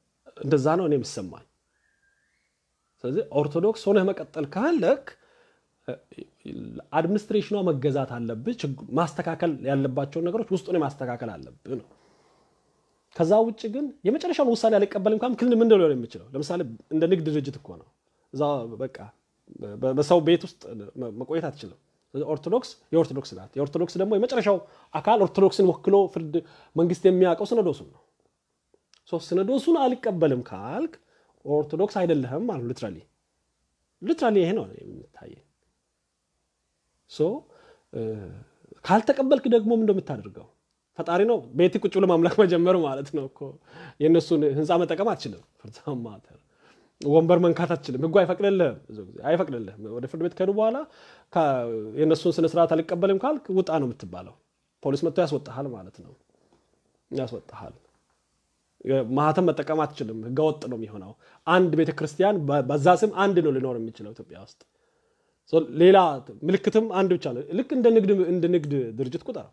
እንደዛ ነው እኔ የሚሰማኝ። ስለዚህ ኦርቶዶክስ ሆነህ መቀጠል ካለክ አድሚኒስትሬሽኗ መገዛት አለብህ። ችግ- ማስተካከል ያለባቸውን ነገሮች ውስጡን ማስተካከል አለብህ ነው። ከዛ ውጭ ግን የመጨረሻውን ውሳኔ አልቀበልም ካም ክልል ምንድን ሊሆን የሚችለው? ለምሳሌ እንደ ንግድ ድርጅት እኮ ነው። እዛ በቃ በ- በሰው ቤት ውስጥ መ- መቆየት አትችልም። ስለዚህ ኦርቶዶክስ የኦርቶዶክስ ናት። የኦርቶዶክስ ደግሞ የመጨረሻው አካል ኦርቶዶክስን ወክሎ ፍርድ መንግስት የሚያውቀው ሲኖዶሱን ነው። ሶ ሲኖዶሱን አልቀበልም ካልክ ኦርቶዶክስ አይደለህም ማለት ሊትራሊ ሊትራሊ ይሄ ነው የሚታየኝ። ሶ እ፣ ካልተቀበልክ ደግሞ ምን እንደምታደርገው ፈጣሪ ነው ቤት ቁጭ ብሎ ማምለክ መጀመር ማለት ነው እኮ የእነሱን ህንፃ መጠቀም አትችልም ፍርድ ማተር ወንበር መንካት አትችልም ህጉ አይፈቅድልህም ብዙ ጊዜ አይፈቅድልህም ወደ ፍርድ ቤት ከሄዱ በኋላ ከ- የእነሱን ስነስርዓት አልቀበልም ካልክ ውጣ ነው የምትባለው ፖሊስ መጥቶ ያስወጣሃል ማለት ነው ያስወጣሃል ማህተም መጠቀም አትችልም ህገወጥ ነው የሚሆነው አንድ ቤተ ክርስቲያን በ- በዛ ስም አንድ ነው ሊኖር የሚችለው ኢትዮጵያ ውስጥ ሶ ሌላ ምልክትም አንድ ብቻ ነው ልክ እንደ ንግድ እንደ ንግድ ድርጅት ቁጠረው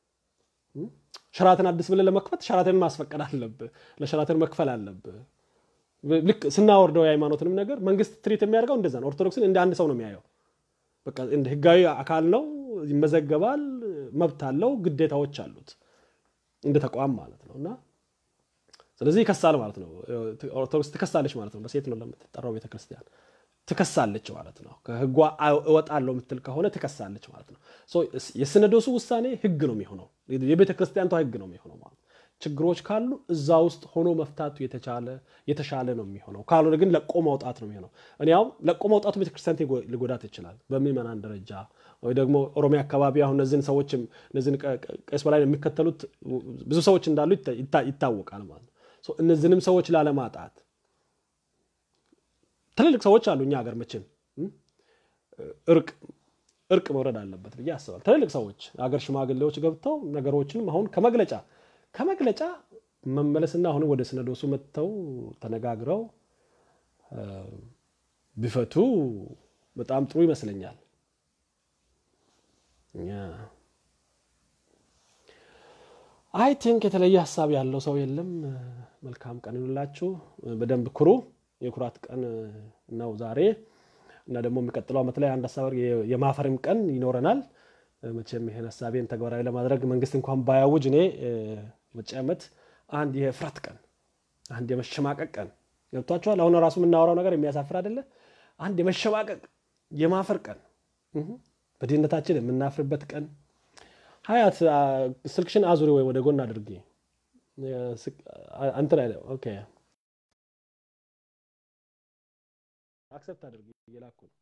ሸራተን አዲስ ብለህ ለመክፈት ሸራተን ማስፈቀድ አለብህ ለሸራተን መክፈል አለብህ ልክ ስናወርደው የሃይማኖትንም ነገር መንግስት ትሪት የሚያደርገው እንደዛ ነው ኦርቶዶክስን እንደ አንድ ሰው ነው የሚያየው በቃ እንደ ህጋዊ አካል ነው ይመዘገባል መብት አለው ግዴታዎች አሉት እንደ ተቋም ማለት ነው እና ስለዚህ ይከሳል ማለት ነው ኦርቶዶክስ ትከሳለች ማለት ነው በሴት ነው ለምትጠራው ቤተክርስቲያን ትከሳለች ማለት ነው ከህጓ እወጣለሁ የምትል ከሆነ ትከሳለች ማለት ነው ሶ የሲኖዶሱ ውሳኔ ህግ ነው የሚሆነው የቤተ ክርስቲያንቷ ህግ ነው የሚሆነው ማለት ነው ችግሮች ካሉ እዛ ውስጥ ሆኖ መፍታቱ የተቻለ የተሻለ ነው የሚሆነው ካልሆነ ግን ለቆ ማውጣት ነው የሚሆነው እኔ አሁን ለቆ ማውጣቱ ቤተክርስቲያን ሊጎ- ሊጎዳት ይችላል በምዕመናን ደረጃ ወይ ደግሞ ኦሮሚያ አካባቢ አሁን እነዚህን ሰዎችም እነዚህን ቀ- ቀ- ቀስ በላይ የሚከተሉት ብዙ ሰዎች እንዳሉ ይታ- ይታ- ይታወቃል ማለት ነው ሶ እነዚህንም ሰዎች ላለማጣት ትልልቅ ሰዎች አሉ እኛ ሀገር መቼም እም? እርቅ እርቅ መውረድ አለበት ብዬ አስባል ትልልቅ ሰዎች የሀገር ሽማግሌዎች ገብተው ነገሮችንም አሁን ከመግለጫ ከመግለጫ መመለስና አሁንም ወደ ሲኖዶሱ መጥተው ተነጋግረው እ፣ ቢፈቱ በጣም ጥሩ ይመስለኛል አይ ቲንክ የተለየ ሀሳብ ያለው ሰው የለም መልካም ቀን ይሁንላችሁ በደንብ ኩሩ የኩራት ቀን ነው ዛሬ እና ደግሞ የሚቀጥለው ዓመት ላይ አንድ ሀሳብ የ- የማፈርም ቀን ይኖረናል መቼም ይህን ሀሳቤን ተግባራዊ ለማድረግ መንግስት እንኳን ባያውጅ እኔ እ፣ መጪ ዓመት አንድ የፍራት ቀን አንድ የመሸማቀቅ ቀን ገብቷቸዋል አሁን ራሱ የምናወራው ነገር የሚያሳፍር አይደለ አንድ የመሸማቀቅ የማፈር ቀን እህ፣ በድህነታችን የምናፍርበት ቀን ሀያት አ፣ ስልክሽን አዙሪ ወይ ወደ ጎን አድርጊ የስቅ- አ- እንትን አይለ ኦኬ አክሰፕት አድርጊ እየላኩ ነው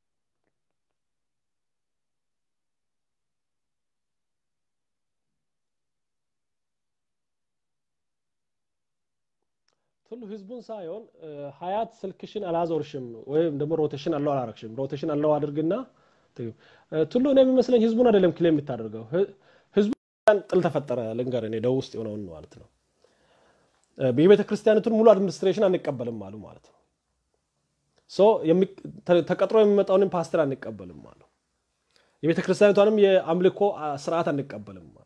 ቱሉ ህዝቡን ሳይሆን እ፣ ሀያት ስልክሽን አላዞርሽም ወይም ደግሞ ሮቴሽን አለው አላረግሽም ሮቴሽን አለው አድርግና ትዩ። እ፣ ቱሉ እኔ የሚመስለኝ ህዝቡን አይደለም ክሌም የምታደርገው ህ- ህዝቡ ጥል ተፈጠረ ልንገር እኔ ደቡብ ውስጥ የሆነውን ማለት ነው እ፣ የቤተ ክርስቲያኒቱን ሙሉ አድሚኒስትሬሽን አንቀበልም አሉ ማለት ነው ሶ የሚ- ተ- ተቀጥሮ የሚመጣውንም ፓስተር አንቀበልም አሉ የቤተ ክርስቲያኒቷንም የአምልኮ አ፣ ስርዓት አንቀበልም አሉ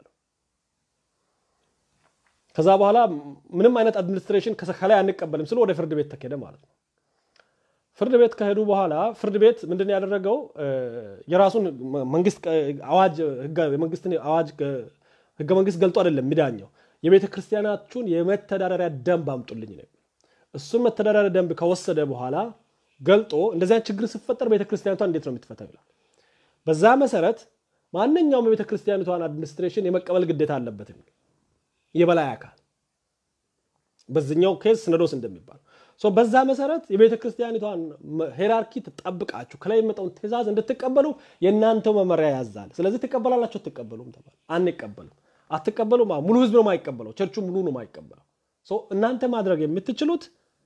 ከዛ በኋላ ምንም አይነት አድሚኒስትሬሽን ከሰ- ከላይ አንቀበልም ስለ ወደ ፍርድ ቤት ተኬደ ማለት ነው ፍርድ ቤት ከሄዱ በኋላ ፍርድ ቤት ምንድን ነው ያደረገው እ፣ የራሱን መ- መንግስት ቀ- አዋጅ ህገ- የመንግስትን አዋጅ ገ- ህገ መንግስት ገልጦ አይደለም የሚዳኘው የቤተ ክርስቲያናችሁን የመተዳደሪያ ደንብ አምጡልኝ ነው እሱን መተዳደሪያ ደንብ ከወሰደ በኋላ ገልጦ እንደዚህ አይነት ችግር ሲፈጠር ቤተ ክርስቲያኒቷ እንዴት ነው የምትፈታው ይላል በዛ መሰረት ማንኛውም የቤተ ክርስቲያኒቷን አድሚኒስትሬሽን የመቀበል ግዴታ አለበት የሚል የበላይ አካል በዚኛው ኬዝ ሲኖዶስ እንደሚባል ሶ በዛ መሰረት የቤተ ክርስቲያኒቷን መ- ሄራርኪ ትጠብቃችሁ ከላይ የሚመጣውን ትእዛዝ እንድትቀበሉ የእናንተው መመሪያ ያዛል ስለዚህ ትቀበላላችሁ አትቀበሉም ተባለ አንቀበልም አትቀበሉም አዎ፣ ሙሉ ህዝብ ነው የማይቀበለው ቸርቹ ሙሉ ነው የማይቀበለው ሶ እናንተ ማድረግ የምትችሉት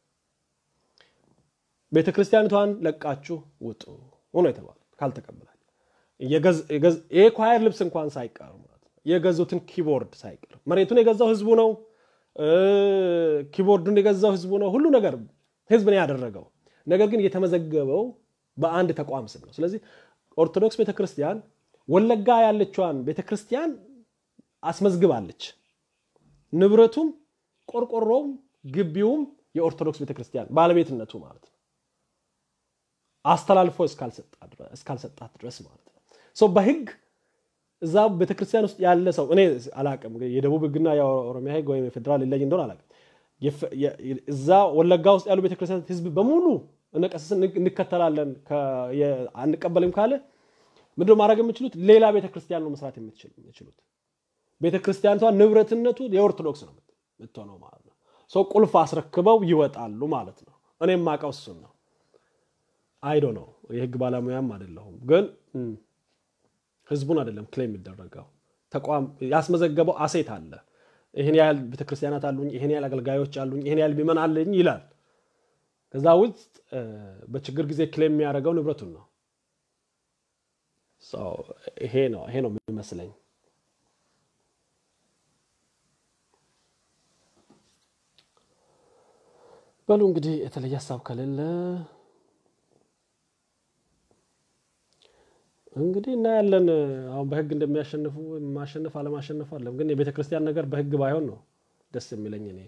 ቤተ ክርስቲያኒቷን ለቃችሁ ውጡ ሆኖ የተባለ ካልተቀበላችሁ የገዝ- የገዝ- የኳየር ልብስ እንኳን ሳይቀር ማለት ነው የገዙትን ኪቦርድ ሳይቀር መሬቱን የገዛው ህዝቡ ነው እ፣ ኪቦርዱን የገዛው ህዝቡ ነው ሁሉ ነገር ህዝብ ነው ያደረገው ነገር ግን የተመዘገበው በአንድ ተቋም ስም ነው ስለዚህ ኦርቶዶክስ ቤተክርስቲያን ወለጋ ያለችዋን ቤተክርስቲያን አስመዝግባለች ንብረቱም ቆርቆሮውም ግቢውም የኦርቶዶክስ ቤተክርስቲያን ባለቤትነቱ ማለት ነው አስተላልፎ እስካልሰጣት ድረስ ማለት ነው ሰው በህግ እዛ ቤተክርስቲያን ውስጥ ያለ ሰው እኔ አላቅም የደቡብ ህግና የኦሮሚያ ህግ ወይም የፌዴራል ይለይ እንደሆነ አላቅም እዛ ወለጋ ውስጥ ያሉ ቤተክርስቲያን ህዝብ በሙሉ እነቀስስን እንከተላለን አንቀበልም ካለ ምንድን ማድረግ የምችሉት ሌላ ቤተክርስቲያን ነው መስራት የምችሉት ቤተክርስቲያኒቷ ንብረትነቱ የኦርቶዶክስ ነው የምትሆነው ማለት ነው ሰው ቁልፍ አስረክበው ይወጣሉ ማለት ነው እኔ የማውቀው እሱን ነው አይዶ ነው የህግ ባለሙያም አይደለሁም ግን ህዝቡን አይደለም ክሌም የሚደረገው ተቋም ያስመዘገበው አሴት አለ ይህን ያህል ቤተክርስቲያናት አሉኝ ይህን ያህል አገልጋዮች አሉኝ ይህን ያህል ሚመን አለኝ ይላል ከዛ ውስጥ በችግር ጊዜ ክሌም የሚያደርገው ንብረቱን ነው ይሄ ነው ይሄ ነው የሚመስለኝ በሉ እንግዲህ የተለየ ሀሳብ ከሌለ እንግዲህ እናያለን አሁን በህግ እንደሚያሸንፉ ማሸነፍ አለማሸነፉ አለም ግን የቤተ ክርስቲያን ነገር በህግ ባይሆን ነው ደስ የሚለኝ እኔ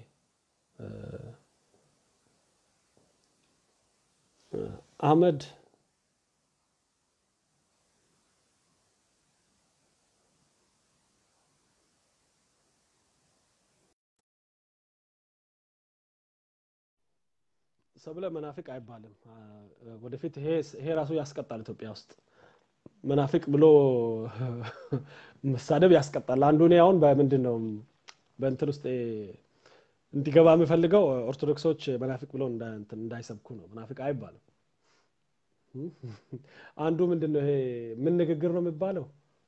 አህመድ ሰብለ መናፍቅ አይባልም ወደፊት ይሄ ራሱ ያስቀጣል ኢትዮጵያ ውስጥ መናፍቅ ብሎ መሳደብ ያስቀጣል አንዱ እኔ አሁን በምንድን ነው በእንትን ውስጥ እንዲገባ የምፈልገው ኦርቶዶክሶች መናፍቅ ብለው እንዳይሰብኩ ነው መናፍቅ አይባልም አንዱ ምንድን ነው ይሄ ምን ንግግር ነው የሚባለው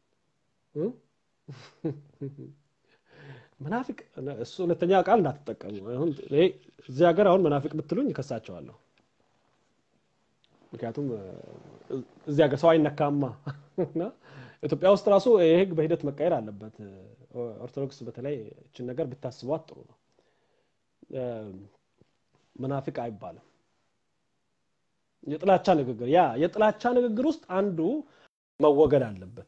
መናፍቅ እሱ ሁለተኛ ቃል እንዳትጠቀሙ እዚህ ሀገር አሁን መናፍቅ ብትሉኝ ይከሳቸዋለሁ ምክንያቱም እዚህ ሀገር ሰው አይነካማ እና ኢትዮጵያ ውስጥ ራሱ ይህ ህግ በሂደት መቀየር አለበት ኦርቶዶክስ በተለይ እችን ነገር ብታስቧት ጥሩ ነው መናፍቅ አይባልም የጥላቻ ንግግር ያ የጥላቻ ንግግር ውስጥ አንዱ መወገድ አለበት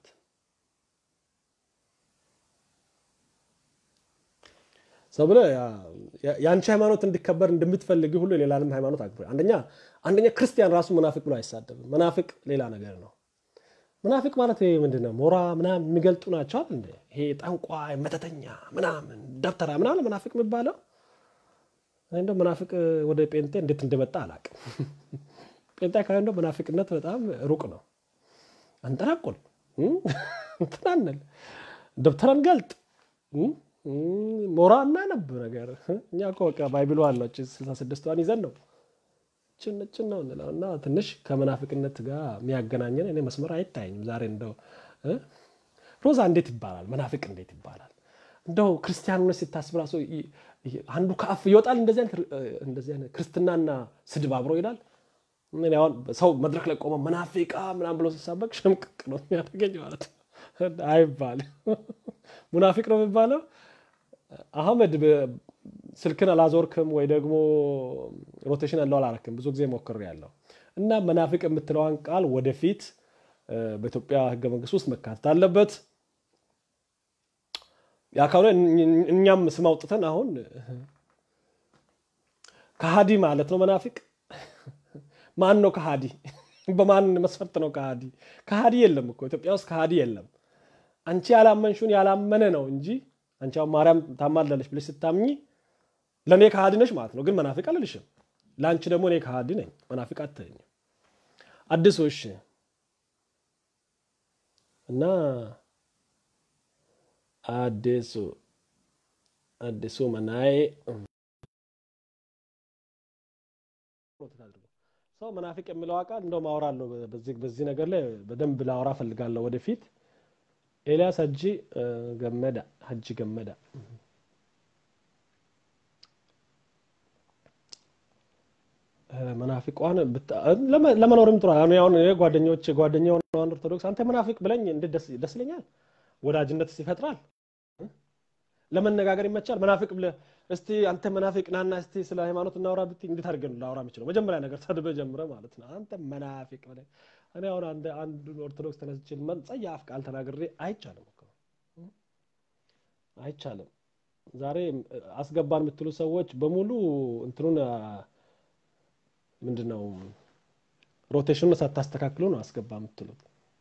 ሰው ብለ የአንቺ ሃይማኖት እንዲከበር እንደምትፈልግ ሁሉ የሌላንም ሃይማኖት አክብር አንደኛ አንደኛ ክርስቲያን ራሱ መናፍቅ ብሎ አይሳደብም መናፍቅ ሌላ ነገር ነው መናፍቅ ማለት ምንድን ነው ሞራ ምናምን የሚገልጡ ናቸው እንደ ይሄ ጠንቋይ መተተኛ ምናምን ደብተራ ምናምን መናፍቅ የሚባለው እንደ መናፍቅ ወደ ጴንጤ እንዴት እንደመጣ አላቅም ጴንጤ አካባቢ እንደው መናፍቅነት በጣም ሩቅ ነው አንጠራቁል ትናንል ደብተራን ገልጥ ሞራ እናነብ ነገር እኛ እኮ በቃ ባይብሉ አለው ስልሳ ስድስቷን ይዘን ነው ጭንጭን ነው እንለው እና ትንሽ ከመናፍቅነት ጋር የሚያገናኘን እኔ መስመር አይታየኝም ዛሬ እንደው ሮዛ እንዴት ይባላል መናፍቅ እንዴት ይባላል እንደው ክርስቲያን ሆነ ሲታስብ ራሱ አንዱ ከአፍ ይወጣል እንደዚህ አይነት ክርስትናና ስድብ አብሮ ይላል አሁን ሰው መድረክ ላይ ቆመ መናፊቃ ምናም ብሎ ሲሳበቅ ሸምቅቅ ነው የሚያደገኝ ማለት አይባል ሙናፊቅ ነው የሚባለው አህመድ ስልክን አላዞርክም ወይ ደግሞ ሮቴሽን ያለው አላረክም ብዙ ጊዜ ሞክር ያለው እና መናፍቅ የምትለዋን ቃል ወደፊት በኢትዮጵያ ህገ መንግስት ውስጥ መካተት አለበት ያ ካልሆነ እኛም ስም አውጥተን አሁን ከሃዲ ማለት ነው መናፊቅ ማን ነው ከሃዲ በማን መስፈርት ነው ከሃዲ ከሃዲ የለም እኮ ኢትዮጵያ ውስጥ ከሃዲ የለም አንቺ ያላመንሹን ያላመነ ነው እንጂ አንቺ አሁን ማርያም ታማላለች ብለሽ ስታምኚ ለእኔ ከሃዲ ነሽ ማለት ነው ግን መናፍቅ አልልሽም ለአንቺ ደግሞ እኔ ከሃዲ ነኝ መናፍቅ አትይኝ አዲሱ እሺ እና አዲሱ አዲሱ መናዬ ሰው መናፍቅ የሚለው ቃል እንደው ማወራለሁ በዚህ ነገር ላይ በደንብ ላወራ ፈልጋለሁ ወደፊት ኤልያስ ሀጂ ገመዳ ሀጂ ገመዳ መናፊቋን ለመኖርም ጥሩ አሁን ጓደኞች ጓደኛ የሆነውን ኦርቶዶክስ አንተ መናፊቅ ብለኝ እንዴት ደስ ይለኛል ወዳጅነት ይፈጥራል ለመነጋገር ይመቻል መናፊቅ ብለ እስቲ አንተ መናፊቅ ናና እስቲ ስለ ሃይማኖት እናውራ ብት እንዴት አድርገን ላውራ የምችለው መጀመሪያ ነገር ሰድበ ጀምረ ማለት ነው አንተ መናፊቅ ብለ እኔ አሁን አንዱን ኦርቶዶክስ ተነስችል ጸያፍ ቃል ተናግሬ አይቻልም አይቻልም ዛሬ አስገባን የምትሉ ሰዎች በሙሉ እንትኑን አ፣ ምንድነው ሮቴሽኑን ሳታስተካክሉ ነው አስገባ የምትሉት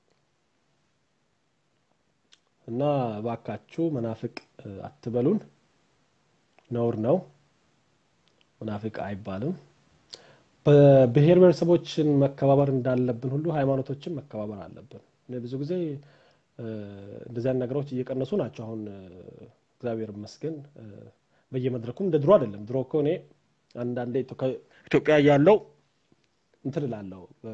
እና ባካችሁ መናፍቅ እ፣ አትበሉን ነውር ነው መናፍቅ አይባልም በብሔር ብሔረሰቦችን መከባበር እንዳለብን ሁሉ ሃይማኖቶችን መከባበር አለብን እኔ ብዙ ጊዜ እ፣ እንደዚህ አይነት ነገሮች እየቀነሱ ናቸው አሁን እ፣ እግዚአብሔር ይመስገን እ፣ በየመድረኩም እንደ ድሮ አይደለም ድሮ እኮ እኔ አንዳንዴ ኢትዮ- ኢትዮጵያ እያለው እንትን እላለሁ እ፣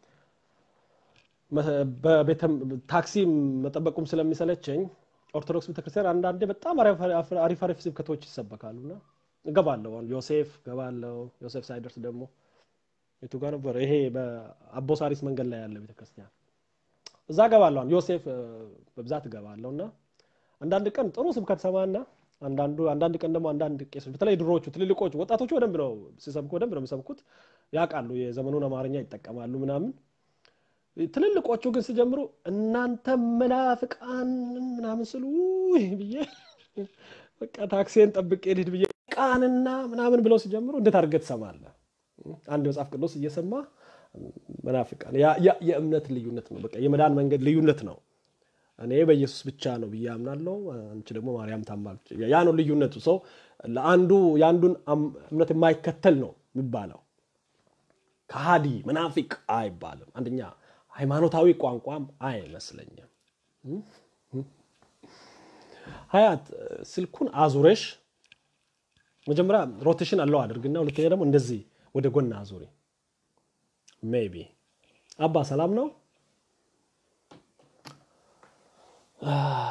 መ- በቤተ ታክሲ መጠበቁም ስለሚሰለቸኝ ኦርቶዶክስ ቤተክርስቲያን አንዳንዴ በጣም አሪፍ አሪፍ አሪፍ ስብከቶች ይሰበካሉ እና እገባለሁ አሁን ዮሴፍ እገባለሁ ዮሴፍ ሳይደርስ ደግሞ የቱ ጋር ነበር ይሄ በአቦሳሪስ መንገድ ላይ ያለ ቤተክርስቲያን እዛ እገባለሁ አሁን ዮሴፍ እ፣ በብዛት እገባለሁ እና አንዳንድ ቀን ጥሩ ስብከት ሰማና አንዳንዱ አንዳንድ ቀን ደግሞ አንዳንድ ቄሶች በተለይ ድሮዎቹ ትልልቆቹ ወጣቶቹ በደንብ ነው ሲሰብኩ በደንብ ነው የሚሰብኩት ያውቃሉ የዘመኑን አማርኛ ይጠቀማሉ ምናምን ትልልቆቹ ግን ሲጀምሩ እናንተ መናፍቃን ምናምን ስሉ ውይ ብዬ በቃ ታክሲን ጠብቄ ልሂድ ብዬ ቃንና ምናምን ብለው ሲጀምሩ እንዴት አድርገህ ትሰማለህ? አንድ መጽሐፍ ቅዱስ እየሰማ መናፍቃን ያ- ያ- የእምነት ልዩነት ነው። በቃ የመዳን መንገድ ልዩነት ነው። እኔ በኢየሱስ ብቻ ነው ብዬ አምናለሁ። አንቺ ደግሞ ማርያም ታማለች። ያ ነው ልዩነቱ። ሰው ለአንዱ የአንዱን አም- እምነት የማይከተል ነው የሚባለው። ከሃዲ መናፊቅ አይባልም። አንደኛ ሃይማኖታዊ ቋንቋም አይመስለኝም። ሀያት ስልኩን አዙረሽ መጀመሪያ ሮቴሽን አለው አድርግና ሁለተኛ ደግሞ እንደዚህ ወደ ጎን አዙሪ። ሜቢ አባ ሰላም ነው? አህ